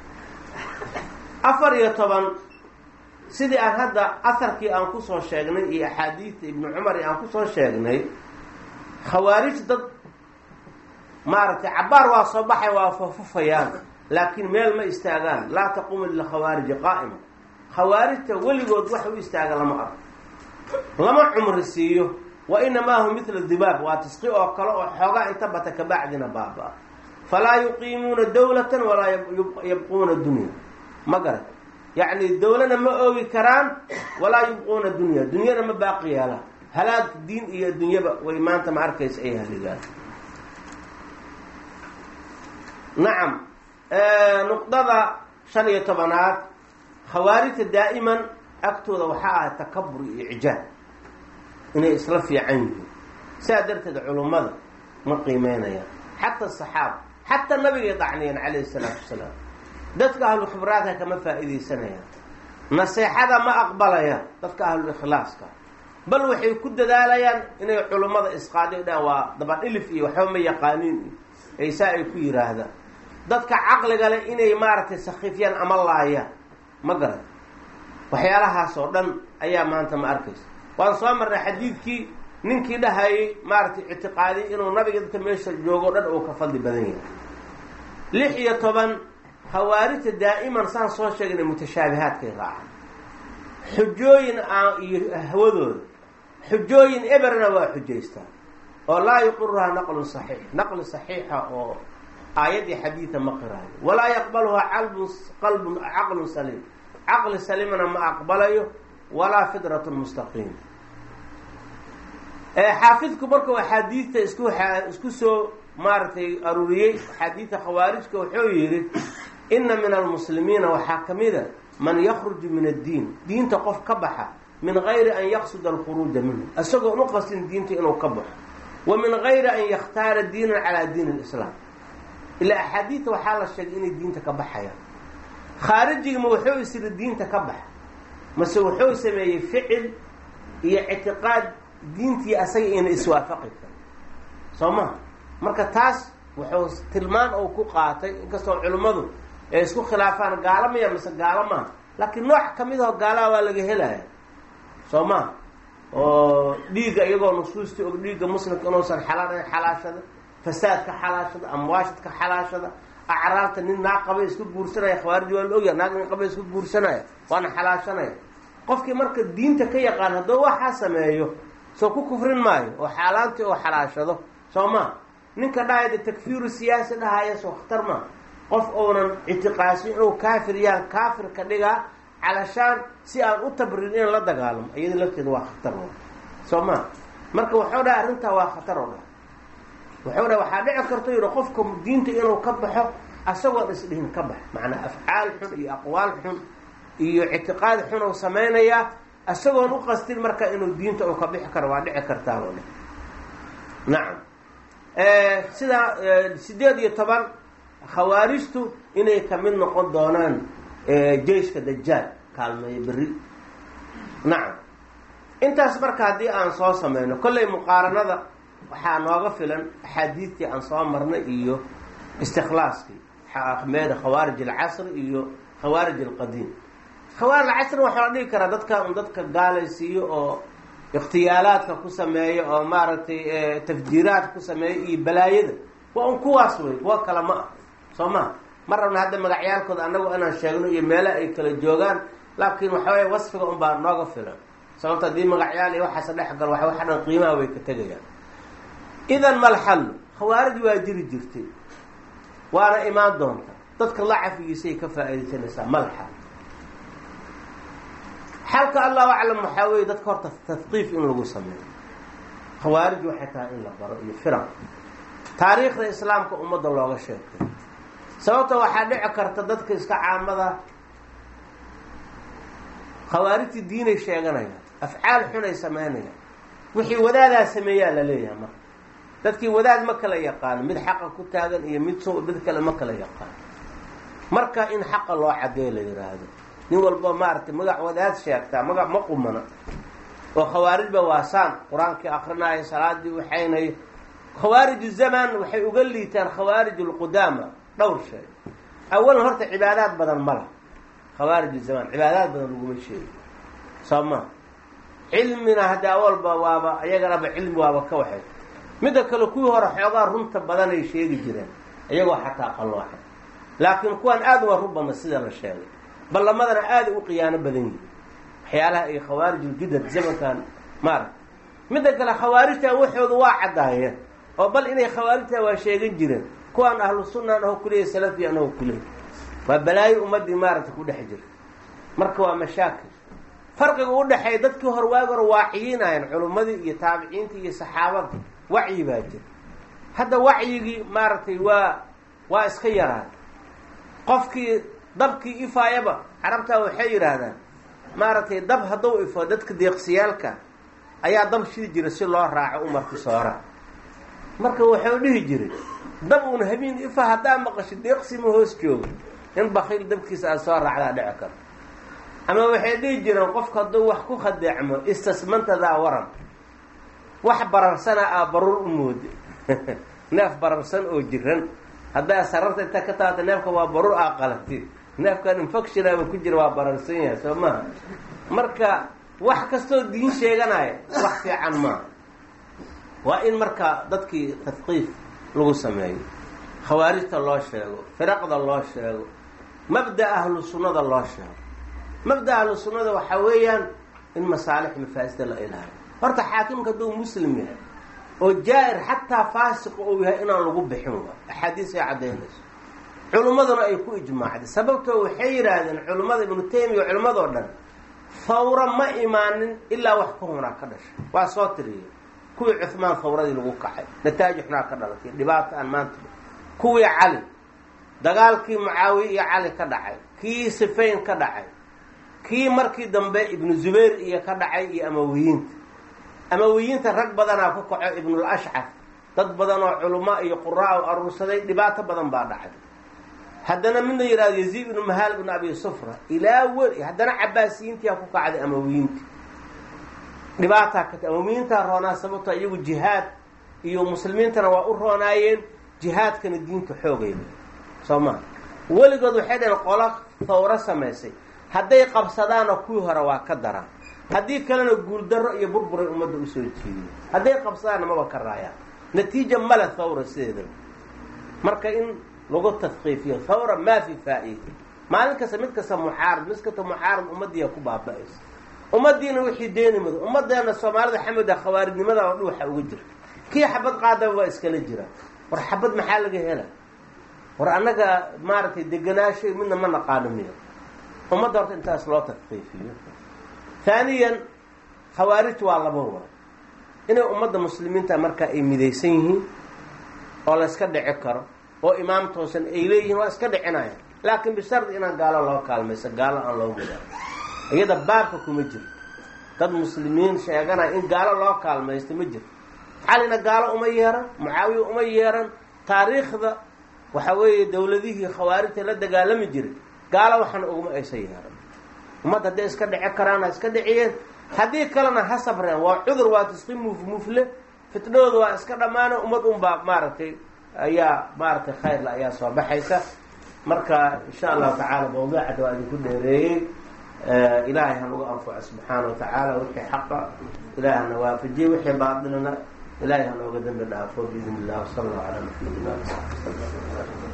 afar iyo toban sidii aan hadda aharkii aan kusoo sheegnay iyo axaadiidta ibnu cumar iyo aan kusoo sheegnay khawaarij dad maaragtay cabbaar waa soo baxay waa fafufayaan laakiin meel ma istaagaan laa taquumu lilkhawaariji qaa'ima khawaarijta weligood wax u istaaga lama arko lama cumri siiyo wa inamaa hu mithla dibaab waa tisqi oo kale oo xoogaa inta bata kabacdina baaba-a falaa yuqiimuuna dawlatan walaa yabquuna dunya ma garan yacni dawlana ma oogi karaan walaa yubquuna dunya dunyana ma baaqi yeelaan halaag diin iyo addunyaba way maanta ma arkaysa ay haligaan nacam nuqdada shan iyo tobanaad khawaarijta daa'iman agtooda waxaa ah takabur iyo ijaab inay isla fiican yihiin sidaa darteed culummada ma qiimeynayaan xataa saxaaba xataa nabigay dacniyeen calayhi salaatu wasalaam dadka ahlu khibraadka kama faa'iidaysanayaan naseexada ma aqbalaya dadka ahlul ikhlaaska bal waxay ku dadaalayaan inay culummada isqaadiyo dhaan waa dabadhilif iyo waxba ma yaqaaniin ay saa ay ku yidhaahdaan dadka caqliga leh inay maaragtay sakiifyaan ama laayaan ma garan waxyaalahaas oo dhan ayaa maanta ma arkaysa waan soo marnay xadiidkii ninkii dhahayay maaragtay ictiqaadiy inuu nabiga dadka meesha joogo dhan uu ka fadli badan yahay lix iyo toban khawaarijta daa'iman saan soo sheegnay mutashaabihaadkay raacaan xujooyin iyo hawadooda xujooyin eberna waa xujaystaan oo laa yuqiruhaa naqlun saxiix naqli saxiixa oo aayad iyo xadiida ma qiraayo walaa yaqbaluhaa calbun qalbun caqlun saliim caqli saliimna ma aqbalayo walaa fidratun mustaqiim xaafidku markuu axaadiidta isku isku soo maaragtay aruuriyey axaadiidta khawaarijka wuxuu yidhi inna min almuslimiina waxaa ka mida man yakruju min addiin diinta qof ka baxa min gayri an yaqsuda alkhuruuja minhu isagoon u qastin diinta inuu ka baxo wa min gayri an yakhtaara diinan calaa diin alislaam ilaa axaadiidta waxaa la sheegay inay diinta ka baxayaan khaarijigima wuxuu isiri diinta ka baxa mase wuxuu sameeyey ficil iyo ictiqaad diintii asaga ina iswaafaqi karo soo maha marka taas wuxuu tilmaan uu ku qaatay inkastoo culimmadu ay isku khilaafaan gaalo maya mase gaalo maaha laakiin nooc ka mid aho gaalaha waa laga helaya soo maha oo dhiigga iyagoo nusuustii og dhiigga muslimka inuusan xalaalayn xalaashada fasaadka xalaashada amwaashadka xalaashada acraabta nin naag qabay isku guursanaya khawaarij waa la ogya naag nin qabay isku guursanaya waana xalaashanaya qofkii marka diinta ka yaqaan hadduu waxaa sameeyo soo ku kufrin maayo oo xaalaantii oo xalaashado soo maa ninka dhahayda takfiiru siyaasi dhahaya soo khatar maa qof uunan ictiqaasin inuu kaafir yaan kaafir ka dhigaa calashaan si aan u tabrin in la dagaalamo iyada lafteeda waa khatar soo maa marka waxuu dhaha arrintaa waa khatar oo dhah wuxuu dhaha waxaa dhici karto yidhi qofka diinta inuu ka baxo asagoon isdhihin ka bax macnaa afcaal xun iyo aqwaal xun iyo ictiqaad xun uu samaynayaa isagoon u qastin marka inuu diinta uu ka bixi karo waa dhici kartaa oo dheh nacam sidaa sideed iyo toban khawaarijtu inay kamid noqon doonaan jeyshka dajaal kaalmeeyo berri nacam intaas marka haddii aan soo sameyno kollay muqaaranada waxaa nooga filan axaadiidtii aan soo marnay iyo istikhlaaskii meeda khawaarij alcasri iyo khawaarij alqadiim khawaarij alcasri waxaa la dhigi karaa dadka un dadka gaalaysiiyo oo ikhtiyaalaadka ku sameeya oo maaragtay tafjiiraad ku sameeya iyo balaayada waa un kuwaas wey kuwa kale ma ah soo maa ma rabna hadda magacyaalkooda annagu inaan sheegno iyo meela ay kala joogaan laakiin waxawaya wasfiga un baa nooga filan sababto haddii magacyaal iyo waxaas dhex galo wa waxa dhan qiimaha way ka tegayaan idan malxallu khawaarij waa jiri jirtay waana imaan doonta dadka lacafigiisay ka faa-iidaysanaysaa malxal xalka allahu aclam waxaa weeye dadka horta tadqiif in lagu sameeyo khawaarij waxay tahay in la baro iyo firaq taariikhda islaamka ummadda looga sheekay sababta waxaa dhici karta dadka iska caamada khawaarijtii diinay sheeganayaan afcaal xunay sameynayaan wixii wadaadaa sameeyaa la leeyahay marka dadkii wadaad ma kala yaqaano mid xaqa ku taagan iyo mid su mid kale ma kala yaqaano marka in xaqa loo cadeeyo la yidhaahdo nin walba maaragtay magac wadaad sheegtaa magac ma qumana oo khawaarijba waasaan qur-aankii akrinaayo salaadii waxaynayo khawaariju zaman waxay uga liitaan khawaarij lqudaama dhowr shay awalan horta cibaadaad badan ma lah khawaariju zaman cibaadaad badan laguma sheegi soo ma cilmina hadda awalba waaba iyaganaba cilmi waaba ka waxay midda kale kuwii hore xoogaa runta badanay sheegi jireen iyagoo xataa qallooxay laakiin kuwan aada uga rubama sida la sheegay ballamadana aada u qiyaano badan yihin waxyaalaha ay khawaarijuljuddad zamankan maarag midda kale khawaarijta waxooda waa caddaayeen oo bal inay khawaarijta waa sheegan jireen kuwaan ahlu sunnaan aho kuleeya salafiyan aho kuleey waa balaayo ummaddii maaragta ku dhex jira marka waa mashaakil farqiga u dhexeeya dadkii hor waagi hore waaciyiinahayn culummadii iyo taabiciintii iyo saxaabada wacyi baa jira hadda wacyigii maaragtay waa waa iska yaraan qofkii dabkii ifaayaba carabtaa waxay yidhaahdaan maaragtay dab hadduu ifo dadka deeqsiyaalka ayaa dab shidi jira si loo raaco umarki soora marka wuxuu dhihi jiray dab uun habeen ifa haddaa maqasho deeqsima hoos jooga in bakiil dabkiisa aad soo raacdaa dhici karto ama waxay dhihi jireen qofka hadduu wax ku khadeecmo istasmantadaa waran wax bararsana aa baruur u moodi neef bararsan oo jiran haddaa sararta inta ka taata neefka waa baruur aa qalatid neefkan infectionaba ku jira waa bararsan yahay soo maha marka wax kastoo diin sheeganaya wax fiican maaha waa in marka dadkii tadqiif lagu sameeyo khawaarijta loo sheego firaqda loo sheego mabda ahlu sunnada loo sheego mabda ahlu sunnada waxaa weeyaan in masaalix mafaasida la ilaaliyo horta xaakimka hadduu muslim yahay oo jaa-ir xataa faasiq uu yahay inaan lagu bixin wa axaadiis ay caddaynayso culimmaduna ay ku ijmaacday sababtoo waxay yidhaahdeen culimmada ibnu taymiya culimmadoo dhan fawra ma imaanin ilaa wax ka hunaa ka dhashay waa soo tiriyey kuwii cuhmaan fawradii lagu kacay nataaj xunaa ka dhalatay dhibaato aan maanta kuwii cali dagaalkii mucaawiye iyo cali ka dhacay kii sifayn ka dhacay kii markii dambe ibnu zubayr iyo ka dhacay iyo amawiyiinta amawiyiinta rag badanaa ku kaco ibnul ashcar dad badan oo culamo iyo quraa u aruursaday dhibaato badan baa dhacay haddana midna yidhahdo yaziid ibnu mahaal ibnu abi sufra ilaa weli haddana cabaasiyiintiyaa ku kacday amawiyiinti dhibaataa ka amawiyiintaa roonaa sababto iyagu jihaad iyo muslimiintana waa u roonaayeen jihaadkana diinta xoogayba soo maha weligood waxay dhaheen qola fawro samaysay hadday qabsadaana kuwii hore waa ka daraan haddii kalena guuldarro iyo burburay ummadda usoo jeediyo hadday qabsadaanna maba ka raayaan natiija male thawra sideedaba marka in lagu tadqiifiyo thawra maa fi faa-ida maalin kasta mid kasta muxaarad mid kasta muxaarad ummadiiya ku baaba-aysa ummaddiina wixii deeni mado ummaddeena soomaalida xamida khawaaridnimada oo dhuuxa uga jirta kii xabad qaadaba waa iskala jiraa war xabad maxaa laga hela war annaga maaragtay deganaasho midna ma naqaano miya ummadda horta intaas loo tadqiifiyo haaniyan khawaarij waa laba war inay ummadda muslimiinta markaa ay midaysan yihiin oo la yska dhici karo oo imaam toosan ay leeyihiin waa iska dhicinaya laakiin bishardi inaan gaalo loo kaalmayso gaalo aan loo gudaa iyada baabka kuma jirto dad muslimiin sheeganaya in gaalo loo kaalmaysto ma jirto calina gaalo uma yeeran mucaawiya uma yeeran taariikhda waxa weeye dowladihii khawaarijta la dagaalami jiray gaalo waxana uguma aysan yeeran ummadda hadday iska dhici karaan ha iska dhiciyeen haddii kalena ha sabreen waa cudur waa tisqi muuf muufle fitnadooda waa iska dhammaana ummad unbaa maaragtay ayaa maaragtay khayrla ayaa soo baxaysa marka insha allahu tacaala mawduucada waa idinku dheereeyey ilaahay hanagu anfaco subxaana wa tacaala wixii xaqa ilahay hana waafajiyey wixii baatilna ilahay hanooga dambi dhaafo biidn illah wsala allahu calaa maxamedin ali